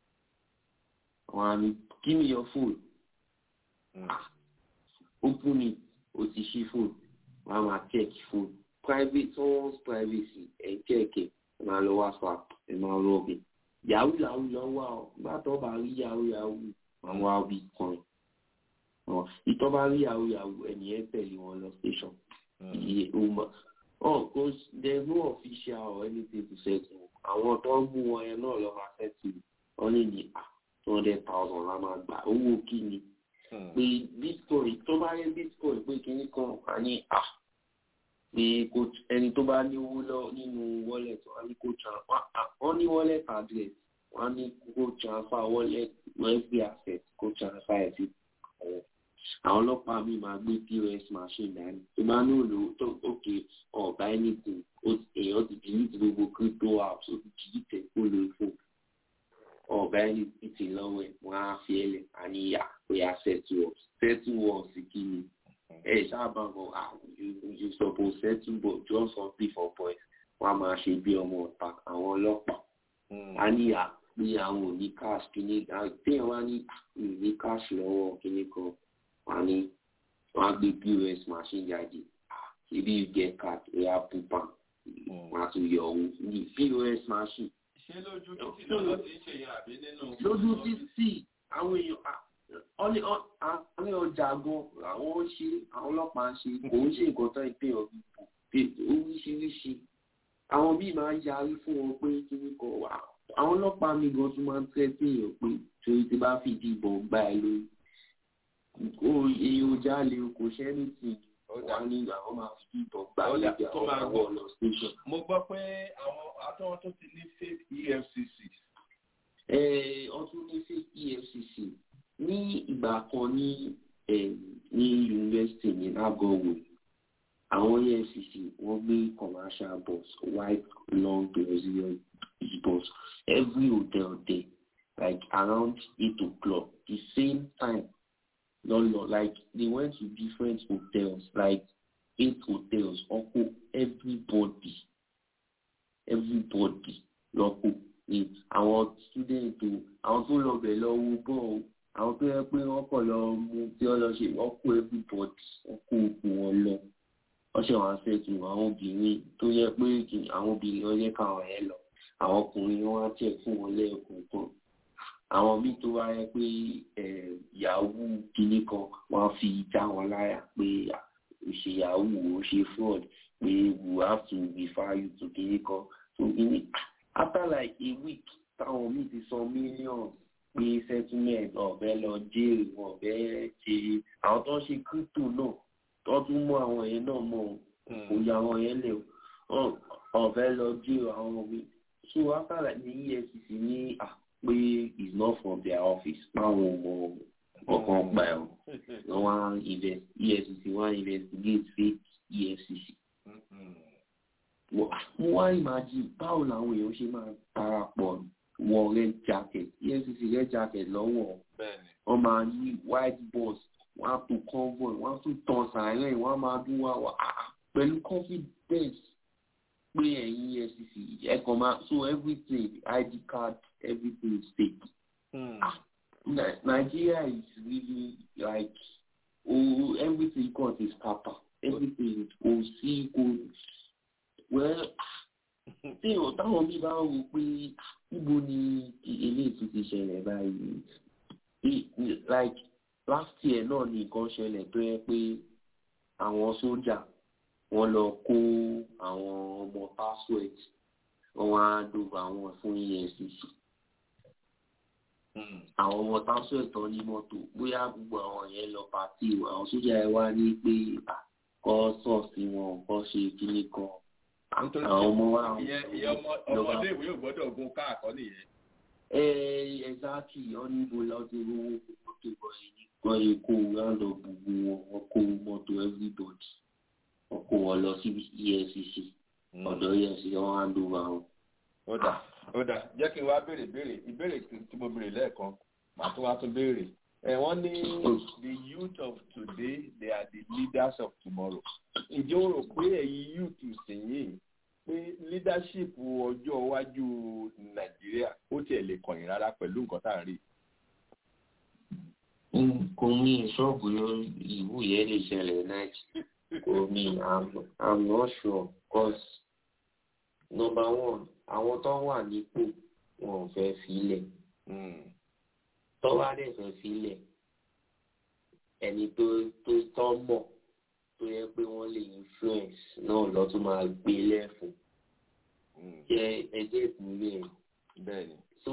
àwọn àmì give me your phone Ah, open it o ti ṣí phone wọ́n á máa check phone private someone's privacy ẹ̀ check ẹ̀ ẹ̀ máa lọ whatsapp ẹ̀ máa lọ ọbẹ̀ yahoo yahoo lọ wá ọ nígbà tó bá rí yahoo yahoo àwọn wá bitcoin ọ ìtọ́ bá rí yahoo yahoo ẹni ẹ tẹ̀lé wọn lọ station iye ó mọ ọ kò there is no official or anything to settle àwọn tó ń mú wọn yẹn náà lọ máa settle wọn lè ní à two hundred thousand la máa gbà owó kí ni pé bitcoin tó bá rí bitcoin pé kíní kan wà ní à pé kò ẹni tó bá ní owó lọ nínú wallet wọn ní kó transfer wọn ní wallet address wọn ní kó transfer wallet every asset kó transfer ẹ̀ sí ọ̀rẹ́ àwọn ọlọ́pàá mi máa gbé pos machine dání tó bá ní òòlù tó òkè ọ̀bá anything ó- èèyàn ti delete gbogbo crypto apps ó ti delete ẹ̀ kó lórí fún ọ̀bá anything lọ́wọ́ ẹ̀ wọ́n á fi ẹlẹ̀ àníyà pé a settle up settle up sí kí ni ẹ sábà bọ̀ ah you you suppose settle but just something for boys wọ́n á máa ṣe bí ọmọ ọ̀tá àwọn ọlọ́pàá àníyà pé àwọn ò ní cash kíní téèyàn wá ní ah, mi ò ní cash lọ́wọ́ kíní kan wọ́n á ní wọ́n á gbé pos machine jáde ah ibi you get card ẹ̀yà pupa wọ́n á tún yọ owó ní pos machine ṣé lójú títí náà ló ti ń ṣe yẹn àbí nínú. lójú títì àwọn èèyàn ah, ọlẹ́ àwọn ọjà gan àwọn ń ṣe àwọn ọlọ́pàá ń ṣe kò ń ṣe nǹkan tán ìpè ọ̀gbìn pé oríṣiríṣi àwọn bíi máa ń yarí fún wọn pé kí ní kan wà àwọn ọlọ́pàá mi gan tún máa ń tẹ́ sí èèyàn pé torí tí bá fìdí ìbọn gbá ẹ lórí o èèyàn ò jalè o kò ṣẹ́ ní tì wà ní àwọn máa fi ìbọn gbá ẹ lórí tó àwọn máa àwọn ọ̀nà station. mo gbọ́ pé àwọn atọ́wọ́n tó ti ní fake efcc. Eh, ọtún ní fake efcc ní ìgbà kan ní eh, ní yunifásitì ní nagowo àwọn efcc wọ́n gbé commercial bus white long brazilian bus every hotel there like around eight o'clock the same time lọlọ like they went to different hotels like eight hotels ọkọ everybody everybody lọ́kọ̀ ni àwọn student o àwọn tó lọ bẹ̀ lọ wo bọ́ o àwọn tó yẹ pé wọ́n kọ̀ lọ mú tí wọ́n lọ ṣe wọ́n kó everybody wọ́n kó òkú wọn lọ wọ́n ṣe wọ́n ṣètò àwọn obìnrin tó yẹ pé kì- àwọn obìnrin wọn yẹ káwọn yẹn lọ àwọn ọkùnrin wọn á tẹ̀ fún wọn lẹ́ẹ̀kọ̀ọ̀kan àwọn míì tó wá yẹ pé eh, yahoo kinní kan wọ́n á fi já wọn láyà pé ah, ó ṣe yahoo ó ṣe fraud pé we have to refer you to kiri kan so in after like a week táwọn míì ti san millions pé settlement ọ̀bẹ lọ jail ọ̀bẹ ṣe àwọn tó ń ṣe crypto náà tó tún mú àwọn yẹn náà mọ̀ kò yà àwọn yẹn lẹ̀ ọ̀bẹ lọ jail àwọn mi so after like the efcc ní à pé it's not from their office báwọn mọ ọkàn pa ẹ̀ wọ́n wá invest efcc wá investigate fake efcc mo wá imagine báwo làwọn èèyàn ṣe máa darapọ̀ wọ red jacket efcc red jacket lọ́wọ́ wọ́n máa ní white bus wọ́n á tó convoy wọ́n á tún tan sàárẹ̀ wọ́n á máa dún wá wá pẹ̀lú confidence pé ẹ̀yin efcc ẹ̀kan máa so everything id card everything is fake. Ah, Nigeria is really like oh everything got is papa everything kò sí kò well tí o táwọn bí bá wò pé níbo ni eléyìí tún ti ṣẹlẹ̀ báyìí like last year náà ni nǹkan ṣẹlẹ̀ tó yẹ pé àwọn sójà wọ́n lọ kó àwọn ọmọ password wọ́n wá dòbò àwọn fún efcc àwọn ọmọ password tán ní mọ́tò bóyá gbogbo àwọn yẹn lọ pàtí o àwọn sójà ẹ wá ní pé kọ́ sọ́ọ̀sì wọn kọ́ ṣe kíní kan àwọn ọmọ wa ọmọdé ìwé ò gbọ́dọ̀ gun káàkọ́ nìyẹn. ẹ ẹ exactly ọ níbo láti rówó mọ́tò gbọ́ yìí kó round up gbogbo wọn wọn kó mọ́tò everybody wọn kó wọn lọ sí efcc ọ̀dọ̀ efcc wọn hand over wọn. ó dà ó dà jẹ́ kí n wá béèrè béèrè ìbéèrè tí mo béèrè lẹ́ẹ̀kan màá tún wá tún béèrè ẹ wọ́n ní the youth of today they are the leaders of tomorrow ǹjẹ́ o rò pé ẹ̀yin youth sìnyìn pé leadership ọjọ́ iwájú nàìjíríà ó tiẹ̀ lè kọ̀yìn rárá pẹ̀lú nǹkan tá à ń rí. kò mí ṣọ́ọ̀bù ìwú yẹn lè ṣẹlẹ̀ nàìjíríà kò mí i'm not sure cause number one àwọn tó wà nípò wọn ò fẹ́ filẹ̀ tó wá dẹ̀ fẹ́ filẹ̀ ẹni tó tó tọ́ mọ̀ tó yẹ pé wọ́n lè influence náà lọ́tún máa gbé lẹ́fun jẹ́ ẹgbẹ́ ìpínlẹ̀ bẹ́ẹ̀ni. so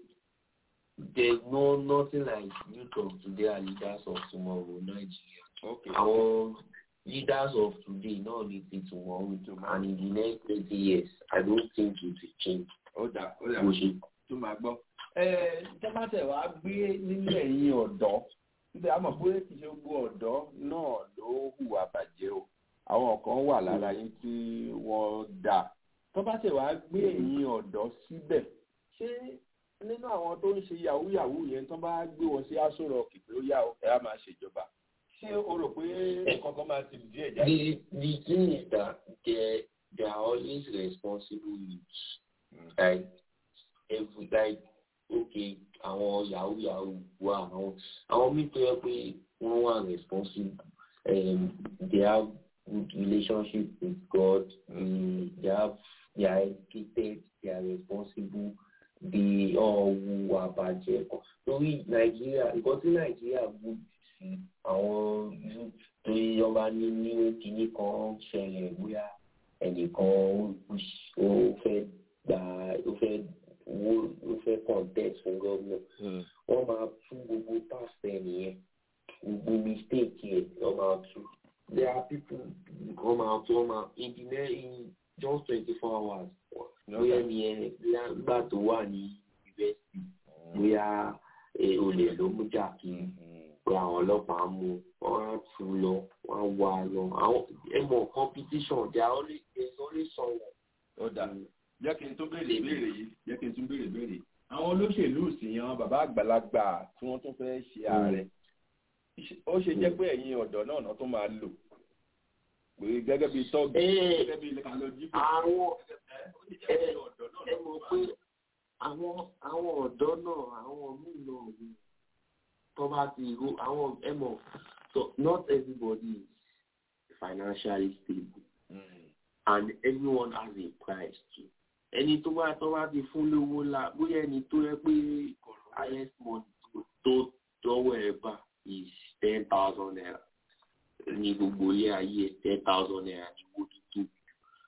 there no nothing like youth of today are leaders of tomorrow Nigeria. àwọn leaders of today náà ní ti tomorrow and in the next twenty years I don't think it will change. ó dà ó dà tó máa gbọ́. ẹ tẹ́mátẹ̀ wá gbé nínú ẹ̀yìn ọ̀dọ́ níbi àmọ̀ pé kì í ṣe gbogbo ọ̀dọ́ náà ló hùwà bàjẹ́ o àwọn kan wà lára yín tí wọ́n dà tó bá tẹ̀ wá gbé ẹ̀yìn ọ̀dọ́ síbẹ̀ ṣé nínú àwọn tó ń ṣe yahoo yahoo yẹn tó bá gbé wọn sí aṣọ rock pé ó yá ẹ á máa ṣèjọba ṣé o rò pé kankan máa ti díẹ̀ jáde. the the thing is that they they are always responsible youths mm. like every like okay àwọn yahoo yahoo wà àwọn àwọn míì tó yẹ pé wọ́n wà responsible um, they have good relationship with God um, they have they are educated they are responsible they ọ̀hún àbàjẹ́ kan torí nàìjíríà nǹkan tí nàìjíríà good sí àwọn youth tó yọba ní ní kínní kan ṣẹlẹ̀ bóyá ẹnìkan ó fẹ́ gbà ó fẹ́ ó fẹ́ contest fún gómìnà wọ́n máa tú gbogbo past ẹ̀ nìyẹn gbogbo mistake yẹn wọ́n máa tú there are people wọ́n máa tú wọ́n máa in the next in just twenty four hours bóyá ni ẹ bóyá nígbà tó wà ní yunifásitì bóyá olè ló mú jà kí pé àwọn ọlọ́pàá mú wọ́n á tú lọ wọ́n á wá lọ àwọn ẹ mọ̀ competition there are always there is always someone. ó dà jẹ́ kí n tún béèrè béèrè yìí jẹ́ kí n tún béèrè béèrè àwọn olóṣèlú ìsìnyàn bàbá àgbàlagbà tí wọ́n tún fẹ́ ṣe ààrẹ ó ṣe jẹ́ pé ẹ̀yin ọ̀dọ́ náà náà tún máa lò pé gẹ́gẹ́ bíi tọ́gì gẹ́gẹ́ bíi kàlọ́jì pé àwọn ẹ mọ̀ pé àwọn àwọn ọ̀dọ́ náà àwọn míì náà ni tó bá ti ro àwọn ẹ mọ̀ so not everybody is financially stable mm. and everyone has a price too ẹni tó bá tó bá ti fún lówó la bóyá ẹni tó yẹ pé highest money tó tọwọ́ ẹ bá is ten thousand naira ní gbogbo ilé ayé ten thousand naira ní owó tuntun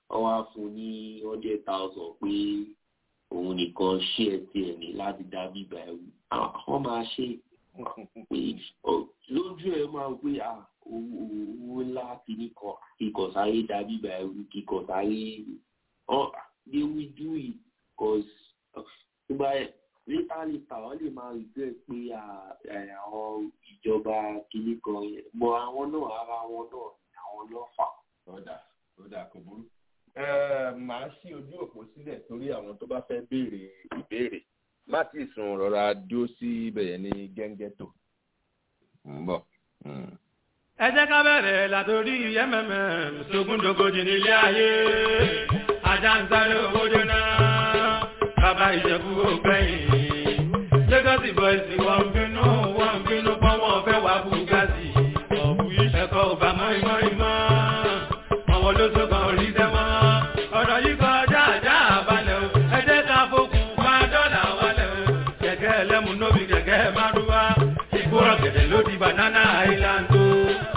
wọ́n wá fún ní hundred thousand pé òun nìkan ṣí ẹ tiẹ̀ ní láti dá bíbá ẹ̀ wù àwọn máa ṣe pé lójú ẹ máa gbé owó ńlá kìíní kan kíkọ̀ sáré dá bíbá ẹ̀ wù kíkọ̀ sáré they will do it cause nígbà later later wọ́n lè máa regret pé àwọn ìjọba kìíní kan yẹn bọ̀ àwọn náà ara wọn náà àwọn lọ́fà. ọ̀dà ọ̀dà kò burú màá ṣí ojú òpó sílẹ̀ torí àwọn tó bá fẹ́ béèrè ìbéèrè má tí ì sùn rọra dúró sí ibẹ̀ yẹn ní gẹ́ngẹ́tò. ń bọ̀. ẹ jẹ́ ká bẹ̀rẹ̀ látòrí mmm sógúndógójì nílé ayé ajá ń sáré owó jóná bàbá ìjẹ̀bú ògbẹ́yìn lagos boys wọ́n ń bínú wọ́n ń bínú pọ́n wọ́n fẹ́ wá bugatti ọ̀bù ẹ̀kọ́ ò bá mọ́ ìmọ̀ ìmọ̀ àwọn olóṣogbo orí dẹ́mọ́ ọ̀rọ̀ yìí kọjá àjá àbálẹ̀ o ẹ jẹ́ ká fokùn ká dọ́là wálẹ̀ o kẹ̀kẹ́ ẹlẹ́mu nóbi kẹ̀kẹ́ márúwá ìgbóràn gẹ̀dẹ̀ ló di banana island o.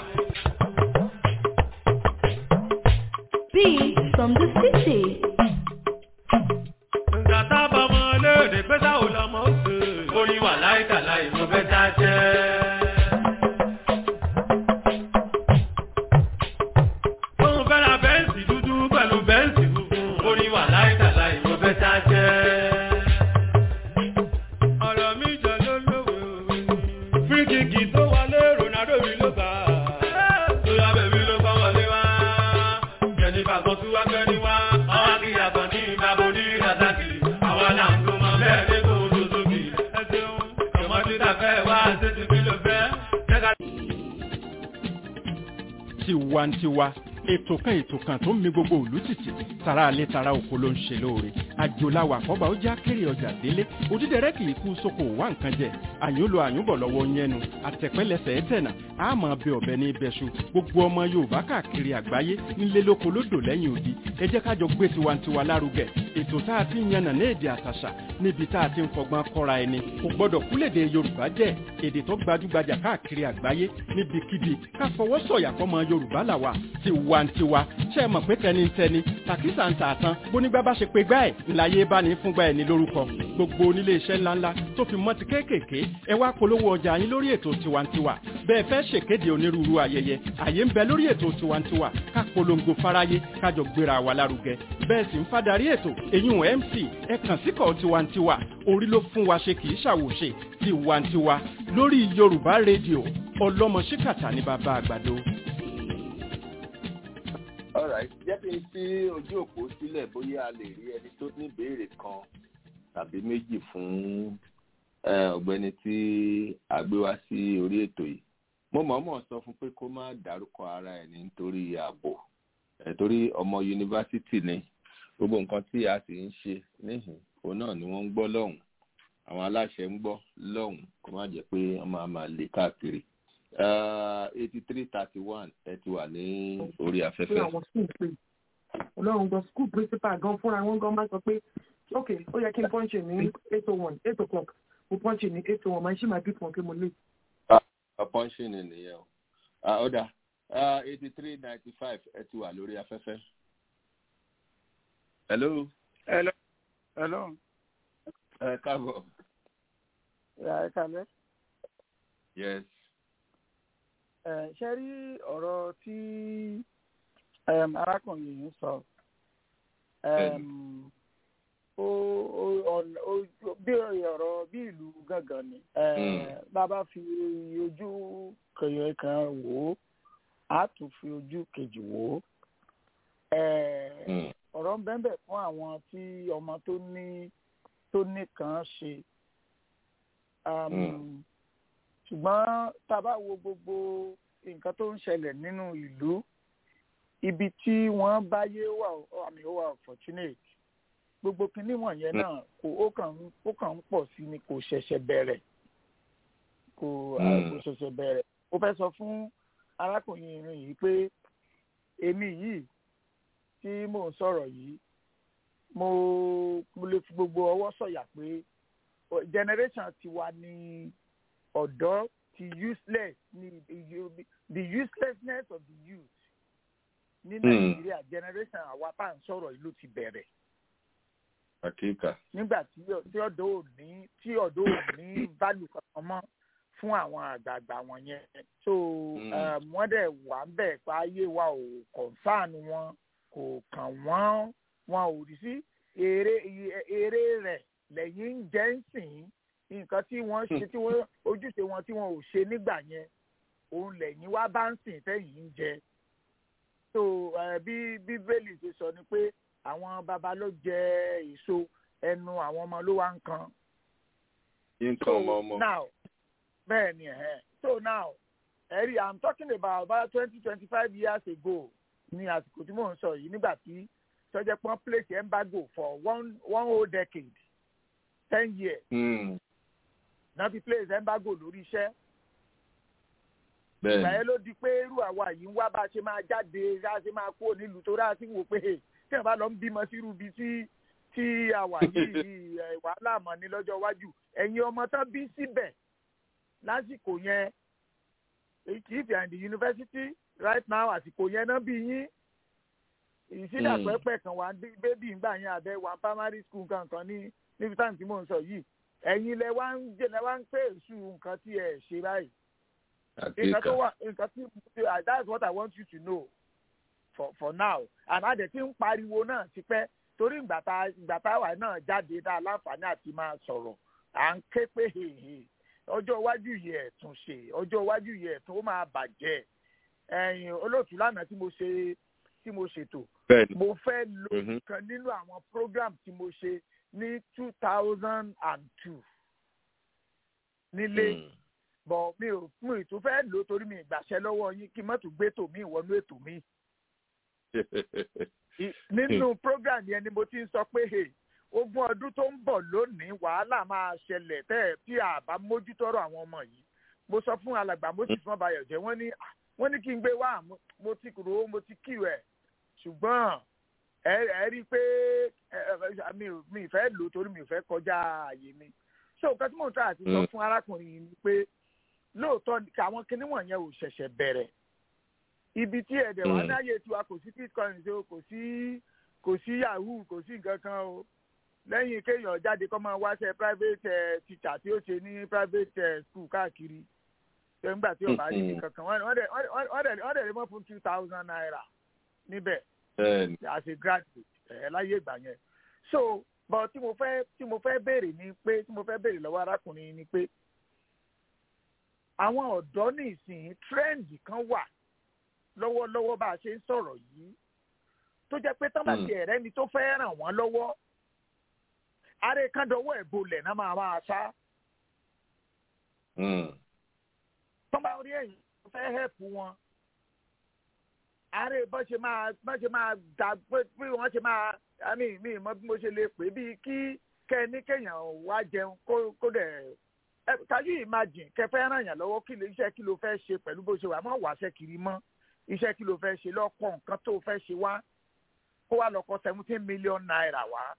Beat from the city. Nǹkan tábà mọ léde pé táwo lọmọ ó sè. Oyin wà láìka láì mo fẹ́ já jẹ́. Òun fẹ́ ra bẹ́ǹsì dúdú pẹ̀lú bẹ́ǹsì funfun. Oyin wà láìka láì mo fẹ́ já jẹ́. Ọ̀rọ̀ mi jọ ló lówó. Fíríkìkì tó wọlé Ronaldo mi ló gbà. Tóyá bèbí ló kọ́ wọlé wá. Jẹ̀nifà kan tún wá gbẹ́ni wá. Ọwọ́ kí yàtọ̀ ní ìbábo ní Razaki. Àwọn là ń tó mọ bẹ́ẹ̀ ní kò tó tóbi. Ẹ ṣeun, ìmọ̀tí ta fẹ́ wá ṣé ti fi ló fẹ́. Jẹ́ka tiwantiwa ètò kan ètò kan tó ń mi gbogbo òlú tìtì tara alẹ́ tara oko ló ń ṣe lóore àjòláwà àkọ́bà ó já kéré ọjà délé òdídẹrẹ́ kì í kú sóko wá nǹkan jẹ àyùnlò àyùnbọ̀ lọ́wọ́ yẹnu àtẹ̀pẹ́lẹsẹ̀ ẹ̀tẹ̀nà àmọ́ bẹ ọ̀bẹ ní ibẹ̀ṣu gbogbo ọmọ yorùbá káàkiri àgbáyé nílé lóko lódò lẹ́yìn odi ẹ jẹ́ kájọ gbé tiwantiwa lárugẹ ètò tá a ti ń yànnà ní èdè àtàṣà níbi tá a ti ń fọgbọ́n kọ́ra ẹni kò gbọ́dọ̀ kúlèdè yorùbá jẹ́ èdè tó gbajúgbajà káàkiri àgbáyé níbikíbi ká fọwọ́ sọ̀yà fọmọ yorùbá làwà tiwantiwa ṣe é mọ̀ pé tẹnitẹni tàkísà ń tà tán bónígbà bá ṣe pé gbá ẹ̀ ńláyé bá ní fúngbà ẹ̀ ní lórúkọ gbogbo onílé iṣẹ́ ńláńlá tó fi mọ́ ti kéékèèké ẹ wá polówó ọjà yín lórí ètò tiwantiwa bẹ́ẹ̀ fẹ́ ṣèkéde onírúurú ayẹyẹ àyè ń bẹ lórí ètò tiwantiwa ká polongo fáráyé kájọ gbéra wa lárugẹ bẹ́ẹ̀ sì ń fadarí ètò èyún mc ẹ kàn síkọ̀ tiwantiwa orí ló fún wa ṣe kì í ṣàwòṣe tiwantiwa lórí yorùbá rédíò ọlọ́mọ ṣíkàtà ní bàbá àgbàdo. alright jẹ́ kí n sí ojú òpó sílẹ̀ bóyá a lè rí ẹni tó ní ìbéèrè kan tàbí méjì fún ọ̀gbẹ́ni tí a gbé wá sí orí ètò yìí mo mọ̀ọ́mọ̀ sọ fún pé kó má dárúkọ ara ẹ̀ nítorí ààbò torí ọmọ yunifásitì ni gbogbo nǹkan tí a sì ń ṣe níhìn òun náà ni wọ́n ń gbọ́ lọ́hùn àwọn aláṣẹ ń gbọ́ lọ́hùn kó má jẹ́ pé wọ́n máa máa lè káàkiri eighty three thirty one ẹ ti wà ní orí afẹ́fẹ́. ọlọ́run gan school principal gan fúnra wọn gan máa sọ pé ok ó yẹ kí n pọ́ńṣì ní eight oh one eight o'clock mo pọ́ńṣì ní eight oh one máa ṣì máa bí fún ọ pé mo lè. pọ́ńṣì ni nìyẹn o ọ̀dà eighty three ninety five ẹ ti wà lórí afẹ́fẹ́. hello. hello. hello. ẹ káàbọ̀. ẹ kálẹ̀. yes ṣe rí ọ̀rọ̀ tí arákùnrin yìí sọ bí ọ̀rọ̀ bí ìlú gángan ni bàbá fi ojú kẹyọ kan wò ó a tún fi ojú kejì wò ó ọ̀rọ̀ ń bẹ́ẹ̀ fún àwọn tí ọmọ tó ní tó ní kan ṣe ṣùgbọ́n tá a bá wo gbogbo nǹkan tó ń ṣẹlẹ̀ nínú ìlú ibi tí wọ́n bá yé wà àmì ó wà fortunate gbogbo kinní wọ̀nyẹn náà kò ó kàn ń ó kàn ń pọ̀ sí ni kò ṣẹ̀ṣẹ̀ bẹ̀rẹ̀ kò kò ṣẹ̀ṣẹ̀ bẹ̀rẹ̀ ó fẹ́ sọ fún arákùnrin irin yìí pé èmi yìí tí mò ń sọ̀rọ̀ yìí mo mo lè fi gbogbo ọwọ́ sọ̀yà pé generation tiwa ni ọ̀dọ́ ti useless ni the uselessness of the youth ní nàìjíríà generation àwa tá à ń sọ̀rọ̀ ìlú ti bẹ̀rẹ̀ àkíkà. nígbà tí tí ọ̀dọ́ ò ní tí ọ̀dọ́ ò ní value kankan mọ́ fún àwọn àgbààgbà wọn yẹn so wọ́n dẹ̀ wà ń bẹ̀ pa ayé wa ò concern wọn kò kàn wọ́n wọn ò rí sí èrè èrè rẹ̀ lẹ́yìn ń jẹ́ ń sìn nǹkan tí wọ́n ṣe tí wọ́n ojúṣe wọn tí wọn ò ṣe nígbà yẹn òun lẹ́yìn wá bá ń sìn tẹ́yìn ń jẹ so bí bíbélì ṣe sọ ni pé àwọn baba ló jẹ èso ẹnu àwọn ọmọ ló wá ń kan. nǹkan ọmọ ọmọ. now bẹ́ẹ̀ ni ẹ̀ so now ẹ̀rí i'm talking about about twenty twenty five years ago ní àsìkò tí mò ń sọ yìí nígbà tí sọjẹ́ pọ́n place embargo for one one whole decade ten years. náà fi place embargo lórí iṣẹ́ ìgbà yẹn ló di pé irú àwa yìí ń wá bá a ṣe máa jáde bá a ṣe máa kúrò nílùú tó ráà sí wò pé tí wọn bá lọ ń bímọ sírú ibi tí tí àwa yìí wàhálà mọ̀ ní lọ́jọ́ iwájú ẹ̀yin ọmọ tán bí síbẹ̀ lásìkò yẹn if you are in the university right now àsìkò yẹn náà bí yín ìsílẹ̀ pẹ́pẹ́ kan wà bébì ńgbà yẹn àbẹ wà primary school kankan ní níbi táwọn tí mò ń sọ yìí ẹ̀yin lẹ wá ń jẹ lẹ wá ń pè èṣù nǹkan tí ẹ ṣe báyìí nǹkan tó wà nǹkan tí that's what I want you to know for for now and a dẹ̀ ti ń pariwo náà ti pẹ́ torí ìgbà tá ìgbà táwa náà jáde dá láǹfààní àti máa sọ̀rọ̀ à ń ké pé hèhè ọjọ́ iwájú yìí ẹ̀tún ṣe ọjọ́ iwájú yìí ẹ̀tún ó máa bàjẹ́ ẹ̀yìn olóòtú lánàá tí mo ṣe tí mo ṣètò mo fẹ́ lo kan nínú àwọn program tí mo ṣe ní two thousand and two nílé bọ̀ mi ò mi ò tún fẹ́ lò torí mi ìgbàṣẹ lọ́wọ́ yín kí n má tún gbé tòmí ìwọ́nú ètò mi nínú program yẹn ni mo ti ń sọ pé ogún ọdún tó ń bọ̀ lónìí wàhálà máa ṣẹlẹ̀ tẹ́ ẹ̀ tí a bá mójútọ́rọ̀ àwọn ọmọ yìí mo sọ fún alàgbà moses mọ́bayọ̀ jẹ́ wọ́n ní wọ́n ní kí n gbé wá mo ti rò ó mo ti kí rẹ̀ ṣùgbọ́n ẹ ẹ rí i pé mi ì fẹ́ lò ó torí mi ì fẹ́ kọjá àyè mi so nǹkan tí mò ń tà àti sọ fún arákùnrin yìí ni pé lóòótọ́ àwọn kinní wọ̀nyẹn ò ṣẹ̀ṣẹ̀ bẹ̀rẹ̀ ibi tí ẹ̀dẹ̀ wà ní ayé tiwa kò sí bitcoin o kò sí kò sí yahoo kò sí nǹkan kan o lẹ́yìn kéèyàn jáde kọ́ máa wáṣẹ́ private teacher tí ó ṣe ní private school káàkiri ṣe nígbà tí ó bá rí nǹkan kan wọ́n dẹ̀ lè mọ́ fún two thousand naira níbẹ̀ as a graduate ẹ̀ láyé ìgbà yẹn so but tí mo fẹ́ tí mo fẹ́ béèrè ni pé tí mo fẹ́ béèrè lọ́wọ́ arákùnrin ni pé àwọn ọ̀dọ́ ní ìsìn trend kan wà lọ́wọ́lọ́wọ́ bá a ṣe ń sọ̀rọ̀ yìí tó jẹ́ pé tán bá ti ẹ̀rẹ́ ni tó fẹ́ ràn wọ́n lọ́wọ́ ààrẹ kádọwọ́ ẹ̀ bolẹ̀ náà máa máa sá. tán bá rí ẹ̀yìn tó fẹ́ hẹ́pù wọn ààrẹ bọ́n ṣe máa bọ́n ṣe máa dà pé bí wọ́n ṣe máa àmì mi mọ bí mo ṣe lè pè bíi kí kẹ́ni kéèyàn wá jẹun kó dẹ̀ kájú imagine kẹfẹ́ ràn yàn lọ́wọ́ kí iṣẹ́ kí ló fẹ́ ṣe pẹ̀lú bó ṣe wà mọ́ wàṣẹ́ kiri mọ́ iṣẹ́ kí ló fẹ́ ṣe lọ́kọ̀ nǹkan tó fẹ́ ṣe wá kó wá lọ kọ seventeen million naira wá.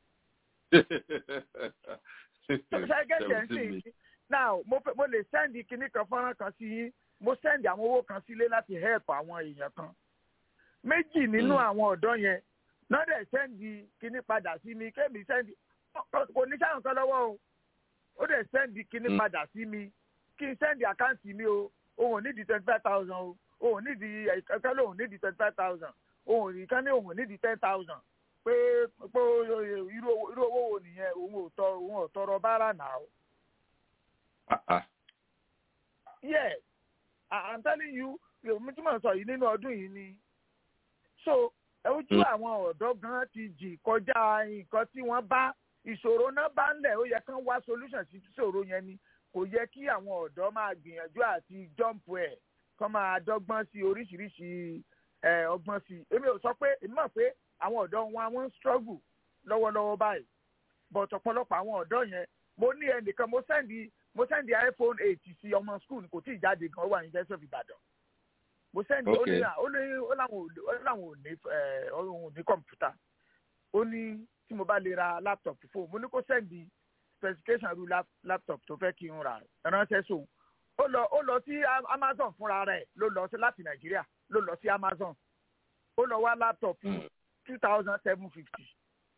ṣẹ́gẹ́jẹ̀ ń sìn now mo lè sẹ́ndì kinní kan fọ́nrán kan sí yín mo sẹ́ndì àwọn owó kan sílé láti help àwọn èèyàn kan méjì nínú àwọn ọ̀dọ́ yẹn náà dẹ̀ sẹ́ndì kinní padà sí mi kémi sẹ́ndì kò ní sáyẹn kan lọ́wọ́ o ó dẹ̀ sẹ́ndì kinní padà sí mi kí n sẹ́ndì àkáǹtì mi o òun ò ní di twenty five thousand o òun nídìí ẹ̀ka lóun nídìí twenty five thousand òun nìkan ní òun nídìí ten thousand pé pé irú owó wo nìyẹn òun ò tọ òun ò tọrọ báárà náà. yes i'm telling you mi tí mo sọ yìí nínú ọdún yìí ni so ojú àwọn ọ̀dọ́ gan ti jì kọjá nǹkan tí wọ́n bá ìṣòro náà bá ń lẹ̀ ó yẹ kán wá solution sí ìṣòro yẹn ni kò yẹ kí àwọn ọ̀dọ́ máa gbìyànjú àti jump ẹ̀ kọ́ máa dọ́gbọ́n sí oríṣiríṣi ọgbọ́n sí èmi ò sọ pé èmi mọ̀ pé àwọn ọ̀dọ́ wọn àwọn ń struggle lọ́wọ́lọ́wọ́ báyìí but ọ̀pọ̀lọpọ̀ àwọn ọ̀dọ́ yẹn mo ní ẹnìkan mo sẹ́ndì mo sẹ́ndì iphone eight sí ọmọ school kò tí ì jáde gan ó wà ní university of Ibadan mo sẹ́ndì ó ní ó ní ó láwọn ò ní òun ò ní kọ̀mpútà ó ní tí mo bá lè ra laptop fóun mo ní kó sẹ́ndì specification ru laptop tó fẹ́ kí n rà ránṣẹ́ sóun ó lọ ó lọ sí amazon fúnra rẹ̀ ló lọ sí láti nàìjíríà ló lọ sí amazon ó lọ wá láptọ̀pù two thousand seven fifty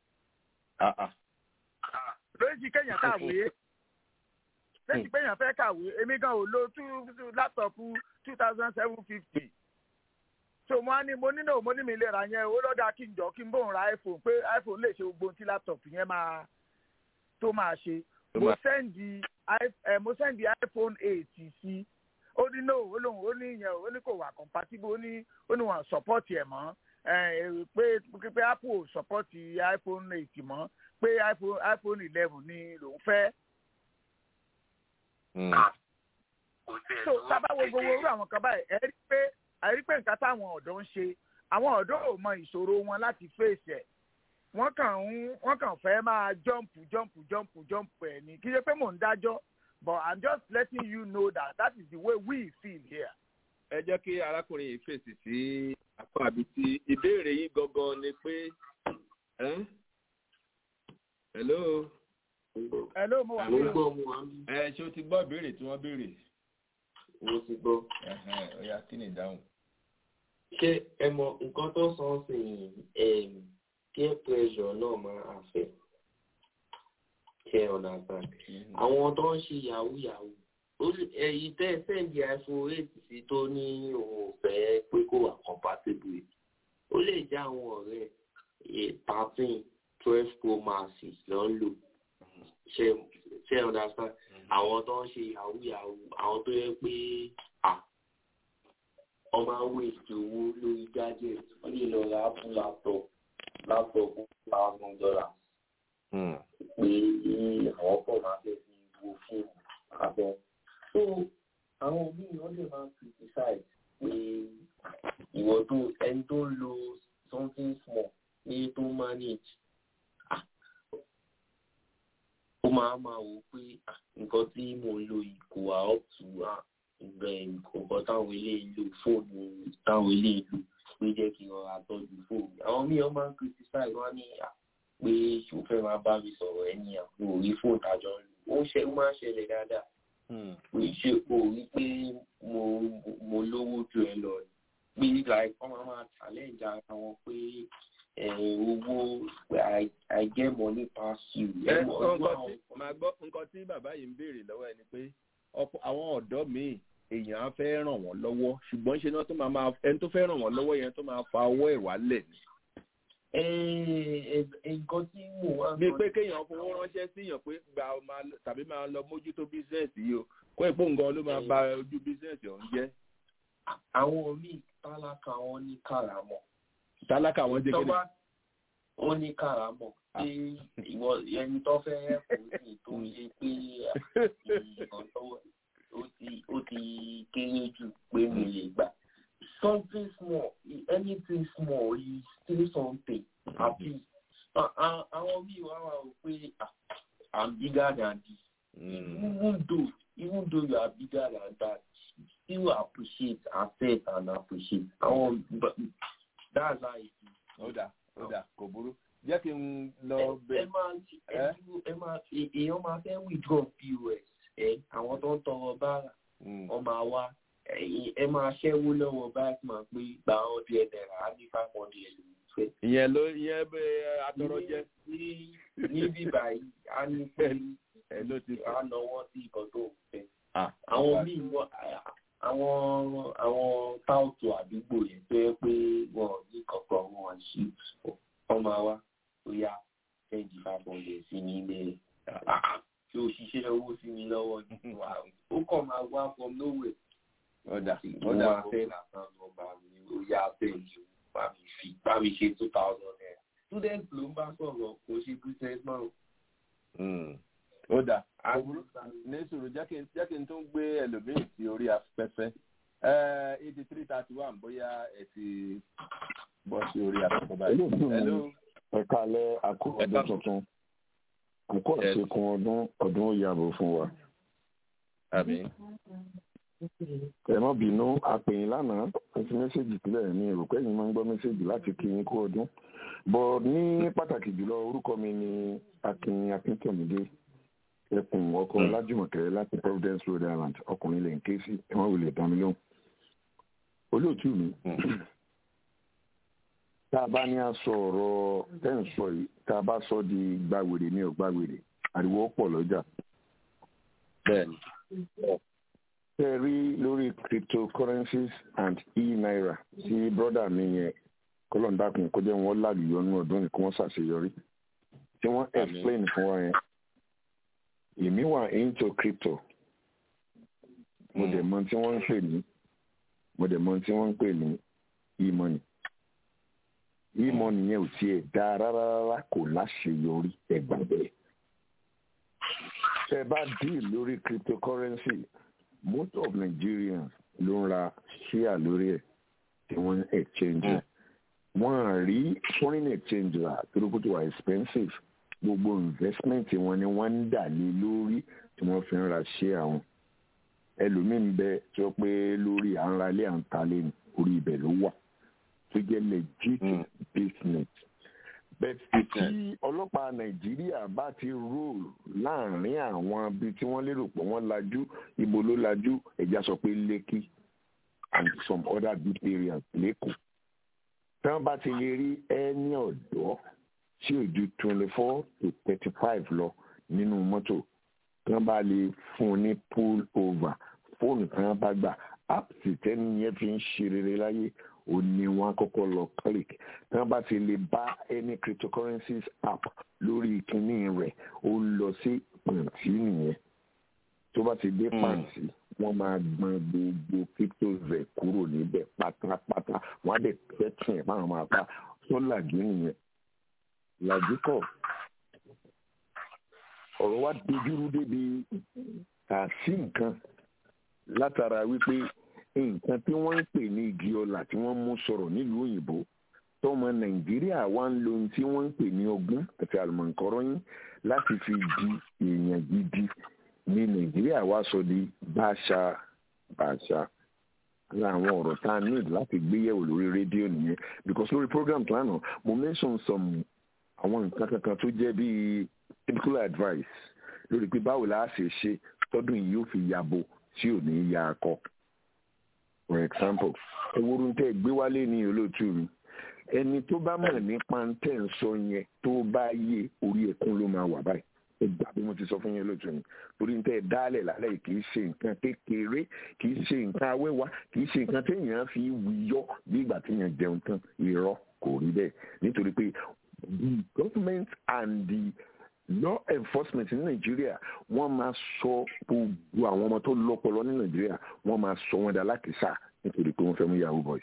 lóyìí kéèyàn kàwé lóyìí kéèyàn fẹ́ kàwé èmi gan ò lo two láptọ̀pù two thousand seven fifty so mo á ní mo nínú mo ní mi lè ra yẹn ó lọ́dà kí n jọ kí n bóun ra iphone pé iphone lè ṣe gbogbo ohun tí laptop yẹn máa tó máa ṣe mo sẹ́ndì mo sẹ́ndì iphone eight sí ó ní no ó lóun ó ní yẹn ó ní kò wà compatible ó ní ó ní wọn support ẹ̀ mọ́ pé pé apple ò support iphone eight mọ́ pé iphone iphone eleven ni lòun fẹ́. so sábà wo gbogbo orú àwọn kan báyìí ẹ rí pé àrí pé nǹkan táwọn ọ̀dọ́ ń ṣe àwọn ọ̀dọ́ ò mọ ìṣòro wọn láti fèsì ẹ̀ wọ́n kàn ń wọ́n kàn fẹ́ máa jọ́ǹpù jọ́ǹpù jọ́ǹpù jọ́ǹpù ẹ̀ ní kí ṣe pé mò ń dájọ́ but i'm just letting you know that that is the way we feel here. ẹ jẹ́ kí arákùnrin yìí fèsì sí apá àbí tí ìbéèrè yìí gangan ni pé hello. hello mo wà ní o. ẹ ṣé o ti gbọ́ ìbéèrè tí wọ́n béèrè mo ti gbọ́. ọ̀ya kí ni ìdáhùn. ṣé ẹ mọ nǹkan tó sọ sí peer pressure náà máa àfẹ́ ṣe ọ̀nà àgbà àwọn tó ń ṣe yahoo yahoo èyí tẹ́ sẹ́ǹdì iphone eight sí tó ní òun ò fẹ́ pé kó wà compatible ó lè jẹ́ àwọn ọ̀rẹ́ thirteen twelve pro max ló ń lò ṣe understand àwọn tó ń ṣe yahoo yahoo àwọn tó yẹ pé ọmọ àwọn èsì owó lórí gadget wọ́n lè lọ ra apple laptop laptop thousand dollars pé àwọn pọ̀ máa fẹ́ fi wo fíìmù abẹ́ so àwọn míì wọ́n lè máa criticize pé ìwọ tó ẹni tó ń lo something small ní tó manage ó máa máa wò pé nǹkan tí mò ń lò yìí kò wá up to nǹkan táwọn eléyìí lò fóònù táwọn eléyìí lò pé jẹ́ kí n rọra tọ́jú fóònù àwọn míì wọ́n máa ń criticize wọ́n á ní pé ṣò fẹ́ máa bá mi sọ̀rọ̀ ẹni àpò orí fóònù tàjọ ń lò ó ṣe ó máa ń ṣẹlẹ̀ dáadáa pé ṣé o rí pé mo mo lówó ju ẹ lọ pé like wọ́n máa máa challenge ara wọn pé owó I get money pass you. màá gbọ́ nǹkan tí bàbá yìí ń béèrè lọ́wọ́ ẹni pé àwọn ọ̀dọ́ míì èèyàn á fẹ́ ràn wọ́n lọ́wọ́ ṣùgbọ́n ṣe náà tó máa máa ẹni tó fẹ́ ràn wọ́n lọ́wọ́ yẹn tó máa fa ọwọ́ ẹ̀ wálẹ̀ ni. nǹkan tí mò ń wá. bí pé kéèyàn fowó ránṣẹ́ síyàn pé gba tàbí máa lọ mójútó bísíǹsì yìí o kó èpò nǹkan ló máa ba ojú bísíǹsì ọ̀hún jẹ́. àwọn míì tálákà wọn ní kàràmọ̀. tálákà wọn jẹ́ kéde. wọ́n ní kàràmọ̀ pé ìwọ ẹni tó fẹ́ kò sí tó ṣe pé ìrànlọ́wọ́ ó ti kéré jù pé mi lè gbà. something small anything small is still something happy. àwọn míì wá wà ó pé i'm bigger than this. even though even though you are bigger than that still appreciate accept and appreciate. àwọn that's how it is. ó dà ó dà kò burú jẹ́ kí n lọ bẹ̀. ẹ máa ẹ máa èèyàn máa fẹ́ withdraw pos ẹ àwọn tó ń tọrọ bára wọn máa wá ẹ máa ṣẹ́wó lọ́wọ́ báyìí máa pé gba ọdún ẹ̀dẹ̀rà á ní five hundred ló ń fẹ́. ìyẹn ló ìyẹn bẹ atọrọ jẹ. níbí báyìí á ní pé ẹ ló ti á náwó sí ìkan tó ń fẹ́. àwọn míì wọ àwọn àwọn táùtù àdúgbò yẹn tó yẹ pé wọn ní kankan wọn ṣí wọn máa wá ó yá twenty five hundred sí ní ilé tí ó ṣiṣẹ́ owó sí mi lọ́wọ́ ní wa ó kàn máa wá from nowhere. ọ̀dà mo máa fẹ́ làtàn nọ́mbà mi ó yá bẹ́ẹ̀ni bá mi fi bá mi ṣe two thousand naira student ló ń bá sọ̀rọ̀ kò ṣe business man. ó dà ní sùúrù jẹ́ kí n tún gbé ẹlòmíì sí orí afẹ́fẹ́ eighty three thirty one bóyá ẹ ti bọ́ sí orí afẹ́fẹ́ báyìí. ẹ kálẹ̀ àkó ọdún tuntun àkó àṣekún ọdún ọdún ó yàgò fún wa. àmín. ẹ má bínú àpèyìn lánàá ẹ fi mẹ́sẹ̀gì sílẹ̀ ní èrò pé ẹ̀yin máa ń gbọ́ mẹ́sẹ̀gì láti kí yín kú ọdún bọ́ ní pàtàkì jùlọ orúkọ mi ni akin akíntọ̀mídé ẹkùn ọkọ lájùmọ̀kẹ́ láti providence rhode island ọkùnrin lè ń ké sí ẹ má wulẹ̀ dá mi lóhùn olóòtú mi tá a bá ní aṣọ ọ̀rọ̀ tẹ́ ń sọ yìí tá a bá sọ di gbàwèrè ní ọ̀gbàwèrè ariwo pọ̀ lọ́jà. bẹ́ẹ̀ni. tẹ́ rí lórí cryptocurrencies and e-naira tí brọ́dà mi yẹn kọ́lọ́ndàkùn kó jẹ́ wọn lálùyọ ní ọdún ní kí wọ́n ṣàṣeyọrí tí wọ́n explain fún wa yẹn èmi wà into crypto mo dẹ̀ mọ tí wọ́n ń pè ní mo dẹ̀ mọ tí wọ́n ń pè ní e-money e-money yẹn ò tiẹ̀ dá rárá rárá kò láṣeyọrí ẹgbà bẹ́ẹ̀ tẹ́ bá deal lórí cryptocurrency most of Nigerians ló ń ra share lórí ẹ̀ tí wọ́n ń exchange ẹ̀ wọ́n á rí foreign exchange rà torí kó tó wà expensive gbogbo investment wọn ni wọ́n ń dà lé lórí tí wọ́n fi ń ra share wọn ẹlòmíín bẹ tí ó pé lórí à ń ra ilé à ń ta lé ní orí ibẹ̀ ló wà tó jẹ́ legit business bẹ́ẹ̀ tí ọlọ́pàá nàìjíríà bá ti rule láàrin àwọn bíi tí wọ́n lérò pé wọ́n lajú ibo ló lajú ẹ̀já sọ pé lẹ́kì and some other big areas lẹ́kọ̀ọ́ tí wọ́n bá ti lè rí ẹni ọ̀dọ́ tí ò ju twenty four to thirty five lọ nínú mọ́tò tí wọ́n bá lè fún un ní pull over fóònù tí wọ́n bá gbà app sì tẹ́ni yẹn fi ń ṣe rere láyé ó ní wọn kọ́kọ́ lọ click tí wọ́n bá ti lè bá any cryptocurrencies app lórí ìkíní rẹ̀ ó lọ sí pàǹtí nìyẹn tó bá ti dé pàǹtí wọ́n máa gbọn gbogbo cryptos rẹ̀ kúrò níbẹ̀ pátápátá wọ́n á dẹ̀ tẹ́tìn ẹ̀ máa máa pa tó làjú nìyẹn làjú kọ̀ ọ̀rọ̀ wa dojúrú débi àṣì nǹkan látara wípé nǹkan tí wọ́n ń pè ní igi ọlà tí wọ́n mú sọ̀rọ̀ nílùú òyìnbó tọmọ nàìjíríà wá ń lo ohun tí wọ́n ń pè ní ọgbọ́n àti àlùmọ̀ǹkọ́rọ́yìn láti fi di èèyàn gidi ní nàìjíríà wá sọ di báṣà báṣà láwọn ọ̀rọ̀ tá a need láti gbéyẹ̀wò lórí rédíò nìyẹn because lórí program lánàá mo mention some àwọn nǹkan kankan tó jẹ́ bíi typical advice lórí pé báwo la ṣe ṣe tọdún yìí yóò fi yabo tí ò ní ya akọ for example ewúro tẹ gbé wálé ní olóòtú mi ẹni tó bá mọ̀ nípa tẹ̀ ń sọ yẹn tó bá yé orí ẹ̀kún ló máa wà báyìí ẹgbà bí mo ti sọ fún yẹn olóòtú mi torí ń tẹ́ dálẹ̀ lálẹ́ yìí kì í ṣe nǹkan kékeré kì í ṣe nǹkan awẹ́wà kì í ṣe nǹkan téèyàn fi wíyọ́ bí ìgbà téèyàn jẹun tán irọ́ kò rí bẹ́ẹ̀ nítorí pé the government and the law enforcement ní nàìjíríà wọ́n máa sọ gbogbo àwọn ọmọ tó lọ́pọlọ ní nàìjíríà wọ́n máa sọ wọn dà lákìsà nítorí pé wọ́n fẹ́ mú yahoo boys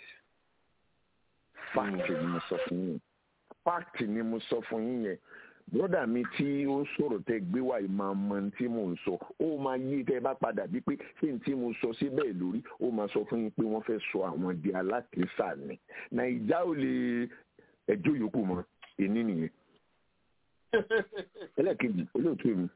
fact ni mo sọ fún yín fact ni mo sọ fún yín yẹn broda mi tí ó ń sọ̀rọ̀ tẹ gbé wá yìí máa mọ tí mò ń sọ ó máa yí tẹ bá padà bí pé ṣé n tí mo sọ sí bẹ́ẹ̀ lórí ó máa sọ fún yín pé wọ́n fẹ́ sọ àwọn di alákìsà ni nàìjà ò lè ẹjọ́ yòókù mọ́ èní nìyẹn ẹlẹ́ẹ̀kejì olóòtú mi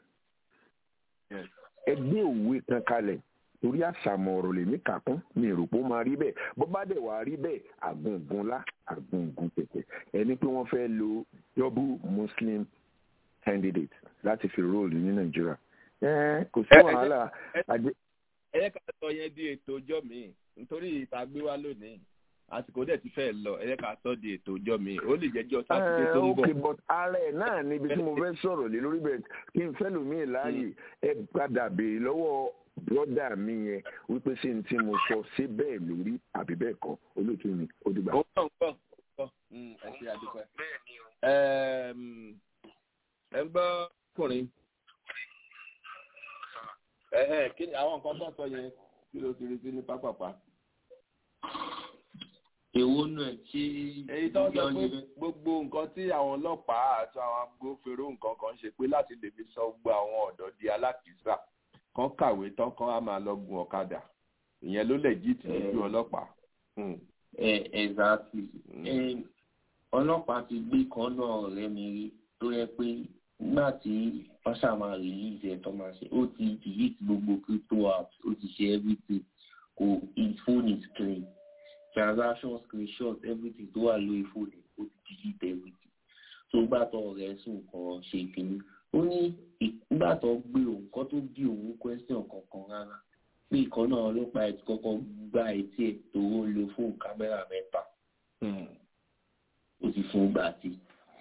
ẹgbẹ́ òwe kan kalẹ̀ torí àṣàmọ̀ ọ̀rọ̀ lèmi kà kún mi rò pé ó máa rí bẹ́ẹ̀ bó bá dẹ̀ wá rí bẹ́ẹ̀ àgùngùn lá àgùngùn pẹ̀pẹ̀ ẹni pé wọ́n fẹ́ lo double muslim candidate láti fi róòlù ní nàìjíríà kò sí wàhálà. ẹ yẹ ká sọ yẹn di ètò ọjọ́ mi nítorí ìta gbé wá lónìí àsìkò dẹ̀ ti fẹ́ lọ ẹ yẹ ká sọ di ètò ọjọ́ mi ó lè jẹ́jọ́ sátidé tó ń bọ̀. ok but ara ẹ̀ náà níbi tí mo fẹ́ sọ̀rọ̀ lé lórí bẹ́ẹ̀ kí n fẹ́ lómi láàyè ẹ padà béèrè lọ́wọ́ brọ́dà mi yẹn wípé ṣé n tí mo sọ ṣé bẹ́ẹ̀ lórí àbí bẹ́ẹ̀ kọ́ olóòtú mi ó dìgbà. ó pọ̀ ń pọ̀ pọ̀ ẹ ṣe àdúpẹ́. ẹ ń gbọ́ ọkùnrin kí ni àwọn nǹkan tó ń sọ yẹn kí ló ti rí sí ní pápápá èwo náà tí. èyí tó ń sọ pé gbogbo nǹkan tí àwọn ọlọ́pàá àti àwọn agbófinró nǹkan kan ṣe pé láti lè fi sọ gbogbo àwọn ọ̀dọ́ di alákìísà kan kàwé tán kan á máa lọ gun ọ̀kadà ìyẹn ló lè jí tì lójú ọlọ́pàá. ẹ exactly ọlọ́pàá ti gbé kan náà ọ̀rẹ́ mi rí tó yẹ pé nígbà tí wọ́n ṣàmà release ẹ̀ tó máa ṣe ó ti delete gbogbo crypto apps ó ti ṣe everything kò his phone is clean transaction screenshot everything tó wà lórí fóònù ó ti delete everything tó gbà tó ọ̀rẹ́ sùn kan ṣe kínní ó ní ìgbà tó gbé òun kan tó bí òun question kankan rárá pé ìkan náà ọlọ́pàá ẹ̀ ti kọ́kọ́ gba etí ẹ̀ tó ń lo fóònù kámẹ́rà mẹ́ta ó ti fún gbà tí.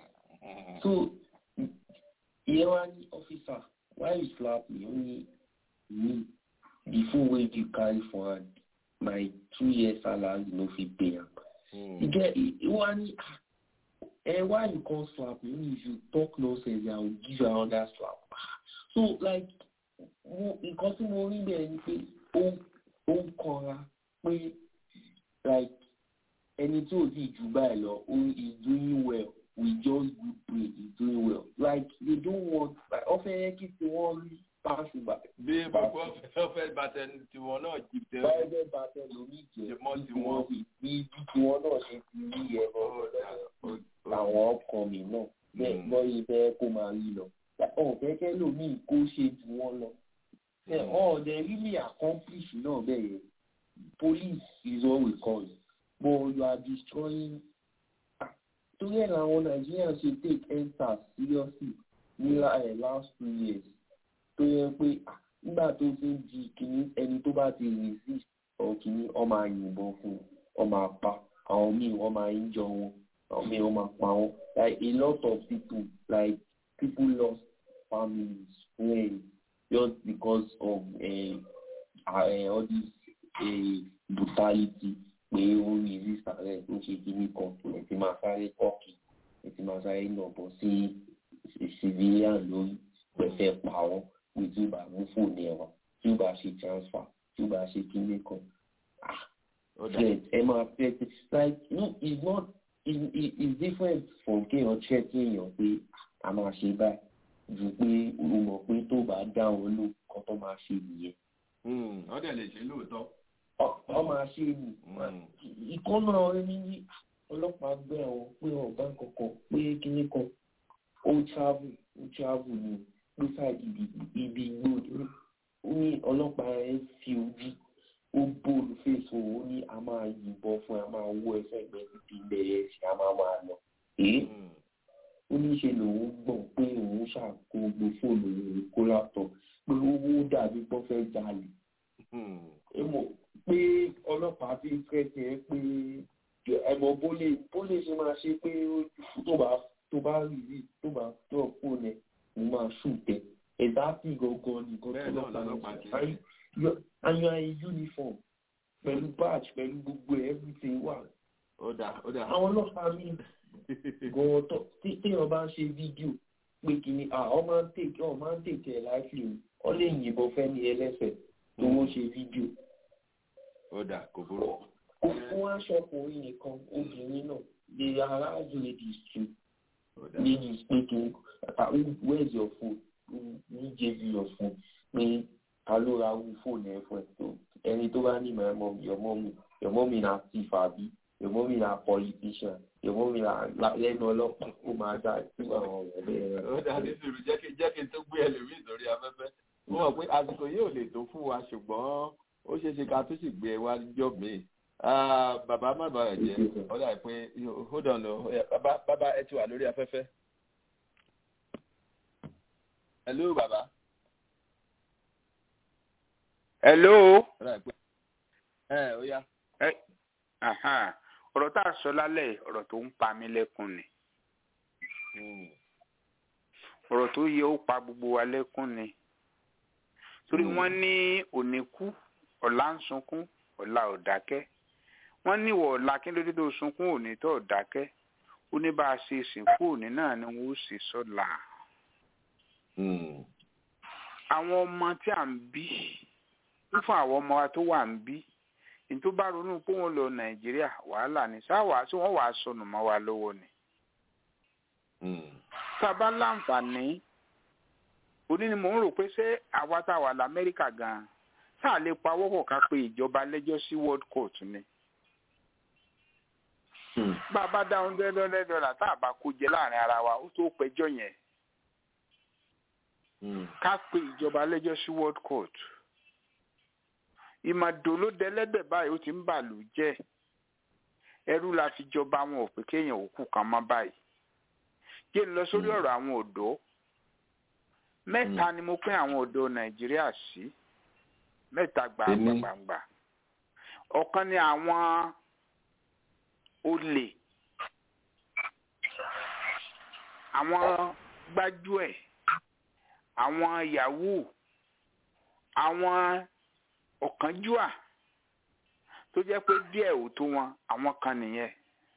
so ìyẹn wá ní officer why you slap me ó ní me the phone wey you carry for hand my two years salary no fit pay am. e get e wá ní eh why you come slap me if you talk nonsense i will give you another slap so like mo nǹkan tí mo rí bẹ́ẹ̀ ni pé ó ó ń kanra pé like ẹni tí ò sì jù báyìí lọ ó is doing well we just good pray is doing well like they don't want like ọfẹ yẹ kí tí wọn rí paasi bá. bí gbogbo ọfẹ bàtẹ tiwọn náà jì tẹ. báyọ̀ bàtẹ lómi jẹ mọ́ tiwọn. bí bí tiwọn náà ṣe ti rí ẹ̀rọ àwọn ọkàn mi náà bẹ́ẹ̀ lọ́yìn fẹ́ kó máa rí lọ. ọ̀fẹ́ kẹ́ lómi kó ṣe jù wọ́n lọ. ọ̀dẹ̀ really accomplish náà bẹ́ẹ̀ yẹn police is all we call it but you are destroying torí ẹ̀ làwọn Nigerians ṣe take endsars seriously ní last two years tó yẹ pé nígbà tó ti ń di kìíní ẹni tó bá ti resist or kìíní ọmọ àyìnbọn fún ọmọ apá àwọn míì wọ́n máa ń jọ wọn àwọn míì wọ́n máa pa wọn like a lot of people like people lost families friends just because of uh, uh, all this uh, brutality pé ó resist ààrẹ ó ṣe kíní kan ẹ̀ ti máa sáré kọ́ọ̀kì ẹ̀ ti máa sáré nàbọ̀ sí civilian lórí pẹ̀fẹ́ pa wọ́n pé tí ó bá mú fóònù ẹ̀ wá tí ó bá ṣe transfer tí ó bá ṣe kíní kan threat ẹ máa threat like no it's not it, it, it's different from kéèyàn threat èèyàn pé a máa ṣe báyìí ju pé o mọ̀ pé tó bá dá wọn ló kan tó máa ṣe nìyẹn. wọ́n dẹ̀ lè ṣe lóòótọ́ ọ máa ṣe ni ìkọ́nà ẹni ní ọlọ́pàá gbé àwọn pé ọ̀gá kankan pé kíní kan ó travel ó travel ní pé sáàdì ibi igbó ó ní ọlọ́pàá ẹ fi ojú ó bóòlù fèsò ó ní a máa yìnbọn fún a máa wọ ẹsẹ̀ ẹgbẹ́ títí bẹ̀rẹ̀ sí a máa máa lọ èé ó ní ṣe lòun gbọ̀n pé òun ṣàkó gbogbo fóònù òun kó látọ̀ pé owó dàbí pọ́ fẹ́ jalè pé ọlọ́pàá fi kẹ́sì ẹ pé ẹ̀mọ́ bólè bólè ṣe máa ṣe pé tó bá tó bá rí rí tó bá tó fóònù ẹ̀ mo máa ṣùtẹ̀ ẹ̀dá sí gangan nìkan tó lọ́pàá ṣe and you are in uniform pẹ̀lú badge pẹ̀lú gbogbo everything wà. àwọn ọlọ́pàá mi gan-an tó téèyàn bá ń ṣe fídíò pé kìíní ọ máa ń tèkẹ́ ọ máa ń tèkẹ́ ẹ̀ láìpẹ́ ọ lè yìnbọn fẹ́ ní ẹlẹ́sẹ̀ tó wọ́n ṣe fídíò ó dà kò burú. fún aṣọkùnrin nìkan obìnrin náà lè arouse ladies too ladies pé kí where is your phone who gave you your phone pé ta ló ra wú fóònù ẹ fún ẹ tó ẹni tó bá ní my mom your mom your mom na thief àbí your mom na politician your mom na lẹ́nu ọlọ́pàá ó máa dá sí àwọn ọ̀rọ̀ bẹ́ẹ̀. ó dà ní sùúrù jẹ́ kí jẹ́ kí n tó gbé ẹlòmíì sórí afẹ́fẹ́ mo mọ̀ pé àsìkò yóò lè tó fún wa ṣùgbọ́n ó ṣeé ṣe ká tó sì gbé e wá jọ míì bàbá má bàa jẹ ọ̀dà pé hold on o bàbá bàbá ẹ ti wà lórí afẹ́fẹ́. hello bàbá. hello. ẹ ó yá. ọ̀rọ̀ tá a sọ lálẹ́ ọ̀rọ̀ tó ń pa mí lẹ́kùn ni ọ̀rọ̀ tó yẹ ó pa gbogbo wa lẹ́kùn ni torí wọ́n ní òní kú ọ̀la ń sunkún ọ̀la ò dákẹ́ wọ́n ní ìwọ̀ ọ̀la kí ló dé tó sunkún òní tó dákẹ́ ó ní bá a ṣe sìnkú òní náà ni wọ́n ó sì sọ́la. àwọn ọmọ tí à ń bí fún àwọn ọmọ wa tó wà ń bí ní tó bá ronú pé wọ́n lọ nàìjíríà wàhálà ni sáwà tí wọ́n wàá sọnù mọ́ wa lọ́wọ́ ni. tá a bá láǹfààní òní ni mò ń rò pé ṣé àwa tá a wà lamẹ́ríkà gan-an tá a lè pawọ́ pọ̀ ká pe ìjọba lẹ́jọ́ sí world court ni. bá a bá dá hundred hundred dollar tá a bá kó jẹ láàrin ara wa ó tó pẹjọ́ yẹn. ká pe ìjọba lẹ́jọ́ sí world court. ìmọ̀dò ló dẹlẹ́dẹ̀ báyìí ó ti ń bàlù jẹ́ ẹrú la fi jọba wọn ò pé kéèyàn òkú kan mọ́ báyìí. jẹ́ ń lọ sórí ọ̀rọ̀ àwọn ọ̀dọ́ mẹ́ta ni mo pín àwọn ọ̀dọ́ nàìjíríà sí mẹ́ta gbàngbàngbà ọ̀kan ni àwọn olè àwọn gbájúẹ̀ àwọn yahoo àwọn ọ̀kánjúà tó jẹ́ pé díẹ̀ ò tó wọn àwọn kan nìyẹn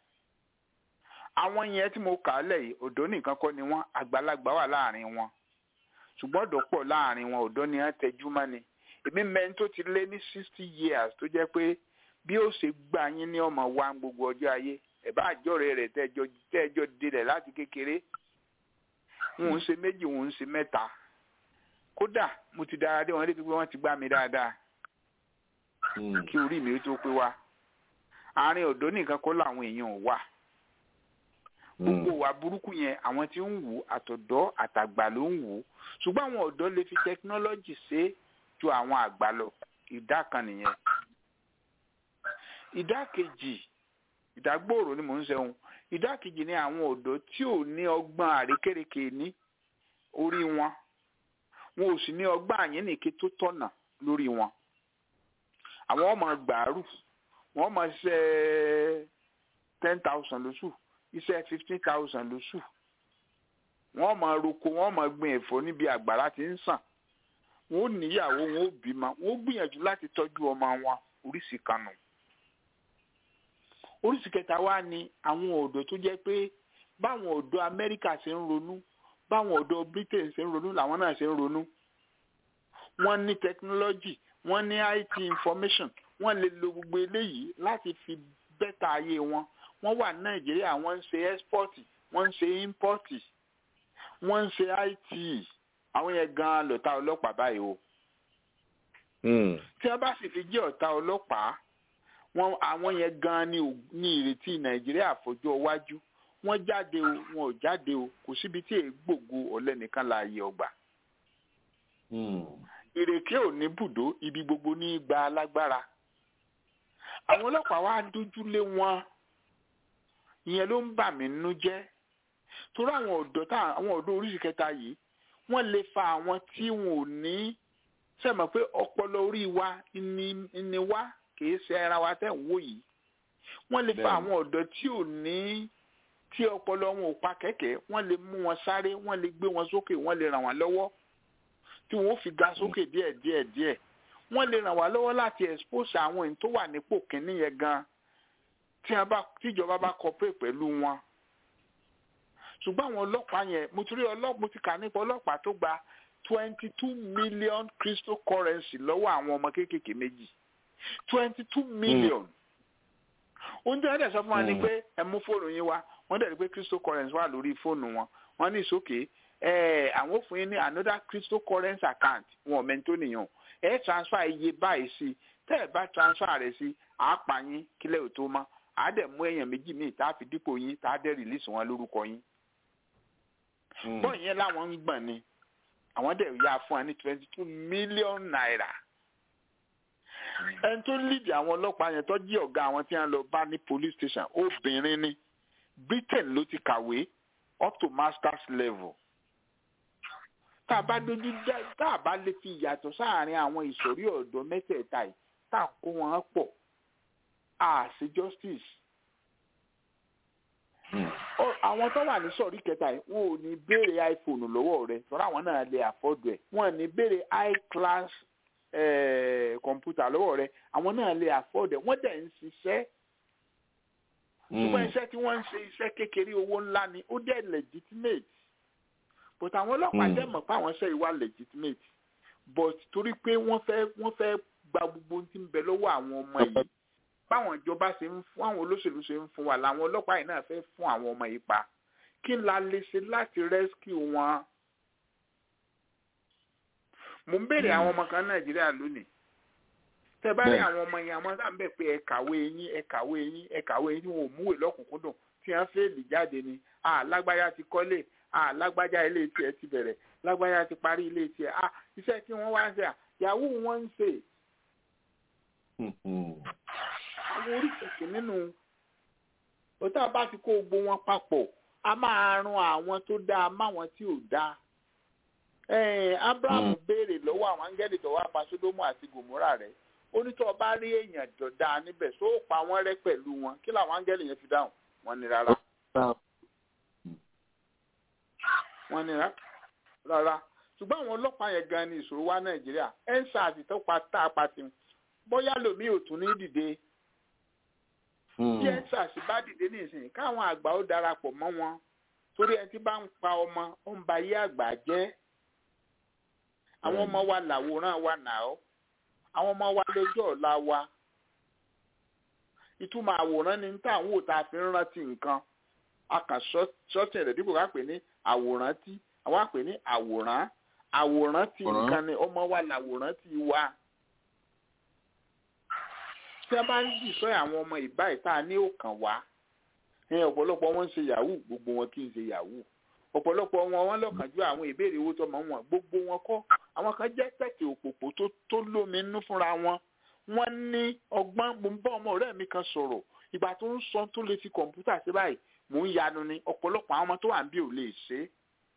àwọn yẹn tí mo kà á lẹ̀ yìí ọ̀dọ́ nìkan kọ́ ni wọ́n àgbàlagbà wà láàrin wọn ṣùgbọ́n ọ̀dọ́ pọ̀ láàrin wọn ọ̀dọ́ ni wọ́n tẹjú mọ́ ni èmi mẹ́rin tó ti lé ní sixty years tó jẹ́ pé bí ó ṣe gbà yín ní ọmọ wa gbogbo ọjọ́ ayé ẹ̀bá àjọrẹ̀ rẹ̀ tẹ́jọ́ tẹ́jọ́ dilẹ̀ láti kékeré wọn ń ṣe méjì wọn ń ṣe mẹ́ta kódà mo ti dára dé wọn lébi pé wọ́n ti gbá mi dáadáa kí orí mi tó pé wá àárín ọ̀dọ́ nìkan kọ́ làwọn èèyàn wà gbogbo wa burúkú yẹn àwọn tí ń wù àtọ̀dọ́ àtàgbà ló ń wù ṣùgbọ́n àwọn ọ̀dọ́ lè fi tẹkinọ́lọ́jì ṣe ju àwọn àgbà lọ ìdá kan nìyẹn ìdá kejì ìdágbòòrò ni mò ń sẹ́wọ̀n ìdá kejì ni àwọn ọ̀dọ́ tí ò ní ọgbọ́n àrékérekè ní orí wọn wọn ò sì ní ọgbọ́n àyínnìke tó tọ̀nà lórí wọn àwọn ọmọ gbàárù wọn máa ṣiṣẹ́ ten thousand lóṣù iṣẹ́ fifteen thousand lóṣù wọ́n máa roko wọ́n máa gbin ẹ̀fọ́ níbi àgbàrá tí ń sàn wọ́n ó níyàwó wọ́n ó bímọ wọ́n ó gbìyànjú láti tọ́jú ọmọ wọn oríṣi kanu oríṣi kẹta wá ní àwọn ọ̀dọ́ tó jẹ́ pé báwọn ọ̀dọ́ Amẹ́ríkà ṣe ń ronú báwọn ọ̀dọ́ Britain ṣe ń ronú làwọn náà ṣe ń ronú wọ́n ní technology wọ́n ní IT information wọ́n lè lo gbogbo eléyìí láti fi bẹ́tà ayé wọn wọ́n wà ní nàìjíríà wọ́n ń ṣe export wọ́n ń ṣe import wọ́n ń ṣe it àwọn yẹn gan-an lọ́tà ọlọ́pàá báyìí o. tí wọ́n bá sì fi jẹ́ ọ̀tá ọlọ́pàá wọ́n àwọn yẹn gan-an ní ìrètí nàìjíríà fọjọ́ iwájú wọ́n jáde o wọn ò jáde o kò síbi tí èé gbògo ọ̀lẹ nìkan láàyè ọgbà. ìrèké ò ní bùdó ibi gbogbo ní gba alágbára àwọn ọlọ́pàá wá dójú lé wọn ìyẹn ló ń bà mí nínú jẹ́ torí àwọn ọ̀dọ́ tá àwọn ọ̀dọ́ oríṣi kẹta yìí wọ́n lè fa àwọn tí wọn ò ní sẹ́mọ̀ pé ọpọlọ orí wa ni wá kìí ṣe ara wa tẹ̀ ń wò yìí wọ́n lè fa àwọn ọ̀dọ́ tí ò ní tí ọpọlọ wọn ò pa kẹ̀kẹ́ wọ́n lè mú wọn sáré wọ́n lè gbé wọn sókè wọ́n lè ràn wọ́n lọ́wọ́ tí wọ́n ó fi ga sókè díẹ̀ díẹ̀ díẹ̀ wọ́n lè ràn wá lọ́wọ́ láti expose àwọn èyí tó wà nípò kínní yẹn gan tí a bá tíjọba bá cooperate pẹ̀lú wọn ṣùgbọ́n àwọn ọlọ́pàá yẹn mo ti rí ọlọ́pàá mo ti kà nípa ọlọ́pàá tó gba twenty two million cryptocurrency lọ́wọ́ àwọn ọmọ kéékèèké méjì twenty two million oúnjẹ ẹ̀dẹ̀ sọ fún wa ni pé ẹ mú fóònù yín wá wọ́n dẹ̀ rí pé cryptocurrency wà lórí fóònù wọn wọ́n ní ìsókè àwọn ò fún yín ní another cryptocurrency account wọn ò mẹ́ntó nìyàn ẹ transfer iye báyìí sí tẹ́ ẹ bá transfer rẹ̀ sí àápa yín kílẹ̀ ò tó mọ́ àá dẹ̀ mú èèyàn méjì míì tá a fi dípò yín tá a dẹ̀ release wọn lórúkọ yín. bọ́ọ̀ yẹn láwọn ń gbọ̀n ni àwọn dẹ̀ yá fún wa ní twenty two million naira. ẹni tó lídìí àwọn ọlọ́pàá yẹn tó jí ọ̀gá àwọn tí wọ́n lọ bá ní police station obìnrin ni Britain ló ti kàwé up to masters level tá a bá dojú dá tá a bá lè fi ìyàtọ̀ sáàárín àwọn ìsọ̀rí ọ̀dọ́ mẹ́tẹ̀ẹ̀ta yìí tá a kó wọn pọ̀ a ṣe justice. àwọn tó wà ní sọ̀rí kẹta yìí wọn ò ní béèrè iPhone lọ́wọ́ rẹ tọ́ra àwọn náà lè afford ẹ̀ wọn ò ní béèrè high class kọ̀ǹpútà lọ́wọ́ rẹ àwọn náà lè afford ẹ̀ wọ́n dẹ̀ ń ṣiṣẹ́ ṣùgbọ́n iṣẹ́ tí wọ́n ń ṣe iṣẹ́ kékeré owó ńlá ni ó dẹ̀ legitimate but àwọn ọlọ́pàá dẹ̀ mọ̀ pé àwọn iṣẹ́ ìwà legitimate but torí pé wọ́n fẹ́ wọ́n fẹ́ gba gbogbo ohun tí ń bẹ lọ́wọ́ àwọn ọmọ yìí báwọn ìjọba ṣe ń fún àwọn olóṣèlú ṣe ń fún wa làwọn ọlọ́pàá yìí náà fẹ́ fún àwọn ọmọ yìí pa kí la lè ṣe láti rescue wọn. mo ń béèrè àwọn ọmọ kan nàìjíríà lónìí tẹ bá rí àwọn ọmọ yẹn àwọn sáà ń bẹ̀ pé ẹ kàwé yín ẹ kàwé yín ẹ kàwé yín tí wọn ò múwèé lọ́kùnkúndùn tí wọ́n fẹ́ẹ̀lì jáde ni lágbájá ti kọ́lé lágbájá ilé tiẹ̀ ti bẹ̀rẹ̀ lágbájá ti parí ilé tiẹ̀ iṣẹ́ tí wọ́n wá ń ṣe yahoo wọ́n ń ṣe. àwọn oríṣiríṣi nínú òtá bá ti kó gbogbo wọn papọ̀ a máa ran àwọn tó dáa máwọn tí ò dáa. abraham béèrè lọ́wọ́ àwọn áńgẹ́lì tó wá pa sódómù àti gòmórà rẹ̀ onítọ̀ bá rí èèyàn dọ̀dá níbẹ̀ só pa wọ́n rẹ́ pẹ̀lú wọn kí làwọn áńgẹ́lì yẹn fi dáhùn wọ́n ní rárá. wọ́n ní rárá ṣùgbọ́n àwọn ọlọ́pàá yẹn gan ni ìṣòro wa nàìjíríà ensars tó pa tá a pa ti bóyá lomi ò tún ní dìde tí ensars bá dìde ní ìsìn káwọn àgbà ó darapọ̀ mọ́ wọn torí ẹni tí bá ń pa ọmọ ó ń ba ayé àgbà jẹ́ àwọn ọmọ wa làwòrán wa nà ọ́ àwọn ọmọ wa lójú ọ̀la wa ìtumọ̀ àwòrán ni tá àwọn òòtà fi ń rántí nǹkan a kàn ṣọ́ọ̀tì rẹ̀ dípò ká pè ní àwòrán tí àwọn àpè ní àwòrán àwòrán tí nǹkan ni ọmọ wa làwòrán tí wa tí a bá ń dìsọ́ àwọn ọmọ ìbá ìta ní òkàn wá ẹ̀yìn ọ̀pọ̀lọpọ̀ wọn ń ṣe yahoo gbogbo wọn kì í ṣe yahoo ọ̀pọ̀lọpọ̀ wọn wọn lọ́kànjú àwọn ìbéèrè owó tọmọ wọn gbogbo wọn kọ́ àwọn kan jẹ́ tẹ̀tẹ̀ òpòpò tó tó lómi nínú fúnra wọn wọ́n ní ọgbọ́n mo ń bá ọmọ ọ̀rẹ́ mi kan sọ̀rọ̀ ìgbà tó ń sọ tó lè fi kọ̀ǹpútà sí báyìí mò ń yanu ni ọ̀pọ̀lọpọ̀ àwọn ọmọ tó wà ń bí ò lè ṣe é.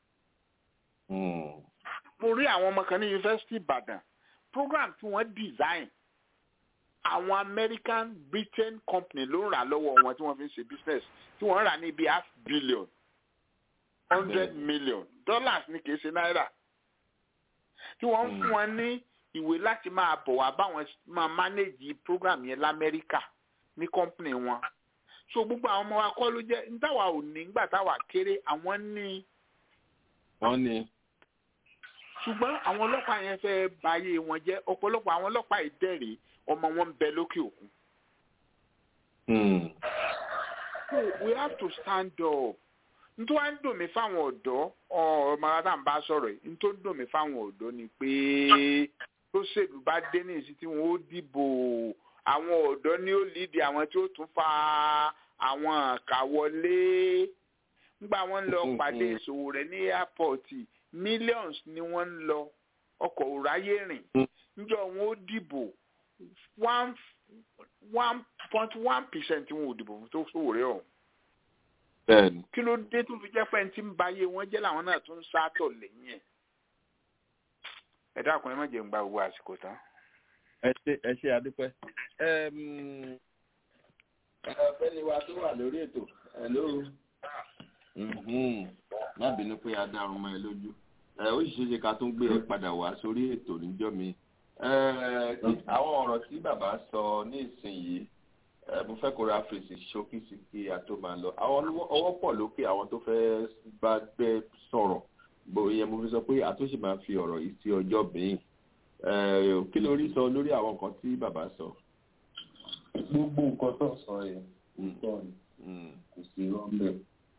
mo rí àwọn ọmọ kan ní yunifásitì ìbàdàn program tí wọ́n design àwọn american britain company ló ń rà lọ́wọ́ wọn tí wọ́n fi ń ṣe business tí wọ́n ń rà ní bíi half billion hundred million dollars ní kìí ṣe náírà tí wọ́n ń fún wọn ní ìwé láti máa bọ̀ wá báwọn máa manage program yẹn lamẹ́ríkà ní company wọn so gbogbo àwọn ọmọ wa kọ́ ló jẹ́ ntáwa ò ní nígbà táwa kéré àwọn ní. wọ́n ní. ṣùgbọ́n àwọn ọlọ́pàá yẹn fẹ́ báyé wọn jẹ́ ọ̀pọ̀lọpọ̀ àwọn ọlọ́pàá ìdẹ́rẹ̀ ọmọ wọn ń bẹ lókè òkun. so we have to stand up nítorí wàá ń dùn mí fáwọn ọ̀dọ́ ọmọ adá ń bá sọ̀rọ̀ yìí nítorí dùn mí fáwọn ọ̀dọ́ ni pé tó ṣèlú bá dé ní ìsìn tí wọ́n ó dìbò àwọn ọ̀dọ́ ni ó lídìí àwọn tí ó tún fa àwọn àkà wọlé nígbà wọn ń lọ pàdé ìṣòwò rẹ̀ ní airport millions ni wọ́n ń lọ ọkọ̀ òráyé rìn níjọ́ wọn ó dìbò one one point one percent wọn ò dìbò fún tó ṣòwò rẹ̀ ọ̀hún bẹ́ẹ̀ni. kí ló dé tó fi jẹ́ pé ẹni tí ń ba ayé wọn jẹ́ làwọn náà tún ń sátọ̀ lẹ́yìn ẹ̀. ẹ dákun ẹ má jẹun gba gbogbo àsìkò tán. ẹ ṣe ẹ ṣe adúpẹ́. ọ̀gbẹ́ni wa tó wà lórí ètò hello. má bínú pé a dárun mọ́ ẹ lójú ó sì ṣeé ṣe ká tún gbé ẹ padà wá sórí ètò níjọ́ mi. àwọn ọ̀rọ̀ tí bàbá sọ ní ìsinyìí mo fẹ́ kó ra fèsì ṣókí sí kí a tó máa lọ àwọn ọwọ́ pọ̀ lókè àwọn tó fẹ́ bá gbẹ sọ̀rọ̀ bóyá mo fi sọ pé àtúnṣe máa fi ọ̀rọ̀ yìí sí ọjọ́ míì kí ló rí sọ lórí àwọn nǹkan tí bàbá sọ. gbogbo nǹkan tó sọ yẹn òótọ́ ni kò sí rọ́ńbẹ́.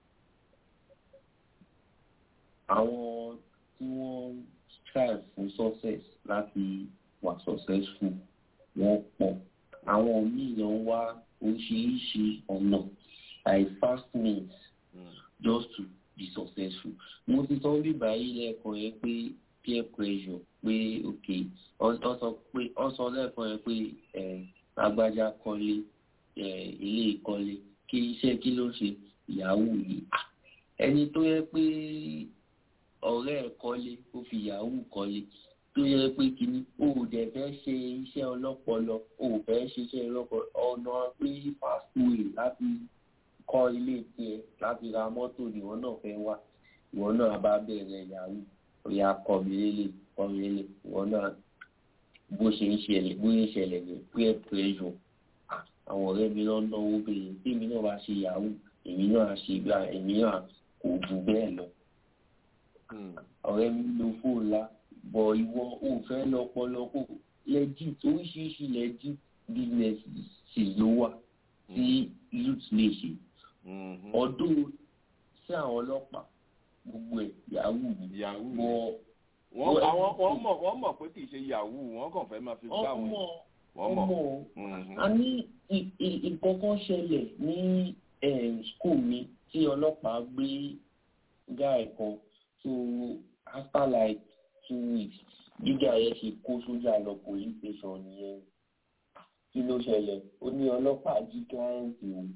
àwọn tí wọ́n strive fún success láti wà successful wọ́n pọ̀ àwọn míì lọ ń wá oríṣiríṣi ọ̀nà like fast means just to be successful. mo ti sọ bí báyìí lẹ́ẹ̀kan yẹn pé peer pressure pé ok ọ sọ pé ọ sọ lẹ́ẹ̀kan yẹn pé agbájá kọ́lé ilé ìkọ́lé kí iṣẹ́ kí ló ṣe ìyàwó yìí ẹni tó yẹ pé ọ̀rẹ́ ẹ̀ kọ́lé ó fi ìyàwó kọ́lé tó yẹ pé kínní o ò dẹ̀ fẹ́ ṣe iṣẹ́ ọlọ́pọlọ o ò fẹ́ ṣe iṣẹ́ ọlọ́pọlọ ọ̀nà pé fast way láti kọ́ ilé tiẹ̀ láti ra mọ́tò níwọ̀n náà fẹ́ wá ìwọ̀n náà bá bẹ̀rẹ̀ ìyàwó ọ̀yà kọ́ mi lélẹ̀ kọ́ mi lélẹ̀ ìwọ̀n náà bó ṣe ń ṣẹlẹ̀ bó ṣe ń ṣẹlẹ̀ ní peer pressure àwọn ọ̀rẹ́ mi náà náwó bẹ̀rẹ̀ tí èmi náà bá ṣe ìyàwó èmi náà ṣe gbà èmi náà kò jù bẹ́ẹ̀ lọ ọ̀rẹ́ mi lo fóònù ńlá bọ̀ ìwọ ò fẹ́ lọ́pọ̀lọpọ̀ legit oríṣiríṣi legit businesses ló wà tí youth lè ṣe ọdún sí àwọn ọlọ́pàá gbogbo ẹ̀ yahoo ni yahoo wọ́n àwọn wọ́n mọ̀ wọ́n mọ̀ pé kì í ṣe yahoo wọ́n kàn fẹ́ máa fi gbá wọn wọ́n mọ̀ a ní ìkọ̀kọ̀ ṣẹlẹ̀ ní school mi tí ọlọ́pàá gbé guy kan so after like two weeks gíga yẹn ṣe kó sójà lọ police station nìyẹn kí ló ṣẹlẹ̀ ó ní ọlọ́pàá jí kíláyẹ̀ntì o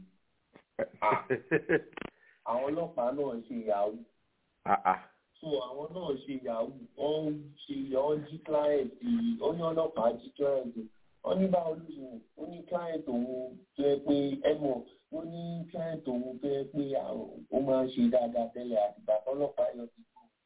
àwọn ọlọ́pàá náà ṣe yahoo so àwọn náà ṣe yahoo wọ́n ṣe wọ́n jí kíláyẹ̀ntì ó ní ọlọ́pàá jí kíláyẹ̀ntì wọ́n ní báwo ló ṣe ó ní kíláyẹ̀ntì òun tó yẹ pé ẹ mọ̀ ó ní kíláyẹ̀ntì òun tó yẹ pé ó máa ń ṣe dáadáa tẹ́lẹ̀ àtìgbà tọ́lọ́pàá yọ ti kú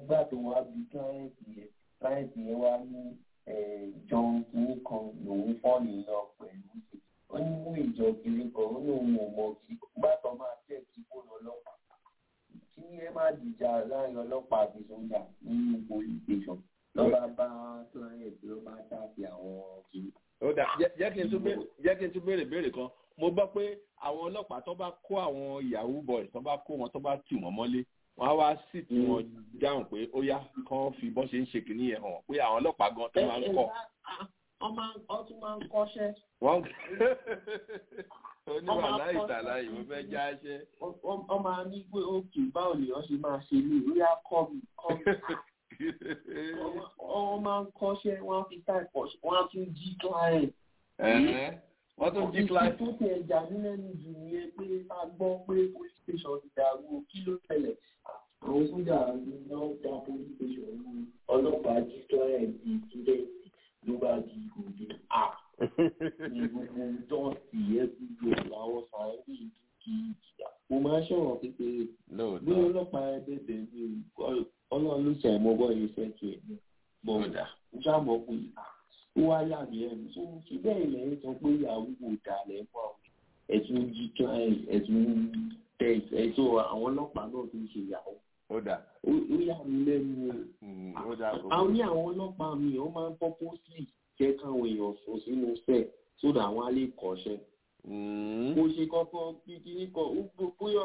gbà tó wá bí kíláyẹ̀tì yẹn kíláyẹ̀tì yẹn wá ní john kìíní kan lòun fọ́ọ̀lì lọ pẹ̀lú ó ní mú ìjọ kiri kan ó ní òun ò mọ kí gbà tó máa tẹ̀ kí kó lọ lọ́pàá kí ẹ má dìjà láàrin ọlọ́pàá àti sójà nínú police station lọ́ba bá kíláyẹ̀tì ló bá dáàbì àwọn kìíní. ó dà jẹ́ kí n tún béèrè jẹ́ kí n tún béèrè béèrè kan mo gbọ́ pé àwọn ọlọ́pàá tó bá kó àwọn yahoo boys tó bá kó wọn tó bá tì wọ́n mọ́lé wọ́n á wá sì tí wọ́n dáhùn pé ó yá kán fi bọ́n ṣe ń ṣe kìíní yẹn hàn pé àwọn ọlọ́pàá gan tó máa ń kọ́. wọ́n tún máa ń kọ́ṣẹ́. wọ́n oníwà láì tàláì mo fẹ́ já ṣẹ́. wọ́n máa ní pé òkè báwo lè wọ́n ṣe máa ṣe ní ìlú yá kọ́ mi kọ́ mi. wọ́n máa ń kọ́ṣẹ́ wọ́n á fi táì kọ́ṣẹ́ wọ́n á tún jí client wọ́n tún jí client. tó ti ẹja nílẹ̀ ní jù nìyẹn pé a gbọ́ pé police station ti dàrú kí ló tẹ̀lẹ̀ àwọn sójà náà dá police station ní ọlọ́pàá jí client di student ló bá di òde a ní gbogbo dọ́ọ̀tì ẹ̀kúndò àwọn sàárè kí mo máa ṣọ̀rọ̀ kékeré bí ọlọ́pàá ẹ bẹ̀bẹ̀ mi ọlọ́run ló ṣàìmọ́ bọ́ yẹn fẹ́ kí ẹ̀ mọ̀ ọ̀dà mo ṣàmọ̀ pé ó wá yà mí ẹnu tó ń fi bẹ́ẹ̀ ilẹ̀ ń sọ pé ìyàwó kò dà lẹ́mọ́ àwọn ẹ̀sùn jí ẹ̀sùn tẹ̀ ẹ̀sùn àwọn ọlọ́pàá náà tó ń ṣe ìyàwó. ó dà. ó yà mí lẹ́nu ó dà kó. àwọn ní àwọn ọlọ́pàá mi ó máa ń purposely jẹ́ káwọn èèyàn sùn sínú sẹ́ẹ̀ sódà àwọn á lè kọ́ṣẹ́. kò ṣe kankan kíkiri kan ó bóyá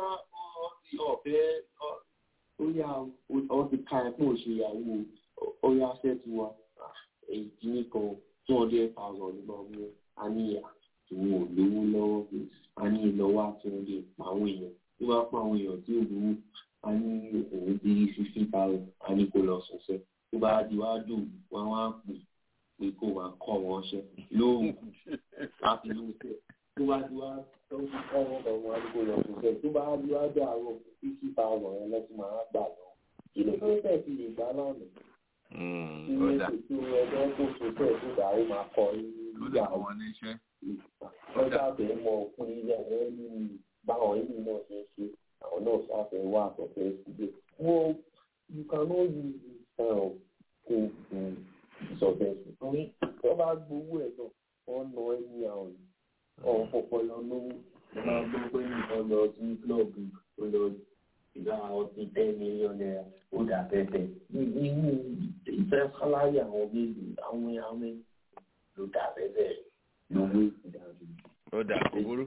ọ̀fẹ́ ó yà ọ ti ka ẹ̀ pé ò ṣe ìyàwó ó yà sẹ́ẹ̀tì wa èyí nìkan two hundred thousand nígbà wọn a ní àwọn olówó lọ́wọ́ pé a ní ìlọ́wọ́ àti oúnjẹ pa àwọn èèyàn tó bá pa àwọn èèyàn tí ò lówó a ní òun bí fifty thousand a ní kó lọ sọ̀sẹ̀ tó bá di wá dùn wọn wá pè pé kó wá kọ́ wọn ṣe lóhùn láti lóhùn tẹ̀ tó bá di wá tó ń kọ́ wọn kọ́ wọn a ní kó lọ sọ̀sẹ̀ tó bá di wá dùn àárọ̀ fifty thousand yẹn lọ́tún máa gbà lọ kí ló tó tẹ̀ sí lè gbá náà nù ọ̀dà. tí ẹgbẹ́ tó so tẹ̀ tó dà ó máa kọ nígbà wọn níṣẹ́. ọjà bẹ́ẹ̀ mọ òkun ilé ẹ̀ ní báwọn ìlú náà ṣe ń ṣe àwọn náà ṣàfẹ́ wá àtọ̀fẹ́ síbẹ̀. wọ́n you cannot use this kind of thing to success. torí wọ́n bá gbowó ẹ̀ náà wọ́n ná ẹni àwọn ọ̀hún pọpọlọ lówó wọ́n máa gbọ́ pé nìkan lọ sí klọ́ọ̀bù tó lọ ìgbà ọtí ten million naira ó dà bẹ́ẹ̀ nínú ìfẹ́ sáláyà àwọn méjì àwọn àwọn ló dà bẹ́ẹ̀ lówó ìdájọ́. ó dà kó burú.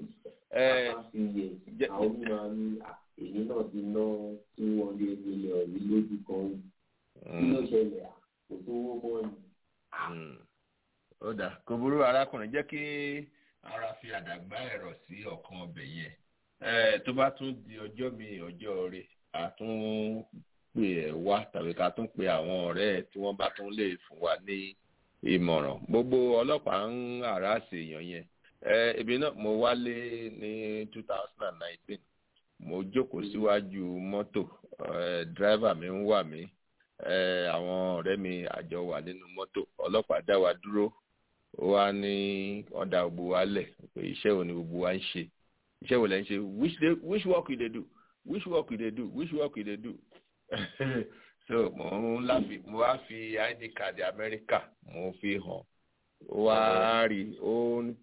àwọn mímọ ní èyí náà ti ná two hundred million ní lójú kan kí ló ṣẹlẹ̀ kò sówó mọ́ ni. ó dà kó burú arákùnrin jẹ́ kí ara fi àdàgbà ẹ̀rọ sí ọ̀kan ọbẹ̀ yẹn tó bá tún di ọjọ́ mi ọjọ́ rẹ̀ a tún pè ẹ́ wá tàbí ká tún pe àwọn ọ̀rẹ́ ẹ̀ tí wọ́n bá tún lè fún wa ní ìmọ̀ràn gbogbo ọlọ́pàá ń àràsè èèyàn yẹn ebi náà mo wálé ní two thousand and nineteen mo jókòó síwájú mọ́tò dírẹ́fà mi ń wà mí àwọn ọ̀rẹ́ mi àjọ wà nínú mọ́tò ọlọ́pàá dá wa dúró ó wá ní ọ̀dà gbogbo wa lẹ̀ pé iṣẹ́ wo ni gbogbo wa ń ṣe iṣẹ́ wo lẹ́ ń ṣe which day which work you dey do which work you dey do which work you dey do so mo ń láfi mo wá fi id card amẹ́ríkà mo fi hàn ó wá rí ó ń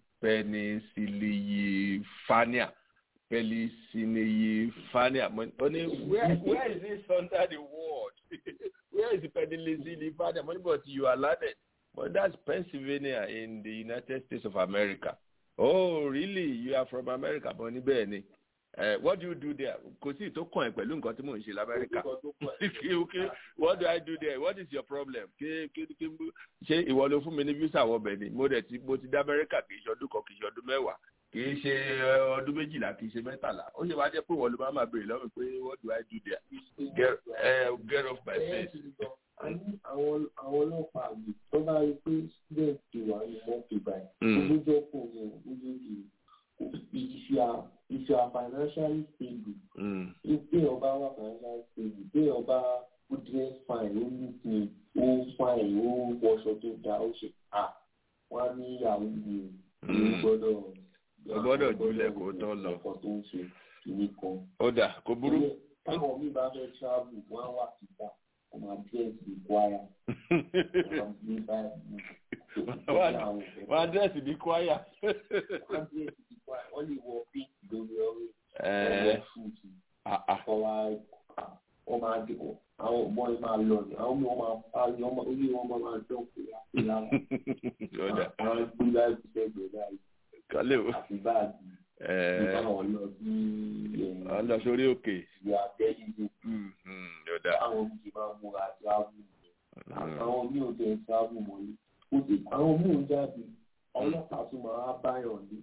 penicillin penicillin ó ní where where is this under the world where is the penicillin mo ní but you are learned but that's Pennsylvania in the United States of America oh really you are from America mo ní bẹ́ẹ̀ ni uh, what do you do there kò sí ìtò kàn ẹ́ pẹ̀lú nǹkan tí mò ń ṣe lamẹ́ríkà what do I do there what is your problem kí kí kí ṣé ìwọ ló fún mi ní visa wọbẹ̀ ni mo dẹ̀ ti mo ti dé amẹ́ríkà kì í ṣe ọdún kan kì í ṣe ọdún mẹ́wàá kì í ṣe ọdún méjìlá kì í ṣe mẹ́tàlá ó ṣe wá jẹ́ pé ìwọ ló máa máa béèrè lọ́wọ́ pé what do I do there get, uh, get off my face. àwọn àwọn ọlọ́pàá àgbè tó bá rí pé student ti wà ní mọ́tò báyìí lójó kò ní lójoojú if you are if you are financially stable if téèyàn bá wà financially stable téèyàn bá ó dress fine ó look neat ó fine ó wọṣọ tó dáa ó ṣe à wọn á ní ìyàwó mi ò gbọ́dọ̀ o gbọ́dọ̀ jùlẹ̀ kó tó lọ. ọkọ̀ tó ń ṣe kìíní kan. ó dà kó burú. táwọn mi bá fẹ́ travel wọ́n á wà síta kó máa dírẹ́sì bí kwara máa gbé báyìí wọ́n á dírẹ́sì bí kwaya. wọ́n á dírẹ́sì bí kwaya wọ́n lè wọ pink lórí ọ̀rẹ́ ọ̀rẹ́ fúùtù kọ́ wa wọ́n máa dé àwọn ọmọ yìí máa lọ ní àwọn ọmọ máa parí ọmọ orí wọn máa dán pé àpè láwọn àwọn gbé láì fi sẹ́gbẹ̀ẹ́ báyìí kálẹ̀ o àfi báàgì nígbà wọn lọ sí wọ́n lọ sórí òkè. ìyá tẹ́lifí àwọn oúnjẹ máa múra tíráàbù àwọn mi ò tẹ̀ tíráàbù mọ́lé ó sì àwọn mi ò jáde ọlọ́pàá tún máa báyọ̀ ní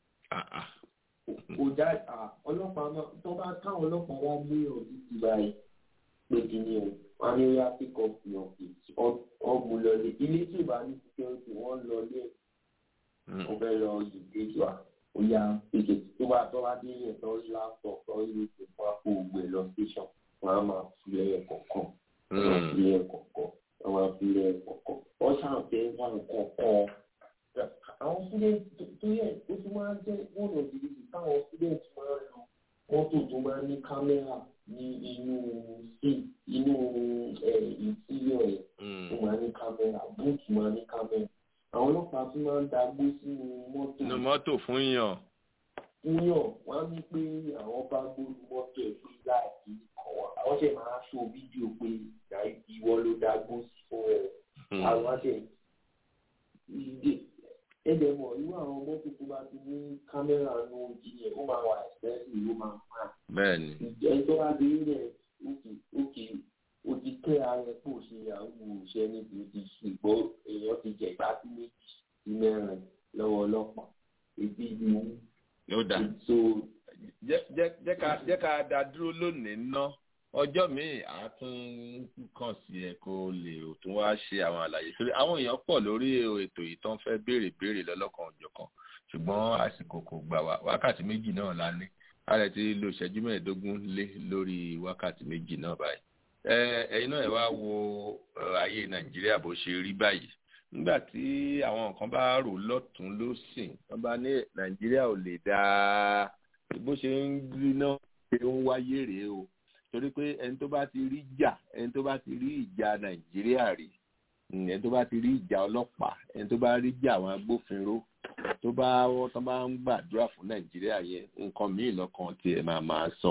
kò já ọlọ́pàá náà tó bá káwọn ọlọ́pàá wá gbé ọdún ti báyìí pé kí ni o wọn ní yá pick up your kids ọgbùn lọlé ilé tí ìbá ní security wọn lọlé wọn fẹ́ lọ yìí kejì wa ó yá pèkè tó bá tó bá dé yẹn tó rí laptop tó rí ètò fún àpò ògbẹ lọ station wọn á máa fi lẹ́yìn kọ̀ọ̀kan wọn máa fi lẹ́yìn kọ̀ọ̀kan wọn máa fi lẹ́yìn kọ̀ọ̀kan wọn ṣàǹfẹ́ wọn kọ̀ọ̀kan àwọn student tó yẹ ó tún máa ń jẹ́ one of the reasons táwọn student máa ń lo mọ́tò tó máa ń ní kámẹ́rà ní inú sí inú ìtìlẹ̀ ẹ̀ tó máa ń ní kámẹ́rà búùtù máa ń ní kámẹ́rà àwọn ọlọ́pàá tún máa ń dagbó sínú mọ́tò. inú mọ́tò fún yàn. fún yàn wọ́n á ní pé àwọn bá gbóru mọ́tò ẹ̀ pé láì àwọn àwọn ṣe máa ṣó fídíò pé ìwọ ló dagbó sí fún ẹ àwọn àṣẹ ẹ̀dẹ̀ mọ̀ irú àwọn mọ́tò tó bá ti ní kámẹ́rà ní ojú yẹn ó máa wà ẹ̀sẹ̀sì ló máa fà. bẹ́ẹ̀ni. ìjẹ́ tó bá dé rẹ̀ òkè òkè ó ti kẹ́ ara ẹ̀ pò ṣe àwọn òṣìṣẹ́ níbi ti ṣùgbọ́n èèyàn ti jẹ̀ ìgbà tí méjì sí mẹ́rin lọ́wọ́ ọlọ́pàá èdè ìlú wú. ló dà jẹ́ ká dá dúró lónìí ná ọjọ́ míì á tún kàn sí ẹ kó lè tún wá ṣe àwọn àlàyé torí àwọn èèyàn pọ̀ lórí ètò yìí tó ń fẹ́ béèrè béèrè lọ́lọ́kan òjọ̀kan ṣùgbọ́n àsìkò kò gbà wá wákàtí méjì náà la ní ààrẹ ti lo ìṣẹ́jú mẹ́ẹ̀ẹ́dógún lé lórí wákàtí méjì náà báyìí ẹ̀yin náà ẹ wá wo ayé nàìjíríà bó ṣe rí báyìí nígbà tí àwọn nǹkan bá rò lọ́tún lọ́sìn wọ́n bá ní nàìjíríà ò lè dáa bó ṣe ń rí náà ṣe ń wáyé rèé o torí pé ẹni tó bá ti rí jà ẹni tó bá ti rí ìjà nàìjíríà rí ẹni tó bá ti rí ìjà ọlọ́pàá ẹni tó bá rí ìjà àwọn agbófinró tó bá wọ́n tó bá ń gbàdúrà fún nàìjíríà yẹn nǹkan míì lọ́kàn tí ẹ máa máa sọ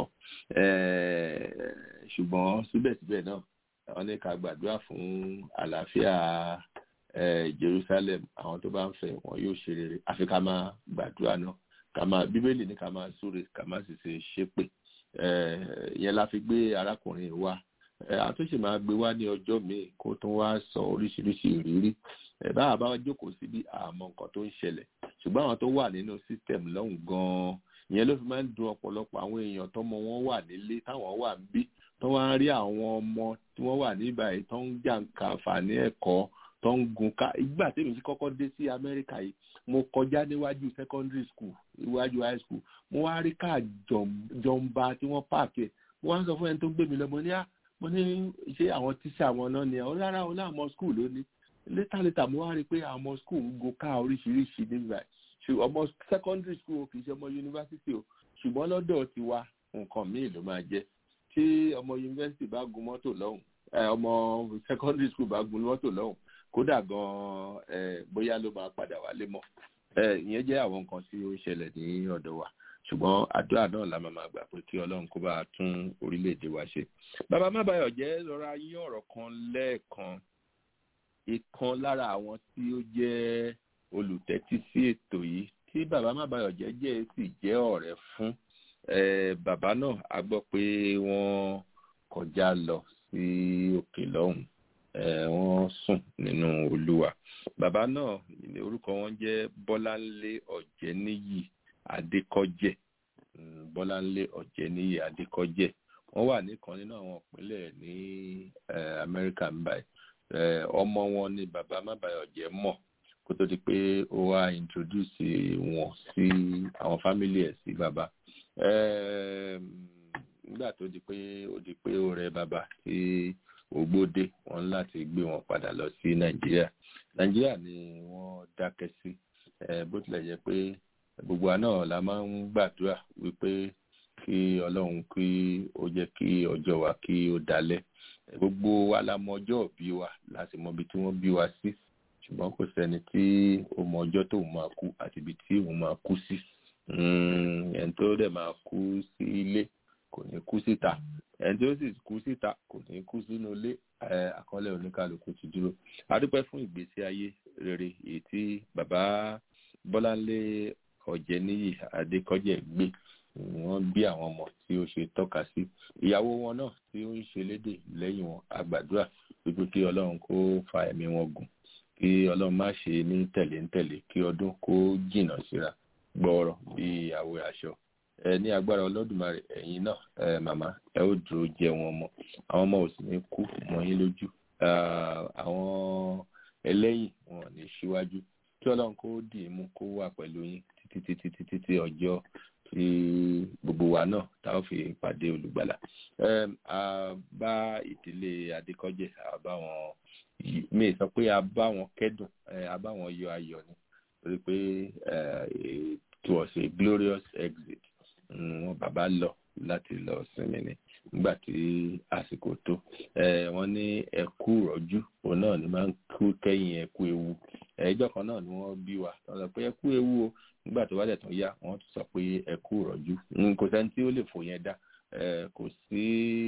ṣùgbọ́n síbẹ̀síbẹ̀ náà wọ́n ní ká gbàdúrà fún àlàáfíà jerusalem àwọn tó bá ń fẹ́ wọn yóò ṣe rere àfi ká máa gbàdúrà náà ká máa bíbélì ní ká máa súre ká máa sì ṣe ṣépè yẹn la fi gbé arákùnrin wa àtúnṣe máa gbé wá ní ọjọ́ míì kó tún wá sọ oríṣiríṣi ìrírí báwa bá jókòó síbi àmọ́ nǹkan tó ń ṣẹlẹ̀ ṣùgbọ́n àwọn tó wà nínú system lọ́hùn gan-an ìyẹn ló fi máa ń dun ọ̀pọ̀lọpọ̀ àwọn èèyàn tọ́mọ wọn wà nílé táwọn wà ń bí tó wá ń rí àwọn ọmọ tí wọ́n wà níbà yìí tó ń jàǹkà àǹfààní ẹ̀kọ́ tó ń gun ká ìgbà tí èmi ti kọ́kọ́ dé sí amẹ́ríkà yìí mo kọjá níwájú secondary school iwájú high school mo wá rí káà jọmba tí wọ́n páàkì mo wá ń sọ fún ẹni tó ń gbé mi lọ mo ní à mo ní ṣé àwọn tíṣà wọn náà ni ọ rárá o láwọn school ló ní létà létà mo wá rí i pé àwọn school ń go ká oríṣiríṣi nígbà ṣùgbọ́n ọmọ secondary school kì í ṣe ọmọ university o ṣùgbọ́n lọ́dọ̀ tiwa nǹkan míì ló máa jẹ́ tí ọmọ university bá gun mọ́tò lọ́hùn ọmọ secondary school bá gun mọ́tò lọ́hùn kódà gan bóyá ló máa padà wálé mọ́ ìyẹn jẹ́ àwọn nǹkan tí ó ń ṣẹlẹ̀ ní ọ̀dọ̀ wa ṣùgbọ́n àdúrà náà la máa gbà pé kí ọlọ́run kó bá tún orílẹ̀-èdè wa ṣe. bàbá mábàyọ̀ jẹ́ lọ́ra yín ọ̀rọ̀ kan lẹ́ẹ̀kan ìkan lára àwọn tí ó jẹ́ olùtẹ́tí sí ètò yìí tí bàbá mábàyọ̀ jẹ́ jẹ́ sì jẹ́ ọ̀rẹ́ fún bàbá náà a gbọ́ pé wọ́n kọjá lọ sí òkè lọ́hùn wọ́n sùn nínú olúwa bàbá náà orúkọ wọn jẹ́ bọ́láńlé ọ̀jẹ́níyì adékọ́jẹ́ bọ́láńlé ọ̀jẹ́níyì adékọ́jẹ́ wọ́n wà nìkan nínú àwọn ìpínlẹ̀ ní amẹ́ríkà ń báyìí ọmọ wọn ni bàbá mábàyọ̀jẹ́ mọ̀ kó tó di pé ó wá introduce wọn sí àwọn fámìlì ẹ̀ sí bàbá nígbà tó di pé ó di pé ó rẹ bàbá tí ògbódé wọn láti gbé wọn padà lọ sí nàìjíríà nàìjíríà ni wọ́n dákẹ́ sí bó tilẹ̀ jẹ́ pé gbogbo àná la máa ń gbàdúrà wípé kí ọlọ́run kí ó jẹ́ kí ọjọ́ wa kí ó dalẹ̀ gbogbo wa la mọ ọjọ́ òbí wa láti mọ ibi tí wọ́n bí wa sí ṣùgbọ́n kò sẹ́ni tí ó mọ ọjọ́ tóun máa kú àti ibi tí òun máa kú sí ẹni tó dẹ̀ máa kú sí ilé kò ní kú síta ẹni tó sì kú síta kò ní kú sínú ilé àkọọ́lẹ̀ oníkálukú ti dúró a dúpẹ́ fún ìgbésí ayé rere èyí tí bàbá bọ́láńlé ọ̀jẹ̀níyì adékọ́jẹ́ gbé wọ́n bí àwọn ọmọ tí ó ṣe tọ́ka sí ìyàwó wọn náà tí ó ń ṣe lédè lẹ́yìn wọn àgbàdúrà wípé kí ọlọ́run kó fa ẹ̀mí wọn gùn kí ọlọ́run má ṣe ní tẹ̀lé ń tẹ̀lé kí ọdún kó jìnnà síra gbọ́ọ̀rọ̀ bí àwẹ̀ aṣọ ẹ ní agbára ọlọ́dúnmarè ẹ̀yin náà ẹ màmá ẹ ó dúró jẹ wọn mọ́ àwọn ọmọ ò sì ní kú mọ́ yín lójú àwọn ẹlẹ́yìn wọn ò ní síwájú kí ọlọ́run kó dì í mú kó wà pẹ̀lú yín títí títí títí tí ọjọ́ tí gbogbo wa náà tá a fi pàdé olùgbàlà a bá ìdílé adékọ́jẹ́ a bá wọn mi sọ pé a bá wọn kẹ́dùn a bá wọn yọ ayọ̀ ni torí pé it was a glorious exit wọn bàbá lọ láti lọ sinmi ni nígbà tí àsìkò tó wọn ní ẹkú rọjú òun náà ni máa ń kú kẹ́yìn ẹkú ewu ẹjọ́ kan náà ni wọ́n bí wa wọ́n sọ pé ẹkú ewu o nígbà tó bá dẹ̀ tún yá wọ́n tún sọ pé ẹkú rọjú kò sẹ́ni tí ó lè fò yẹn dá kò sí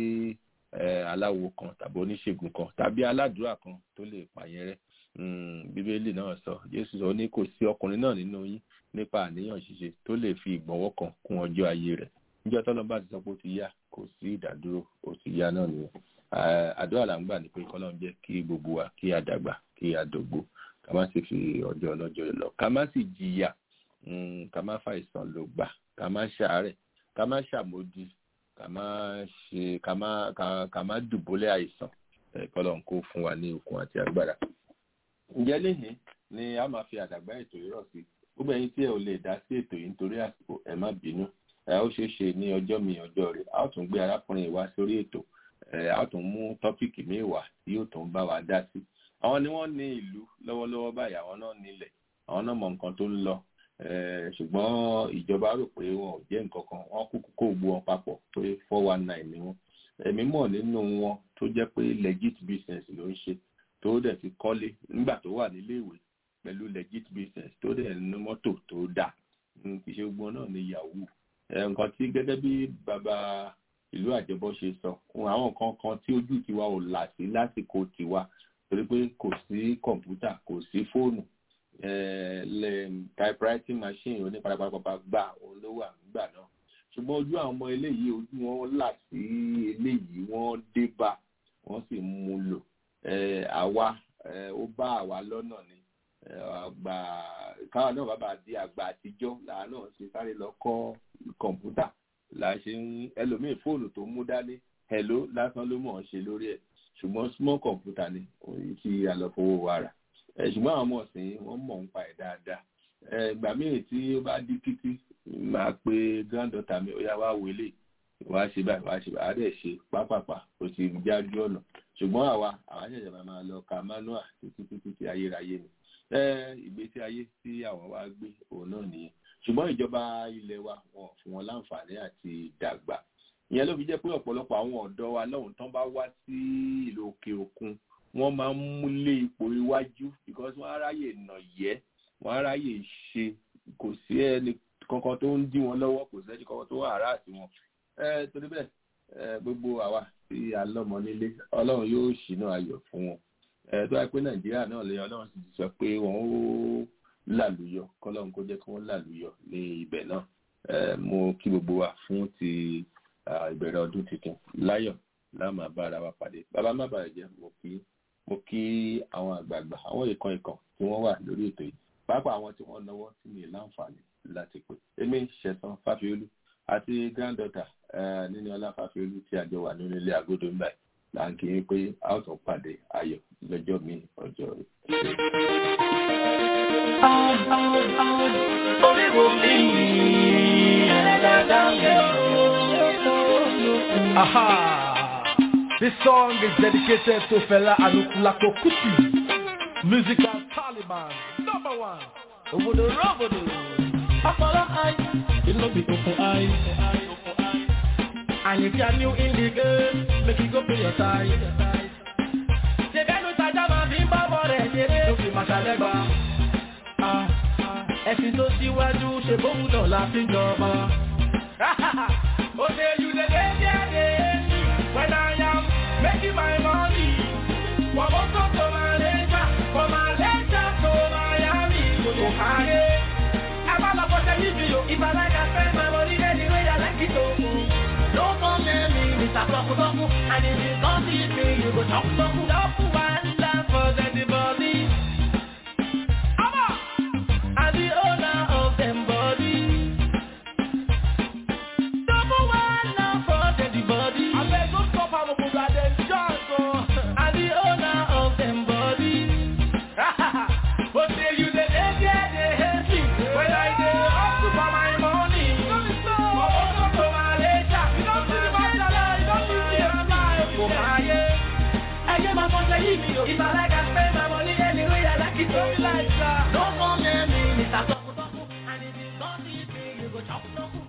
aláwo kan tàbí oníṣègùn kan tàbí aládùúrà kan tó lè pààyàn rẹ́ bíbélì náà sọ jésù sọ ní kò sí ọkùnrin náà nínú yín nípa àníyàn ṣíṣe tó lè fi ìgbọ̀nwọ́ kan kún ọjọ́ ayé rẹ̀ níjọ́ tọ́lọ́ bá ti sọ pé ó ti yá kò sí ìdádúró ó ti yá náà nìyẹn àdúrà là ń gbà ní pé kọ́lọ́n jẹ́ kí gbogbo wa kí a dàgbà kí a dògbò ká má sì fi ọjọ́ ọlọ́jọ́ lọ ká má sì jìyà ká má fàìsàn ló gbà ká má ṣàárẹ̀ ká má ṣàmódì ká má ṣe ká má ká má dùbúlẹ̀ àìsàn kọ́lọ́n kó fún wa ní okun àti agbára ǹjẹ́ lẹ́yìn ni a máa fi àdàgbà ètò yìí rọ̀ sí gbogbo ẹ̀yin tí ẹ ò lè dá sí ètò yìí nítorí àsìkò ẹ má bínú ẹ ó ṣeé ṣe ní ọjọ́ mi ọjọ́ rẹ̀ a ó tún gbé arákùnrin wá sórí ètò ẹ a ó tún mú tọ́pìkì míì wá tí yóò tún bá wa dá sí àwọn ni wọ́n ní ìlú lọ́wọ́lọ́wọ́ báyìí àwọn náà nílẹ̀ àwọn náà mọ nǹkan tó ń lọ ṣùgbọ́n ìjọba rò pé wọn ò jẹ́ nǹkan kan wọ́n kúkú kó gbó wọn papọ̀ pé four one nine ni wọ́n ẹ̀mí mọ̀ nínú wọn tó jẹ́ pé legit business ló ń ṣe tó dẹ̀ ti kọ́lé nígbà tó wà nílé ìwé pẹ̀lú legit business tó dẹ̀ ní mọ́tò tó dà kì í ṣe gbogbo náà ní yahoo nǹkan tí gẹ́gẹ́ bí bàbá ìlú àjẹbọ ṣe sọ àwọn nǹkan kan tí ojú tiwa ò là sí lásìkò tiwa torí pé kò sí kọ̀ǹpútà kò sí fóònù typewriting machine oníparapapa gbà òun ló wà nígbà náà ṣùgbọ́n ojú àwọn ọmọ eléyìí ojú wọn là sí eléyìí wọ́n dé bá wọ́n sì mú lò àwa ó bá àwa lọ́nà ni àgbà káwa náà bàbá di àgbà àtijọ́ làá náà ṣe sáré lọ kọ́ kọ̀ǹpútà là ṣe ń ẹlòmíì fóònù tó mú dání hello lásán ló mọ̀ ọ́n ṣe lórí ẹ̀ ṣùgbọ́n small computer ni òun tí a lọ fowó wa rà ṣùgbọ́n àwọn ọmọ ọ̀sìn wọ́n mọ̀ ń pa ẹ̀ dáadáa ìgbà míì tí ó bá di títí máa pe granddaughter mi ó yá wá wọlé wá ṣe báyìí wá ṣe báyìí á dẹ̀ ṣe pápápá ó ti jájú ọ̀nà ṣùgbọ́n àwa àwa ṣẹ̀ṣẹ̀ máa lọ ka manual títí títí tí ayérayé ni ìgbésí ayé tí àwọn wá gbé òun náà nìyẹn ṣùgbọ́n ìjọba ilẹ̀ wa wọn fún wọn láǹfààní àti dàgbà ìyẹn ló fi jẹ́ pé ọ̀pọ̀lọpọ̀ àwọn ọ̀dọ́ wa lọ́hùn tán bá wá sí ìlú òkè òkun wọ́n máa ń múlé ipò iwájú because wọ́n á ráyè nà yẹ́ wọ́n á ráyè ṣe kò sí ẹni kankan tó ń dí wọn lọ́wọ́ kò sí ẹni kankan tó wà ará àti wọn torí bẹ́ẹ̀ gbogbo àwa tí a lọ́mọ nílé ọlọ́run yóò ṣínà ayọ̀ fún wọn tó wáyé pé nàìjíríà náà lè ọlọ́run sì ti sọ pé wọ́n ó làlùyọ kọ́lọ́run kó jẹ́ kí wọ́n làlùyọ ní ibẹ̀ náà mo kí gbogbo wa fún ti ìbẹ̀rẹ̀ ọdún tuntun láyọ̀ láàmú abára wa pàdé bàbá má bàa jẹ́ mo kí mo kí àwọn àgbààgbà àwọn ìkan ìkan tí wọ́n wà lórí ètò yìí pàápàá àwọn tí wọ́n náwó tí mi láǹfààní láti pè èmi ṣẹ̀san fáfiolú àti granddaughter nínú ọlá fáfiolú tí àjọ wà nínú ilé agodo ń báyìí là ń kí yín pé a ó tún pàdé ayọ̀ lọ́jọ́ mi ọjọ́ rẹ̀. orí wo mi ẹ̀ẹ́dẹ́gbẹ̀dá Aha! This song is dedicated to Fela Anukulako Kuti, musical Taliban, number one. Obodo robodo, ọpọlọ eye, it no be open eye. And if you are new in the game, make you go pay your tithe. lẹ́gbà. Ẹ̀sìn tó síwájú ṣe bóun náà la fi jọba. Ó ṣe you dey dey there dey when I am making my money. Wọ́n mọ́ tó tó máa lẹ́jà, kò máa lẹ́jà tó Miami. Kò tó káyé. Ẹ má lọ bọ́sẹ̀ níbi o. If I like I spend my money anyway I like it o. No come near me, Mr. Tọkutọku. And if you come see me, you go tọkutọku. Tọku one laugh for anybody. I'm the owner of them body. Double one laugh for anybody. I beg don't stop am o, go dem just o. I'm the owner of them body. But say you dey dey there dey hate me. When I dey hustle for my money. Owó tó tó máa lé jà. Kò máa yé. Ẹyẹ máa fọ́nṣẹ́ yìí mi o. If I like I spend my money anyway I like it o. No come near me, Mr. Tọkutọku. And if you come see me, you go chop